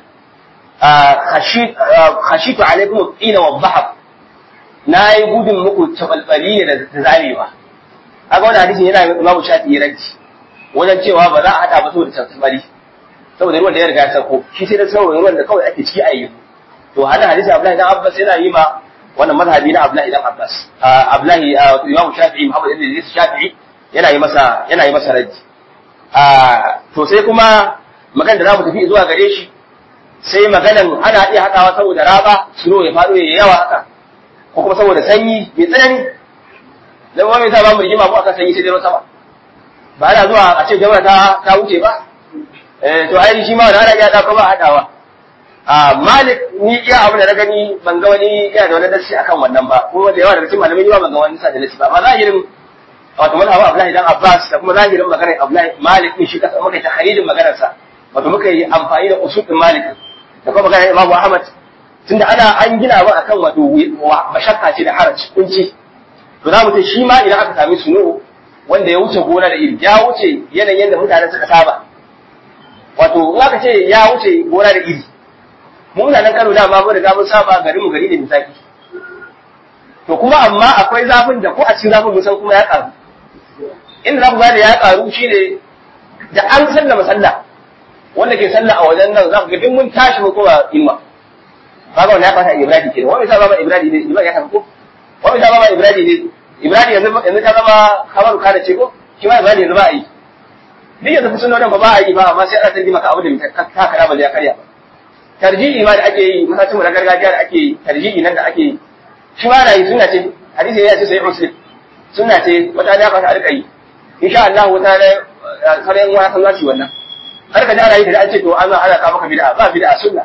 khashitu alaikum qila wa dhahab na yi gudun muku tabalbali ne da zarewa kaga wannan hadisin yana Imam Shafi'i ranci wajen cewa ba za a hada ba saboda tabalbali saboda ruwan da ya riga ya sauko shi sai da saboda ruwan da kawai ake ciki a yi to hada hadisi Abdullahi dan Abbas yana yi ma wannan mazhabi na Abdullahi dan Abbas Abdullahi Imam Shafi'i Muhammad ibn Shafi'i yana yi masa yana yi masa raddi to sai kuma magana da zamu tafi zuwa gare shi sai maganan ana iya haɗawa saboda raba suno ya faɗo ya yawa haka ko kuma saboda sanyi mai tsanani dan wani sa ba mu rigima mu akan sanyi sai dai sama ba ana zuwa a ce jama'a ta ta wuce ba eh to ai shi ma wani ana iya ɗauka ba haɗawa a malik ni iya abin da na gani ban ga wani yana da wani nasi akan wannan ba kuma da yawa daga cikin malamai yawa ban ga wani sa da nasi ba amma zahirin wato mazhabin Abdullahi dan Abbas da kuma zahirin maganar Abdullahi Malik din shi kasa muka yi tahrijin maganar sa wato muka yi amfani da usul din Malik da kuma maganar Imam Ahmad tunda ana an gina ba akan wato mashakka ce da haraj kunci to za mu ce shi ma idan aka sami sunu wanda ya wuce gona da iri ya wuce yanayin da mutanen suka saba wato in aka ce ya wuce gona da iri mu mutanen Kano da ma mun riga mun saba garin mu gari da misaki to kuma amma akwai zafin da ko a cikin zafin mun san kuma ya karu inda za ku gane ya karu shine da an sallama sallah wanda ke sallah a wajen nan za ku ga duk mun tashi mu kowa imma kaga wannan ya fata ibrahim kenan wani sa baba ibrahim ne ibrahim ya tafi ko wani sa baba ibrahim ne ibrahim yanzu yanzu ta zama khabaru kana ce ko shi ma ibrahim yanzu ba a yi duk yanzu sunan ba ba a yi ba amma sai ana san maka abu da ka kada ba ya karya ba tarji'i ma da ake yi masacin mu na gargajiya da ake yi tarji'i nan da ake yi shi ma na yi suna ce hadisi ya ce sai muslim suna ce wata ne aka rika yi insha Allah wata ne sanin wani san zasu wannan har ka jara yi da an ce to an zo ana kawo maka bid'a ba bid'a sunna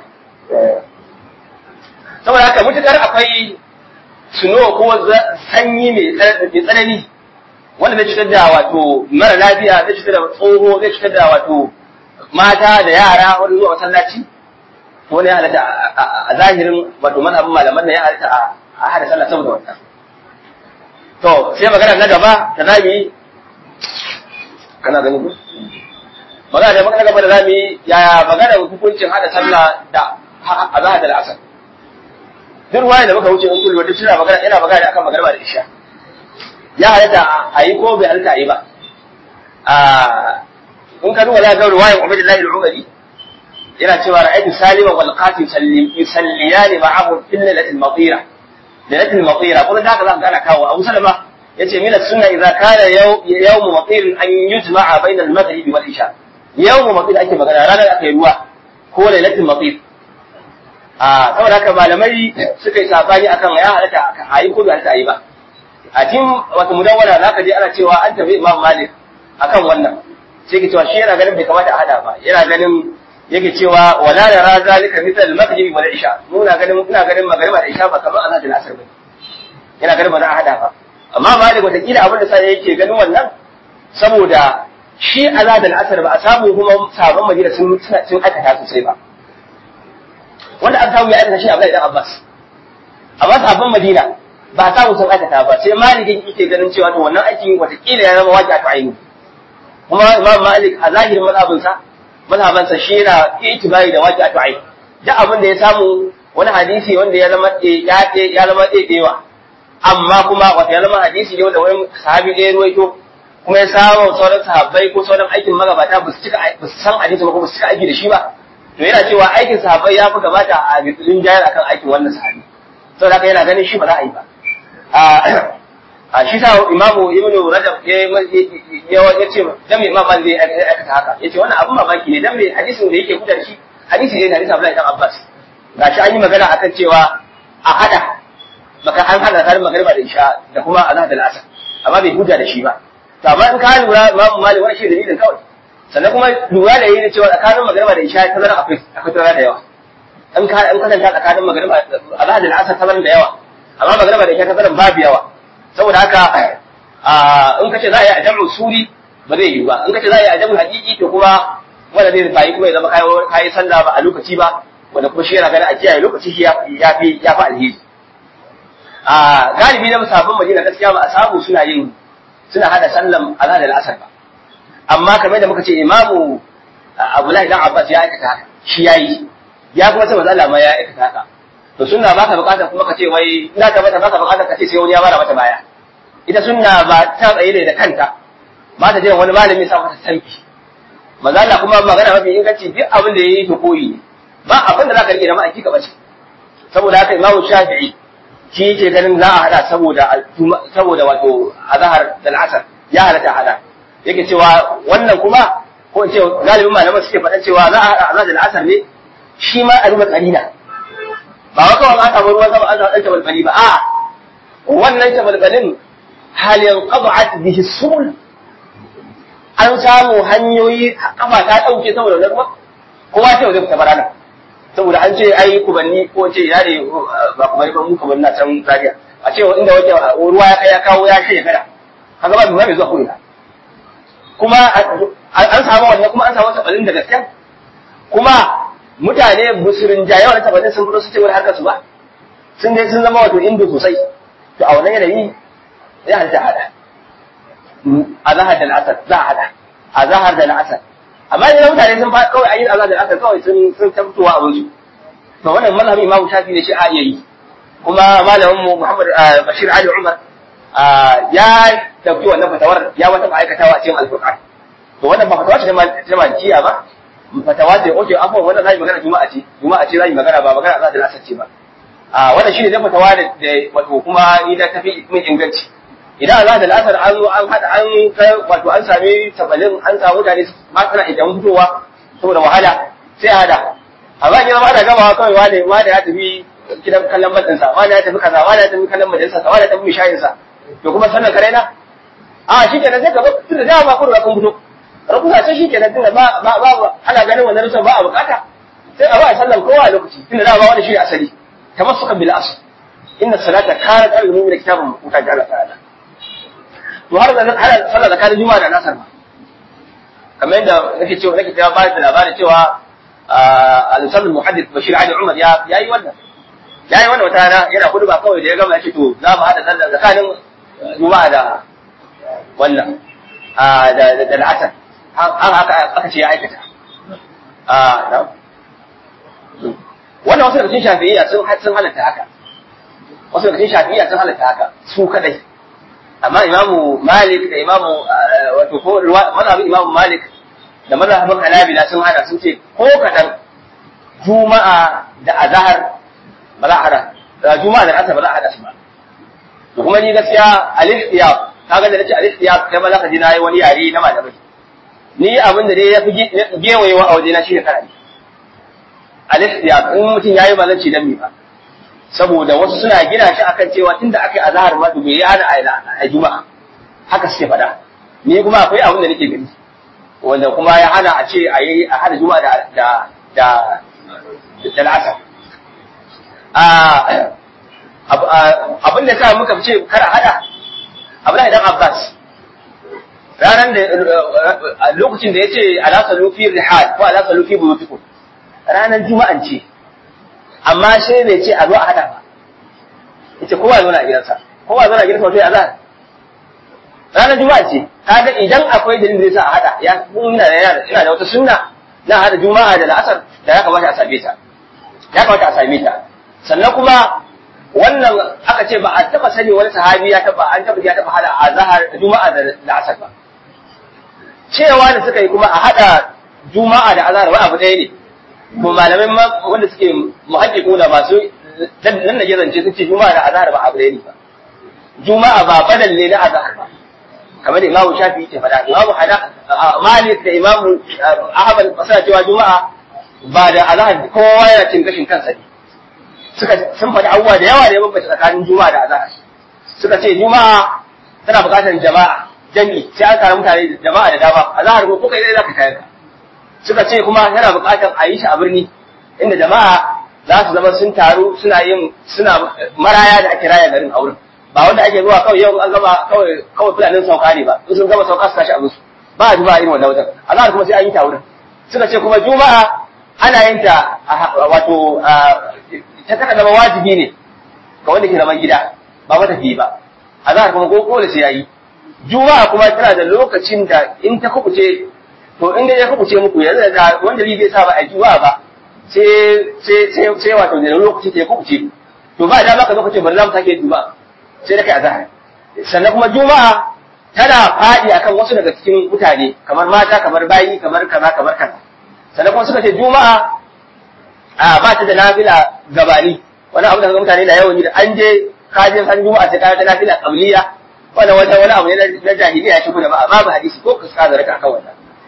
saboda haka mutukar akwai suno ko sanyi mai tsanani wanda zai cutar da wato mara lafiya zai cutar da tsoho zai cutar da wato mata da yara wani zuwa masallaci to ne halatta a zahirin wato mazhabin malaman nan ya halatta a hada sallah saboda wannan to sai magana na gaba da zamu yi kana gani ko magana da magana gaba da zamu yi yaya magana hukuncin hada sallah da azhar da asar duk ruwaya da muka wuce in kullu duk suna magana yana magana akan magana da isha ya halatta a yi ko bai halatta a yi ba a in ka duba za ka ga ruwayan Ubaidullahi al-Umari yana cewa ra'aytu salima wal qasim yusalliyani ma'ahu fil lailatil matira lailatul matira kuma da haka za ka gana kawo Abu Salama yace min as-sunna idza kana yawm matir an yujma'a bayna al-maghrib wal isha yawm matir ake magana ranar aka yi ruwa ko lailatul matir a saboda haka malamai suka yi sabani akan ya halatta a yi ko bai halatta a yi ba a cikin wata mudawwara za ka je ana cewa an tafi Imam Malik akan wannan sai ke cewa shi yana ganin bai kamata a hada ba yana ganin yake cewa wala nara zalika misal al-maghrib wal isha muna ganin ina ganin magriba da isha ba kamar azhar da asr ba yana ganin ba za a hada ba amma malik wata kila abin da sai yake ganin wannan saboda shi azhar da asr ba a samu kuma sabon madina sun sun aikata sosai ba wanda an samu ya aikata shi Abdullahi dan Abbas amma sabon madina ba a samu sun aikata ba sai malikin yake ganin cewa to wannan aikin wata kila ya zama wajibi a aini kuma imam malik a zahirin mazhabinsa mazhabansa shi yana itibari da waƙi atu'ai duk abin da ya samu wani hadisi wanda ya zama ya ya zama ɗeɗewa amma kuma wata ya zama hadisi ne wanda wani sahabi ɗaya ruwaito kuma ya samu sauran sahabbai ko sauran aikin magabata ba su cika ba su san hadisi ba ko ba su cika aiki da shi ba to yana cewa aikin sahabbai ya fi gabata a rin jayar akan aikin wannan sahabi saboda haka yana ganin shi ba za a yi ba a shi sa imamu ibnu rajab ya ya ce dan me imam zai aikata haka yace wannan abun mamaki ne dan me hadisin da yake hujjar shi hadisi ne da hadisi Abdullahi dan Abbas gashi an yi magana akan cewa a hada maka an hada tsarin magariba da isha da kuma azhar da al'asr amma bai hujja da shi ba to amma in ka lura imam malik wannan shi dalilin kawai sannan kuma lura da yi cewa tsakanin magariba da isha ta zara akwai akwai tazara da yawa in ka in kasanta tsakanin magariba azhar da al'asr tazaran da yawa amma magariba da isha tazaran babu yawa saboda haka in kace za a yi a jam'u suri ba zai yi ba in kace za a yi a jam'u haqiqi to kuma wanda zai bayi kuma ya zama kayi sallah ba a lokaci ba wanda kuma shi yana ganin a kiyaye lokaci shi ya fi ya fi alheri a galibi na musabban madina gaskiya ba a samu suna yin suna hada sallan azhar da asar ba amma kamar da muka ce imamu abdullahi dan abbas ya aikata haka shi yayi ya kuma sai manzo Allah ma ya aikata haka to sunna baka bukata kuma ka ce wai ina ka mata baka bukata ka ce sai wani ya bara mata baya ita sunna ba ta tsaye ne da kanta ba ta je wani malami sa mata tanki manzo Allah kuma magana mafi inganci duk abin da yayi to koyi ne ba abin da zaka rike da ma'aiki ka bace saboda haka Imam Shafi'i shi yake ganin za a hada saboda saboda wato azhar da al'asr ya halatta hada yake cewa wannan kuma ko in ce galibin malaman suke faɗan cewa za a haɗa azhar da al'asar ne shi ma a duba kalila ba wa kawai an samu ruwan sama an samu ɗan tabalbali ba a wannan tabalbalin hal yanqad'at bihi subul an samu hanyoyi kafa ta ɗauke saboda wannan ruwa kowa ce zai fita barana saboda an ce ai kubanni ko ce ya ne ba kubanni ba mu kubanni na can zaria a ce inda wajen ruwa ya kai ya kawo ya shirya kada kaga ba mai zuwa ko ina kuma an samu wannan kuma an samu tabalin da gaskiya kuma mutane musulun jaye wannan tabalin sun fito su ce wani harkar su ba sun dai sun zama wato indo sosai to a wannan yanayi ya halitta hada a zahar da al'asar za a hada a zahar da al'asar amma idan mutane sun fa kawai ayin azhar da al'asar kawai sun sun tabbuwa abin su to wannan mazhabin imamu shafi ne shi a iya yi kuma malamin mu Muhammad Bashir Ali Umar ya dauki wannan fatawar ya wata ma'aikatawa a cikin alqur'an to wannan ba fatawa ce ta malikiya ba fatawa ce oke afwan wannan zai magana juma'a ce juma'a ce zai magana ba magana azhar da al'asar ce ba a wannan shine da fatawa da wato kuma ni da tafi min inganci idan Allah da al'asar an zo an hada an kai wato an sami tabalin an samu mutane ba suna idan fitowa saboda wahala sai hada amma idan ma da gama kawai wani wani ya tafi gidan kallon matsinsa wani ya tafi kaza wani ya tafi kallon majalisa wani ya tafi mishayin sa to kuma sannan kare na a shi kenan sai ka zo tunda da ba kun kun fito rukusa sai shi kenan tunda ba ba ba ana ganin wannan rusan ba a bukata sai a ba sallan kowa a lokaci tunda da ba wani shi asali tamassukan bil asl inna salata kanat al-mu'mina kitaban mawquta jalla ta'ala to har da har sallar tsakanin juma'a da nasar ba kamar yadda nake cewa nake cewa ba da labarin cewa al-usul muhaddith bashir ali umar ya yayi wannan yayi wannan wata rana yana kudu ba kawai da ya gama ya ce to za mu hada sallar tsakanin juma'a da wannan da da al'asar an haka aka ce ya aikata wannan wasu daga cikin shafi'iyya sun sun halatta haka wasu daga cikin shafi'iyya sun halatta haka su kadai amma imamu malik da imamu wato ko mazhabin imamu malik da mazhabin hanabila sun hana sun ce ko kadan juma'a da azhar ba za a hada da juma'a da asar ba za a hada su ba to kuma ni gaskiya al-ihtiyab kaga da nace al-ihtiyab kai ma zaka ji nayi wani yare na malamai ni abin da dai ya fi gewayewa a waje na shi ne karami al-ihtiyab in mutum yayi ba zan ci dan mi ba saboda wasu suna gina shi akan cewa tunda aka yi azhar ma to bai hana a juma'a haka suke faɗa ni kuma akwai abin da nake gani wanda kuma ya hana a ce a yi a hada juma'a da da da da al'asar abin da sa muka ce kara hada abin da Abbas ranar da lokacin da ya ce ala salufi rihal ko ala salufi buyutikum ranar juma'an ce amma sai bai ce a zo a hada ba yace kowa zo na gidansa kowa zo na gidansa wato azhar ranar juma'a ce kaga idan akwai dalilin da yasa a hada ya ina da ina da wata sunna na hada juma'a da la'asar da ya kamata a same ta ya kamata a same ta sannan kuma wannan aka ce ba a taba sani wani sahabi ya taba an taba ya taba hada azhar juma'a da la'asar ba cewa da suka yi kuma a hada juma'a da azhar wani abu ɗaya ne ko malamai wanda suke muhaddiquna masu nan da zance sun ce juma'a da azhar ba abu ne ba juma'a ba badal ne na azhar ba kamar da imamu shafi yake faɗa imamu hada malik da imamu ahmad suna cewa juma'a ba da azhar kowa yana cin gashin kansa ne suka sun faɗi abubuwa da yawa da ya bambanta tsakanin juma'a da azhar suka ce juma'a tana buƙatar jama'a jami'i sai an tara mutane jama'a da dama azhar ko kai dai zaka kai suka ce kuma yana buƙatar a yi shi a birni inda jama'a za su zama sun taru suna yin suna maraya da ake raya garin a wurin ba wanda ake zuwa kawai yau an gama kawai kawai fulanin sauka ne ba in sun gama sauka su tashi a musu ba a juma'a irin wannan wajen azhar kuma sai an yi ta wurin suka ce kuma juma'a ana yin ta wato ta taka zama wajibi ne ga wanda ke zaman gida ba matafiyi ba azhar kuma ko kole sai yayi juma'a kuma tana da lokacin da in ta kubuce to in dai ya kubuce muku yanzu da wanda bai sa ba a juma'a ba sai sai sai sai wato da lokaci ta kubuce to ba da maka lokacin bari zamu sake juma'a sai da kai azhar sannan kuma juma'a tana fadi akan wasu daga cikin mutane kamar mata kamar bayi kamar kaza kamar kaza sannan kuma suka ce juma'a a ba ta da nafila gabani wani abu da mutane na yawan yi da an je kajin san juma'a sai ka ta nafila qabliya wannan wata wani abu ne na jahiliya ya shigo da ba babu hadisi ko ka da raka akan wannan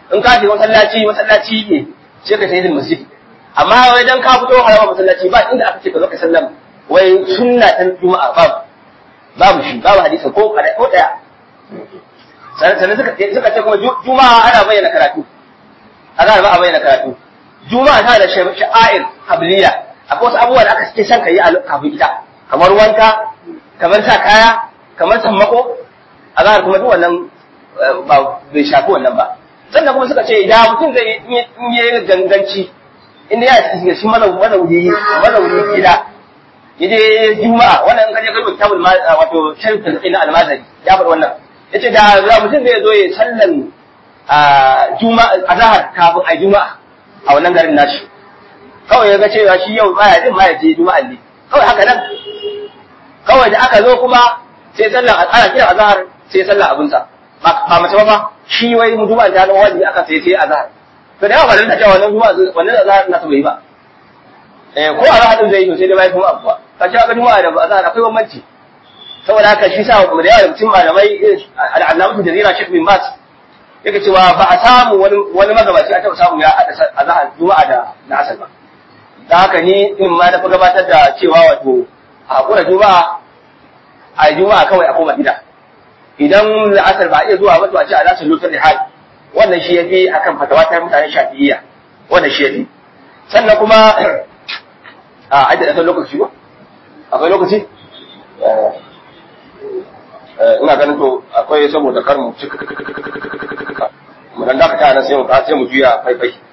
in ka shiga masallaci masallaci ne sai ka tayi masjid amma wai dan ka fito harama masallaci ba inda aka ce ka zo ka sallam wai sunna ta juma'a babu babu shi babu hadisi ko kada ko daya sannan suka suka ce kuma juma'a ana bayyana karatu ana ba a bayyana karatu juma'a ta da sha'air habliya akwai wasu abubuwa da aka ce san ka yi kafin ita kamar wanka kamar sa kaya kamar sammako a zahar kuma duk wannan ba bai shafi wannan ba sannan kuma suka ce idan mutum zai in yi ganganci inda ya shiga shi mazauni mazauni gida yaje juma'a wannan in kaje kalmar kitabul wato sharifin ina almazari ya faɗi wannan yace da za mutum zai zo ya sallan juma'a azhar kafin a juma'a a wannan garin nashi kawai ya ga cewa shi yau baya jin ma ya je juma'a ne kawai haka nan kawai da aka zo kuma sai sallan ana kira azhar sai sallan abinsa ba mace ba fa shi wai mu juma'a ta zama wajibi aka sai sai azhar to da yawa ba da cewa wannan juma'a wannan azhar na bai ba eh ko azhar din zai yi sai dai bai juma'a kuwa ka ce ga juma'a da azhar akwai bambanci saboda haka shi sa mu da yawa mutum malamai al'allamatu jazira shekh bin bas yake cewa ba a samu wani wani magabaci a taɓa samu ya haɗa azhar juma'a da na asar ba da haka ni in ma na fi gabatar da cewa wato a hakura juma'a a juma'a kawai a koma gida idan la'asar ba a iya zuwa ba to a ce a zasu lutar da hali wannan shi yafi akan fatawa ta mutane shafi'iyya wannan shi yafi sannan kuma a ajiye da lokaci ba akwai lokaci ina ganin to akwai saboda kar mu mu dan dakata nan sai mu sai mu juya faifai